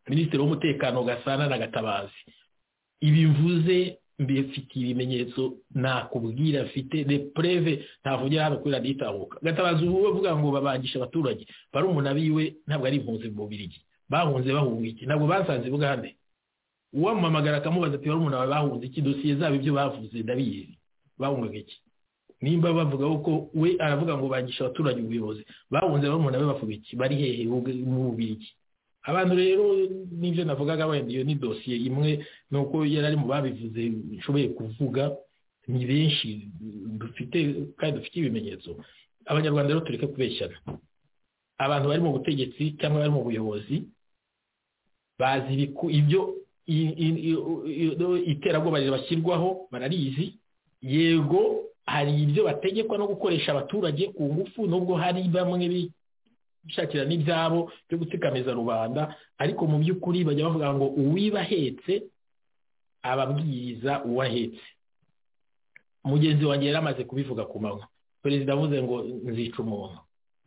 minisitiri w'umutekano gasana na gatabazi ibivuze mbifitiye ibimenyetso nakubwira mfite repreve ntavugira hano kuri radiyo itambuka gatabazi ubu we avuga ngo babangisha abaturage bari umuntu wiwe ntabwo ari impunzi mu mubiri bahunze bahunga iki ntabwo basanze bugande uwamamagara akamubaza ati bari umuntu wawe bahunze iki dosiye zabo ibyo bavuze ndabizi bahungaga iki nimba bavuga ko we aravuga ngo bangisha abaturage ubuyobozi bahunze bari umuntu wawe bavuga iki bari hehe mu mubiri iki abantu rero n'ibyo navugaga wenda iyo ni dosiye imwe ni uko yari ari mu babivuze nshoboye kuvuga ni benshi dufite kandi dufite ibimenyetso abanyarwanda rero tureke kubeshyana abantu bari mu butegetsi cyangwa bari mu buyobozi bazi ibyo iterabwoba bashyirwaho bararizi yego hari ibyo bategekwa no gukoresha abaturage ku ngufu nubwo hari bamwe bishakira n'ibyabo byo gutikamiza rubanda ariko mu by'ukuri bajya bavuga ngo uwiba ahetse ababwiriza uwo ahetse mugenzi wanjye yari amaze kubivuga ku manywa perezida avuze ngo nzica umuntu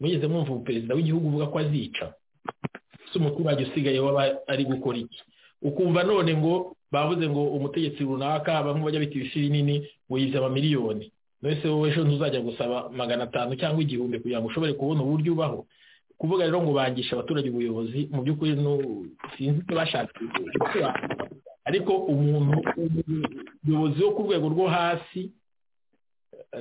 mugeze mwumva perezida w'igihugu uvuga ko azica si umuturage usigaye waba ari gukora iki ukumva none ngo bavuze ngo umutegetsi runaka bamwe bajya bita ibishiri nini wiyiza amamiliyoni mbese wowe ejo ntuzajya gusaba magana atanu cyangwa igihumbi kugira ngo ushobore kubona uburyo ubaho kuvuga rero ngo bangisha abaturage ubuyobozi mu by'ukuri sinzi icyo bashaka ariko umuntu umuyobozi wo ku rwego rwo hasi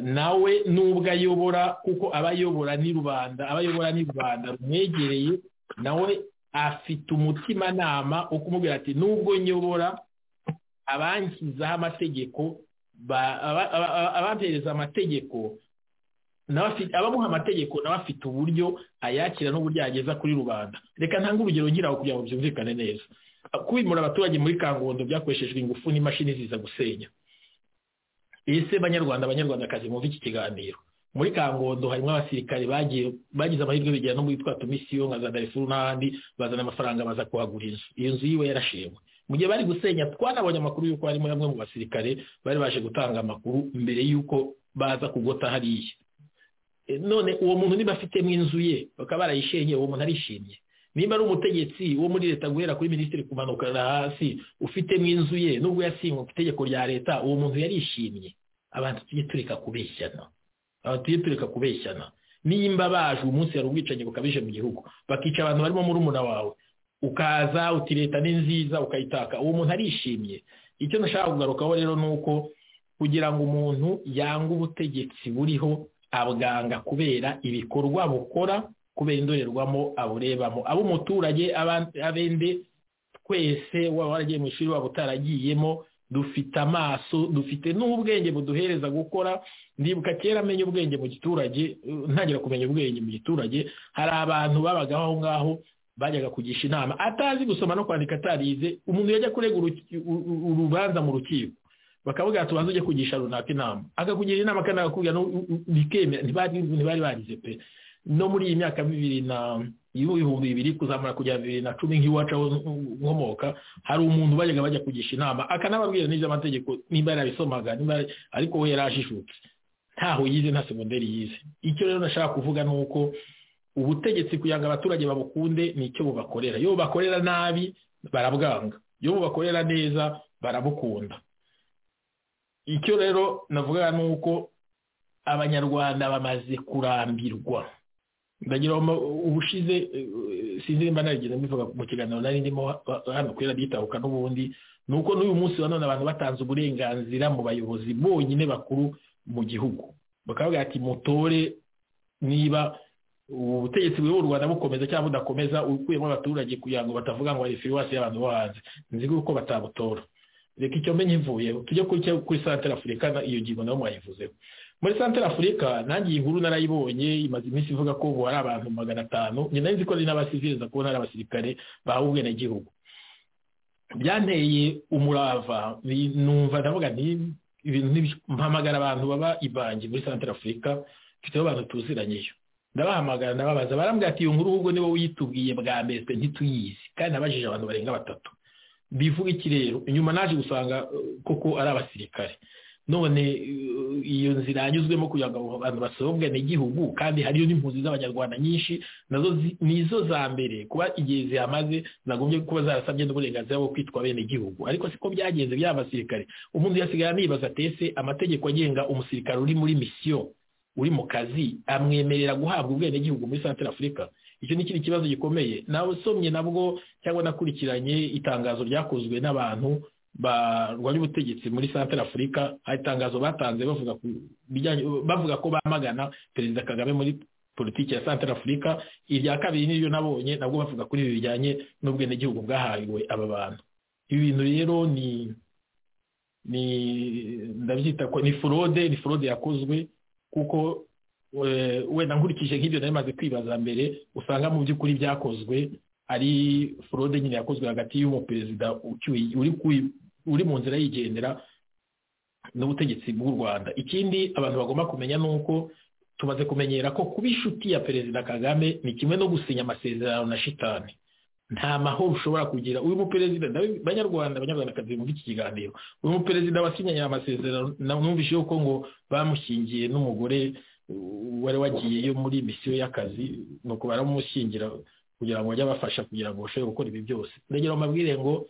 nawe nubwo ayobora kuko aba ayobora ni rubanda aba ayobora ni rubanda rumwegereye nawe afite umutimanama wo kumubwira ati nubwo nyobora abangizaho amategeko abampereza amategeko abamuha amategeko nawe afite uburyo ayakira n'uburyo yageza kuri rubanda reka ntange urugero ngira ngo kugira ngo byumvikane neza kubimura abaturage muri kangondo byakoreshejwe ingufu n'imashini ziza gusenya ese banyarwanda abanyarwandakazi mwumve iki kiganiro muri kangondo harimo abasirikare bagize amahirwe bigera no muri twa tumisiyo nka za darifuru n'ahandi bazana amafaranga baza kuhagura inzu iyo nzu yiwe yarashewe mu gihe bari gusenya twanabonye amakuru y'uko harimo bamwe mu basirikare bari baje gutanga amakuru mbere y'uko baza kugota hariya none uwo muntu niba afitemo inzu ye bakaba barayishenye uwo muntu arishimye niba ari umutegetsi wo muri leta guhera kuri minisitiri kumanuka hasi ufitemo inzu ye nubwo yasinywe ku itegeko rya leta uwo muntu yarishimye abantu tujye tureka kubeshyana abantu tujye tureka kubeshyana nimba baje umunsi hari ubwicanyi bukabije mu gihugu bakica abantu barimo murumuna wawe ukaza uti leta ni nziza ukayitaka uwo muntu arishimye icyo nashaka kugarukaho rero ni uko kugira ngo umuntu yange ubutegetsi buriho abwanga kubera ibikorwa bukora kubera indorerwamo aburebamo ab'umuturage abende twese waba waragiye mu ishuri waba utaragiyemo dufite amaso dufite n'ubwenge buduhereza gukora ndibuka kera amenya ubwenge mu giturage ntangira kumenya ubwenge mu giturage hari abantu babagaho aho ngaho bajyaga kugisha inama atazi gusoma no kwandika atarize umuntu yajya kurega urubanza mu rukiko bakavuga ati ubanza ujye kugisha runaka inama akakugira inama kandi akakubwira bikemera ntibari barize pe no muri iyi myaka bibiri na ibihumbi bibiri kuzamura kugera bibiri na cumi nk'iwacu aho nkomoka hari umuntu bajyaga bajya kugisha inama akanababwira n'iby'amategeko nimba yarabisomaga ariko we yari ajijutse ntaho yize nta segonderi yize icyo rero nashaka kuvuga ni uko ubutegetsi kugira ngo abaturage babukunde ni icyo bubakorera iyo bubakorera nabi barabwanga iyo bubakorera neza barabukunda icyo rero navuga ni uko abanyarwanda bamaze kurambirwa ndagira ubushize sinzi nimba narigeze mbivuga mu kiganiro nari ndimo hano kuri radiyo itahuka n'ubundi ni uko n'uyu munsi wa none abantu batanze uburenganzira mu bayobozi bonyine bakuru mu gihugu bakavuga ati mutore niba ubutegetsi buri u Rwanda bukomeza cyangwa budakomeza ukuyemo abaturage kugira ngo batavuga ngo hari firiwasi y'abantu bo hanze nzi ko batabutora reka icyo mbenye mvuye tujye kuri santara afurika iyo ngingo nayo mwayivuzeho muri santara afurika nange iyi nkuru narayibonye imaze iminsi ivuga ko ubu hari abantu magana atanu nyina nzi ko ari n'abasiviriza kubona ari abasirikare bahawe ubwenegihugu byanteye umurava numva ndavuga nti ibintu mpamagara abantu baba ibangi muri santara afurika mfiteho abantu tuziranyeyo ndabahamagara ndababaza barambwira ati iyo nkuru ahubwo niwe uyitubwiye bwa mbere twe ntituyizi kandi nabajije abantu barenga batatu bivuga iki rero inyuma naje gusanga koko ari abasirikare none iyo nzira yanyuzwemo kugira ngo abantu basohoke n'igihugu kandi hariyo n'impunzi z'abanyarwanda nyinshi nazo nizo za mbere kuba igihe zihamaze zagombye kuba zarasabye n'uburenganzira bwo kwitwa bene igihugu ariko siko byagenze byaba basirikare umuntu yasigaye anibaza atese amategeko agenga umusirikare uri muri misiyo uri mu kazi amwemerera guhabwa ubwenegihugu muri santara afurika icyo ni ikindi kibazo gikomeye nawe usomye nabwo cyangwa nakurikiranye itangazo ryakozwe n'abantu barwanya ubutegetsi muri santara afurika hari itangazo batanze bavuga ko bamagana perezida kagame muri politiki ya santara afurika irya kabiri niryo nabonye nabwo bavuga kuri ibi bijyanye n'ubwenegihugu bwahariwe aba bantu ibi bintu rero ni ni ndabyita ko ni forode ni forode yakozwe kuko wenda nkurikije nk'ibyo nari maze kwibaza mbere usanga mu by'ukuri byakozwe ari forode nyine yakozwe hagati y'umuperezida uri mu nzira yigendera n'ubutegetsi bw'u rwanda ikindi abantu bagomba kumenya ni uko tumaze kumenyera ko kuba inshuti ya perezida kagame ni kimwe no gusinya amasezerano na shitani nta mahoro ushobora kugira uyu muperezida banyarwanda abanyarwandakazi bumva iki kiganiro uyu muperezida wasinyanye amasezerano numvise yuko ngo bamushyingiye n'umugore wari wagiyeyo muri misiyo y'akazi ni uko baramushyingira kugira ngo bajye abafasha kugira ngo bashobore gukora ibi byose ndagira amabwire ngo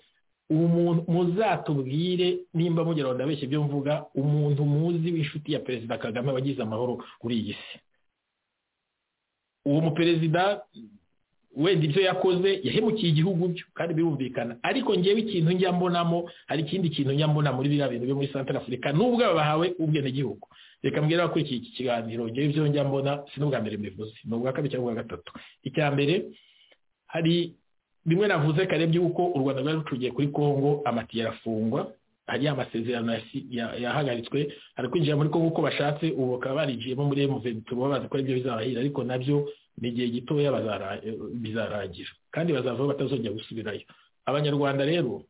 umuntu muzatubwire nimba mugeraho ndabeshya ibyo mvuga umuntu muzi w'inshuti ya perezida kagame wagize amahoro kuri iyi si uwo muperezida wenda ibyo yakoze yahemukiye igihugu byo kandi birumvikana ariko ngewe ikintu njya mbonamo hari ikindi kintu njya mbona muri biriya bintu byo muri santara afurika nubwo bahawe ubwenegihugu reka mbwira abakurikiye iki kiganiro ngewe ibyo njya mbona si n'ubwa mbere mbivuze ni ubwa kabiri cyangwa ubwa gatatu icya mbere hari bimwe navuze kare by'uko u rwanda rwari rucugiye kuri kongo amatiyo arafungwa hari amasezerano yahagaritswe hari kwinjira muri kongo uko bashatse ubu bakaba barinjiyemo muri emuveni tuba bazi ko aribyo bizabahira ariko nabyo ni igihe gitoya bizarangira kandi bazavaho batazongera gusubirayo abanyarwanda rero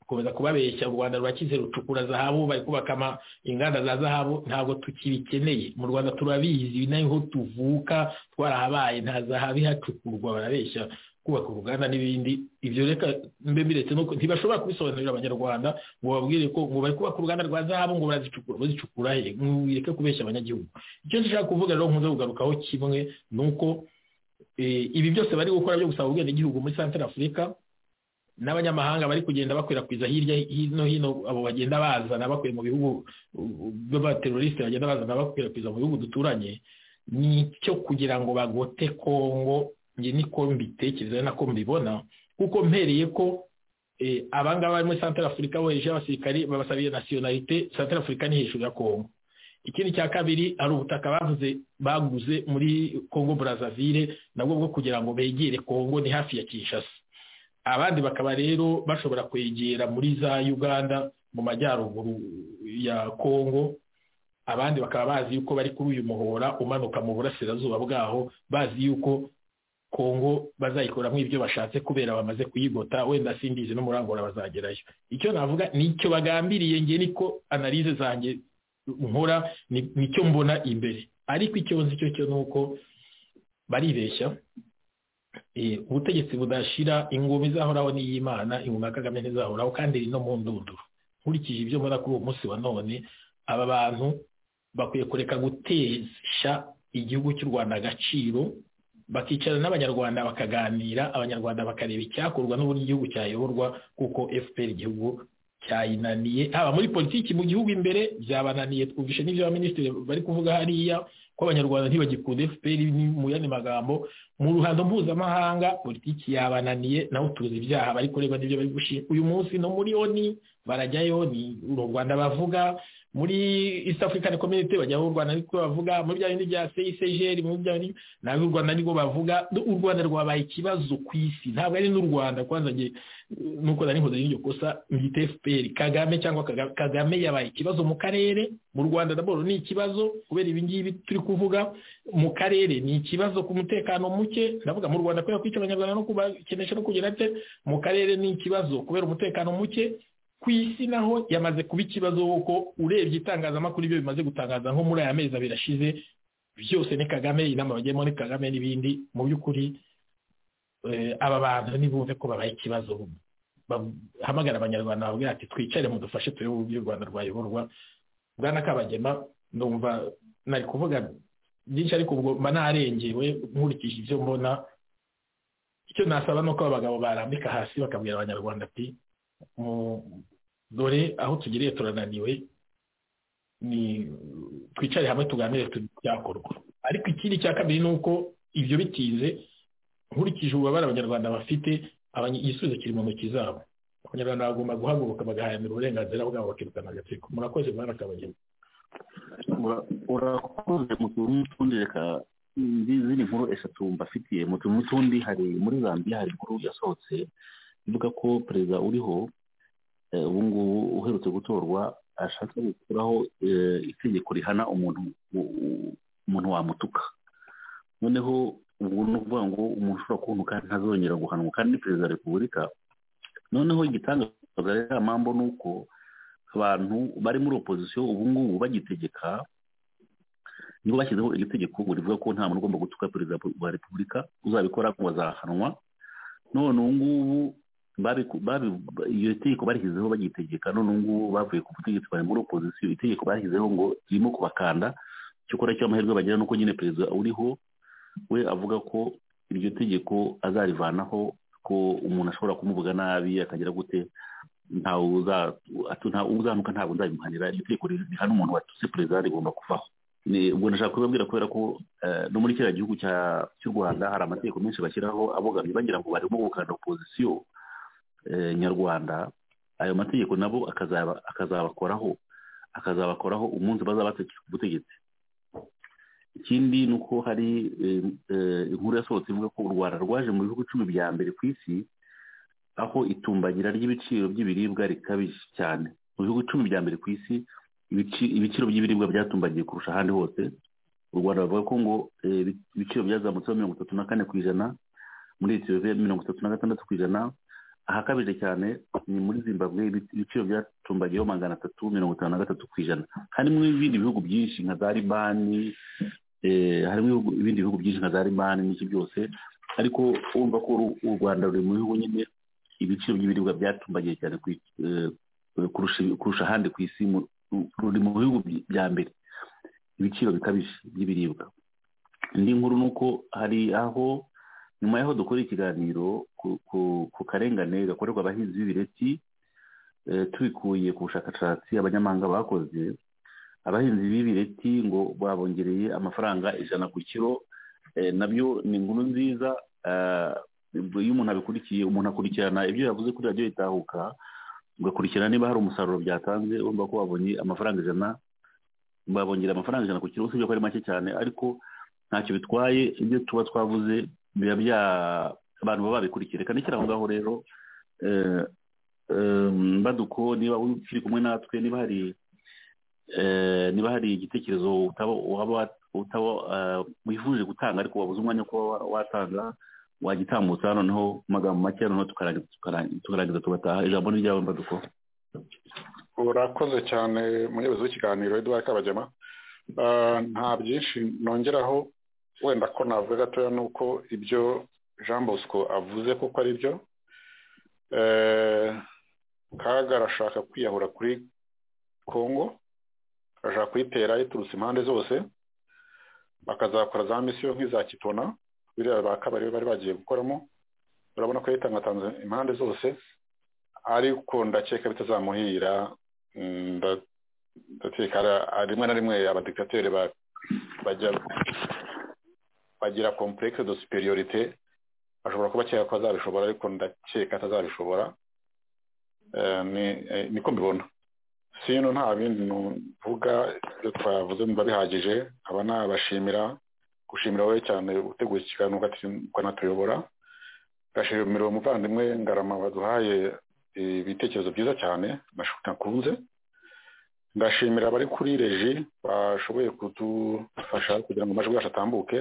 gukomeza kubabeshya u rwanda rurakize rucukura zahabu bari kubaka inganda za zahabu ntabwo tukibikeneye mu rwanda turabizi naho tuvuka twarahabaye nta zahabu ihacukurwa barabeshya kubaka uruganda n'ibindi ibyo reka mbe mbiretse ntibashobora kubisobanurira abanyarwanda ngo bababwire ko ngo bari kubaka uruganda rwa zahabu ngo barazicukura bazicukura he mwireke kubeshya abanyagihugu icyo nshaka kuvuga rero nkunze kugarukaho kimwe ni uko ibi byose bari gukora byo gusaba ubwenegihugu muri santara afurika n'abanyamahanga bari kugenda bakwirakwiza hirya no hino abo bagenda bazana bakuye mu bihugu by'abaterorisite bagenda bazana bakwirakwiza mu bihugu duturanye ni icyo kugira ngo bagote kongo njye niko mbitekereza nako mbibona kuko mpereye ko abangaba bari muri santara afurika bohereje abasirikari babasabiye nasiyonalite santara afurika ni hejuru ya kongo ikindi cya kabiri hari ubutaka bavuze baguze muri kongo burazavire nabwo bwo kugira ngo begere kongo ni hafi ya kinshasa abandi bakaba rero bashobora kwegera muri za uganda mu majyaruguru ya kongo abandi bakaba bazi yuko bari kuri uyu muhora umanuka mu burasirazuba bwaho bazi yuko kongo bazayikoramo ibyo bashatse kubera bamaze kuyigota wenda simbizi n'umurangura bazagerayo icyo navuga nicyo bagambiriye nge niko analize zanjye nkora nicyo mbona imbere ariko icyo nzi cyo cyo ni uko baribeshya ubutegetsi budashira ingoma izahoraho n'iy'imana ingoma ya kagame ntizahoraho kandi iri no mu ndunduro nkurikije ibyo mbona kuri uwo munsi wa none aba bantu bakwiye kureka gutesha igihugu cy'u rwanda agaciro bakicara n'abanyarwanda bakaganira abanyarwanda bakareba icyakorwa n'uburyo igihugu cyayoborwa kuko fpr igihugu cyayinaniye haba muri politiki mu gihugu imbere byabananiye twumvishe n'ibyo abaminisitiri bari kuvuga hariya ko abanyarwanda ntibagikunda fpr mu yandi magambo mu ruhando mpuzamahanga politiki yabananiye naho tuzi ibyaha bari kureba n'ibyo bari gushinga uyu munsi no muri oni barajyayo ni u rwanda bavuga muri east african community bajyaho u rwanda ariko bavuga muri bya bindi bya cicgr muri bya bindi nawe u rwanda nibwo bavuga u rwanda rwabaye ikibazo ku isi ntabwo ari n'u rwanda kwanza nge nuko nari nkoze n'iryo kosa mbita fpr kagame cyangwa kagame yabaye ikibazo mu karere mu rwanda raporo ni ikibazo kubera ibi ngibi turi kuvuga mu karere ni ikibazo ku mutekano muke ndavuga mu rwanda kubera kwica abanyarwanda no kubakenesha no kugira ate mu karere ni ikibazo kubera umutekano muke ku isi naho yamaze kuba ikibazo kuko urebye itangazamakuru ibyo bimaze gutangaza nko muri aya mezi abiri ashize byose ni kagame inama bagiyemo ni kagame n'ibindi mu by'ukuri aba bantu ntibumve ko babaye ikibazo bahamagara abanyarwanda babwira ati twicare mudufashe turebe uburyo u rwanda rwayoborwa bwana kabagema ndumva nari kuvuga byinshi ariko ubwo mba narengewe nkurikije ibyo mbona icyo nasaba ni uko abagabo barambika hasi bakabwira abanyarwanda ati dore aho tugiriye turananiwe ni twicare hamwe tuganire tubyakorwa ariko ikindi cya kabiri ni uko ibyo bitinze nkurikije ububabare abanyarwanda bafite igisubizo kiri mu ntoki zabo abanyarwanda bagomba guhaguruka bagaharanira uburenganzira bwabo bakirukana agatsiko murakoze mwana kabageni urakoze mu tuntu n'utundi reka izindi nkuru eshatu mbafitiye mu tuntu n'utundi hari muri zambiya hari inkuru yasohotse ivuga ko perezida uriho ubu ngubu uherutse gutorwa ashaka gukuraho itegeko rihana umuntu umuntu wamutuka noneho ubu ni ukuvuga ngo umuntu ushobora kuboneka ntazongera guhanwa kandi ni perezida wa repubulika noneho igitangaza rero mpamvu ni uko abantu bari muri opozisiyo ubu ngubu bagitegeka nibo bashyizeho iri tegeko rivuga ko nta muntu ugomba gutuka perezida wa repubulika uzabikora ngo azahanwa none ubu ngubu iyo tegeko barishyizeho bagitegeka none ngubu bavuye ku butegetsi bari muri opozisiyo itegeko bashyizeho ngo ririmo kubakanda cyo kora cyo amahirwe bagira nuko nyine perezida uriho we avuga ko iryo tegeko azarivanaho ko umuntu ashobora kumuvuga nabi akagira gute ntawe uzanuka ntabwo nzabimuhanira iryo tegeko rihana umuntu watutse perezida rigomba kuvaho ubwo nashaka kubibabwira kubera ko no muri kiriya gihugu cy'u rwanda hari amategeko menshi bashyiraho abogamye bagira ngo barimo gukanda opozisiyo nyarwanda ayo mategeko nabo akazabakoraho akazabakoraho umunsi bazaba batekeye ku butegetsi ikindi ni uko hari inkuru yasohotse ivuga ko u rwanda rwaje mu bihugu icumi bya mbere ku isi aho itumbagira ry'ibiciro by'ibiribwa rikabije cyane mu bihugu icumi bya mbere ku isi ibiciro by'ibiribwa byatumbagiye kurusha ahandi hose u rwanda bavuga ko ngo ibiciro byazamutseho mirongo itatu na kane ku ijana muri etiyopiya mirongo itatu na gatandatu ku ijana ahakabije cyane ni muri zimbabwe ibiciro byacumbagiyeho magana atatu mirongo itanu na gatatu ku ijana harimo ibindi bihugu byinshi nka za libani harimo ibindi bihugu byinshi nka za libani n'iki byose ariko urumva ko u rwanda ruri mu bihugu nyine ibiciro by'ibiribwa byacumbagiye cyane kurusha ahandi ku isi ruri mu bihugu bya mbere ibiciro bikabije by'ibiribwa indi nkuru ni uko hari aho nyuma y'aho dukora ikiganiro ku karengane gakorerwa abahinzi b'ibireti tubikuye ku bushakashatsi abanyamahanga bakoze abahinzi b'ibireti ngo babongereye amafaranga ijana ku kiro nabyo ni inkuru nziza iyo umuntu abikurikiye umuntu akurikirana ibyo yavuze kuri radiyo itahuka ugakurikirana niba hari umusaruro byatanze urumva ko babonye amafaranga ijana babongera amafaranga ijana ku kiro usibye ko ari make cyane ariko ntacyo bitwaye ibyo tuba twavuze biba bya abantu baba babikurikira reka nishyira aho ngaho rero baduko niba ukiri kumwe natwe niba hari niba hari igitekerezo utaba wifuje gutanga ariko wabuze umwanya wo kuba watanga wagitambutsa noneho mu magambo make noneho tukarangiza tugataha ijambo ni iryawe baduko urakoze cyane munyebuzi w'ikiganiro eduard kabagema nta byinshi nongeraho wenda ko navuga gatoya ni uko ibyo jean bosco avuze kuko ari byo kaga arashaka kwiyahura kuri kongo arashaka kuyitera yiturutse impande zose bakazakora za misiyo nk'iza kitona biriya ba kabari bari bagiye gukoramo urabona ko yitangatanze impande zose ariko ndakeka bitazamuhira ndakeka rimwe na rimwe abadikateri bajya bagira complexe de superiorite ashobora kuba akeka ko azabishobora ariko ndakeka atazabishobora niko mbibona sino nta bindi mvuga ibyo twavuze mba bihagije aba ni abashimira gushimira wowe cyane uteguye ikiganiro ukanatuyobora gashimira umuvandimwe ngarama waduhaye ibitekerezo byiza cyane nakunze ndashimira abari kuri reji bashoboye kudufasha kugira ngo amajwi yacu atambuke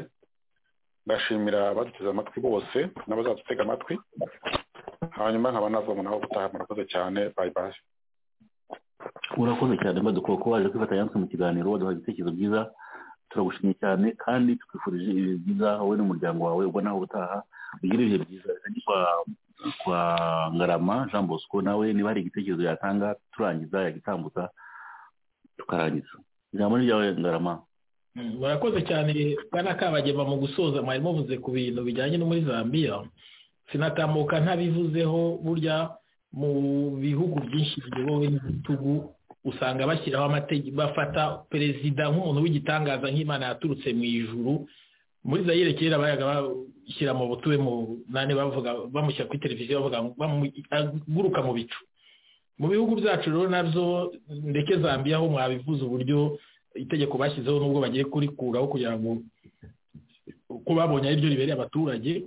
ndashimira abaduteze amatwi bose n'abazadutega amatwi hanyuma nkaba navoma nabo gutaha murakoze cyane bayi bayi urakoze cyane badukoko waje kwifatanya natwe mu kiganiro waduha ibitekerezo byiza turagushimye cyane kandi twifurije ibihe byiza wowe n'umuryango wawe ubwo nawe ubutaha ugira ibihe byiza kwa kwa ngarama jean bosco nawe niba hari igitekerezo yatanga turangiza yagitambutsa tukarangiza ijambo ni ryawe ngarama murakoze cyane bwana kabagema mu gusoza mwari muvuze ku bintu bijyanye no muri zambia sinatamuka ntabivuzeho burya mu bihugu byinshi biyobowe n'ibitugu usanga bashyiraho amategeko bafata perezida nk'umuntu w'igitangaza nk'imana yaturutse mu ijuru muri zayire kera bayaga bashyira mu butuwe mu nane bavuga bamushyira kuri televiziyo bavuga aguruka mu bicu mu bihugu byacu rero nabyo ndeke zambia aho mwabivuze uburyo itegeko bashyizeho n'ubwo bagiye kurikuraho kugira ngo uko babonye ari byo ribereye abaturage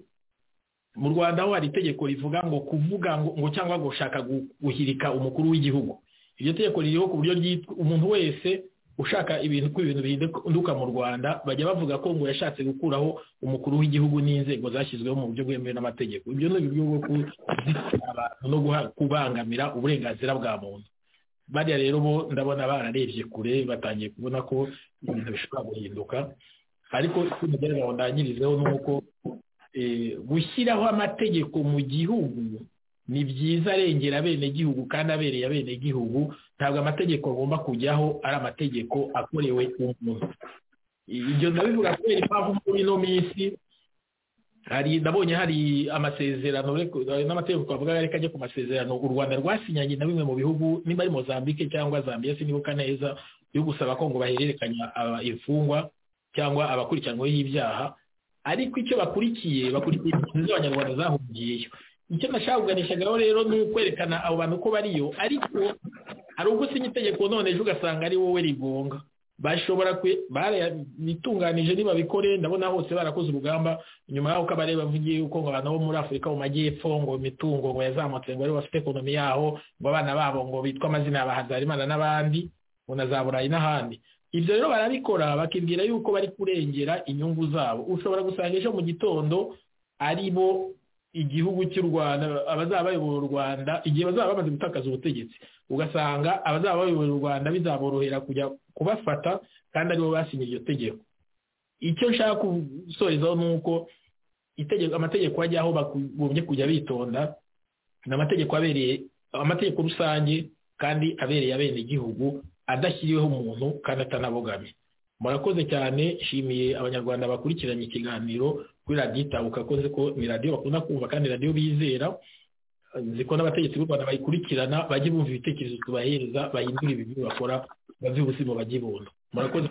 mu rwanda aho hari itegeko rivuga ngo kuvuga ngo cyangwa gushaka guhirika umukuru w'igihugu iryo tegeko ririho ku buryo umuntu wese ushaka ibintu ko ibintu bihinduka mu rwanda bajya bavuga ko ngo yashatse gukuraho umukuru w'igihugu n'inzego zashyizweho mu buryo bwemewe n'amategeko ibyo ni uburyo bwo abantu no kubangamira uburenganzira bwa muntu bariya rero bo ndabona bararebye kure batangiye kubona ko ibintu bishobora guhinduka ariko ikindi ngo ndangirizeho ni uko gushyiraho amategeko mu gihugu ni byiza arengera abenegihugu kandi abereye abenegihugu ntabwo amategeko agomba kujyaho ari amategeko akorewe umuntu ibyo ndabivuga kubera impamvu muri ino minsi hari ndabonye hari amasezerano n'amategeko twavuga reka ajya ku masezerano u rwanda rwasinyanye na bimwe mu bihugu nimba ari mozambique cyangwa zambia sinibuka neza yo gusaba ko ngo bahererekanya imfungwa cyangwa abakurikiranweho ibyaha ariko icyo bakurikiye bakurikiye impunzi z'abanyarwanda zahungiyeyo icyo nashaka kuganishagaho rero ni ukwerekana abo bantu ko bariyo ariko hari ubwo usinya itegeko none ejo ugasanga ari wowe rigonga bashobora bitunganije nibabikore ndabona hose barakoze urugamba nyuma y'aho kabare bavugiye yuko ngo abantu bo muri afurika mu majyepfo ngo imitungo ngo yazamutse ngo aribo bafite ekonomi yaho ngo abana babo ngo bitwa amazina ya bahazarimana n'abandi ngo na za burayi n'ahandi ibyo rero barabikora bakibwira yuko bari kurengera inyungu zabo ushobora gusanga ejo mu gitondo ari bo igihugu cy'u rwanda abazaba bayobora u rwanda igihe bazaba bamaze gutakaza ubutegetsi ugasanga abazaba bayobora u rwanda bizaborohera kujya kubafata kandi aribo basinye iryo tegeko icyo nshaka gusorezaho ni uko amategeko ajyaho bagombye kujya bitonda ni amategeko abereye amategeko rusange kandi abereye abenegihugu adashyiriweho umuntu kandi atanabogamye murakoze cyane nshimiye abanyarwanda bakurikiranye ikiganiro kuri radiyo itabuka akoze ko ni radiyo bakunda kumva kandi radiyo bizera nzi ko n'abategetsi b'u rwanda bayikurikirana bajye bumva ibitekerezo tubahereza bahindure ibintu bakora bave ubuzima bajye ibuntu murakoze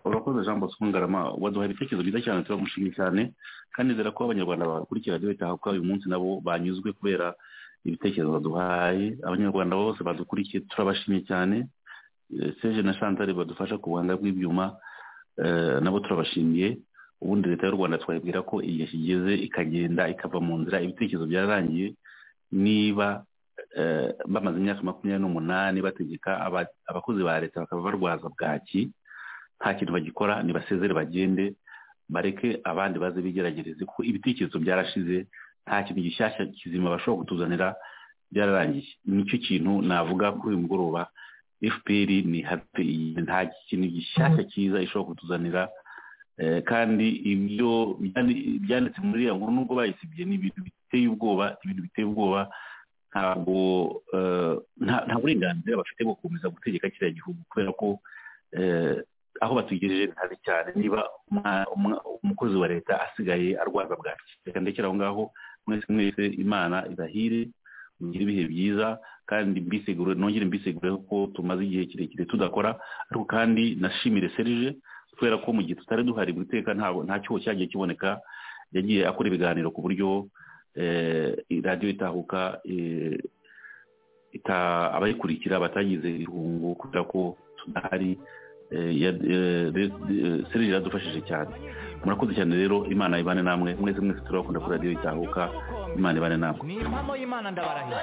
urakoze jean bosco ngarama waduha ibitekerezo byiza cyane turamushimye cyane kandi nzira ko abanyarwanda bakurikira radiyo itabuka uyu munsi nabo banyuzwe kubera ibitekerezo baduhaye abanyarwanda bose badukurikiye turabashimye cyane seje na shantari badufasha ku buhanga bw'ibyuma nabo turabashimiye ubundi leta y'u rwanda twabwira ko igihe kigeze ikagenda ikava mu nzira ibitekerezo byararangiye niba bamaze imyaka makumyabiri n'umunani bategeka abakozi ba leta bakaba barwaza bwaki nta kintu bagikora nibasezere bagende bareke abandi baze bigeragereze kuko ibitekerezo byarashize nta kintu gishyashya kizima bashobora kutuzanira byararangiye nicyo kintu navuga kuri uyu mugoroba fpr ni hapi nta kintu gishyashya cyiza ishobora kutuzanira kandi ibyo byanditse muri iriya nkuru nubwo bayisibye ni ibintu biteye ubwoba ibintu biteye ubwoba ntabwo nta burenganzira bafite bwo gukomeza gutegeka kiriya gihugu kubera ko aho batugejeje ni habi cyane niba umukozi wa leta asigaye arwaza bwaki reka ndekere aho ngaho mwese mwese imana irahire mugire ibihe byiza kandi mbisigure nongere mbisigure ko tumaze igihe kirekire tudakora ariko kandi nashimire serije kubera ko mu gihe tutari duhari mu iteka nta cyuho cyagiye kiboneka yagiye akora ibiganiro ku buryo radiyo itahuka abayikurikira batagize irungu kubera ko tudahari serije iradufashije cyane murakoze cyane rero imana ibane namwe mwese mwese turabakunda kuri radiyo itahuka imana ibane namwe impamo y'imana ndabarahiye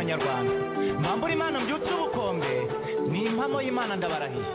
nyarwanda mwambura imana mbyutse ubukombe ni impamo y'imana ndabarahiye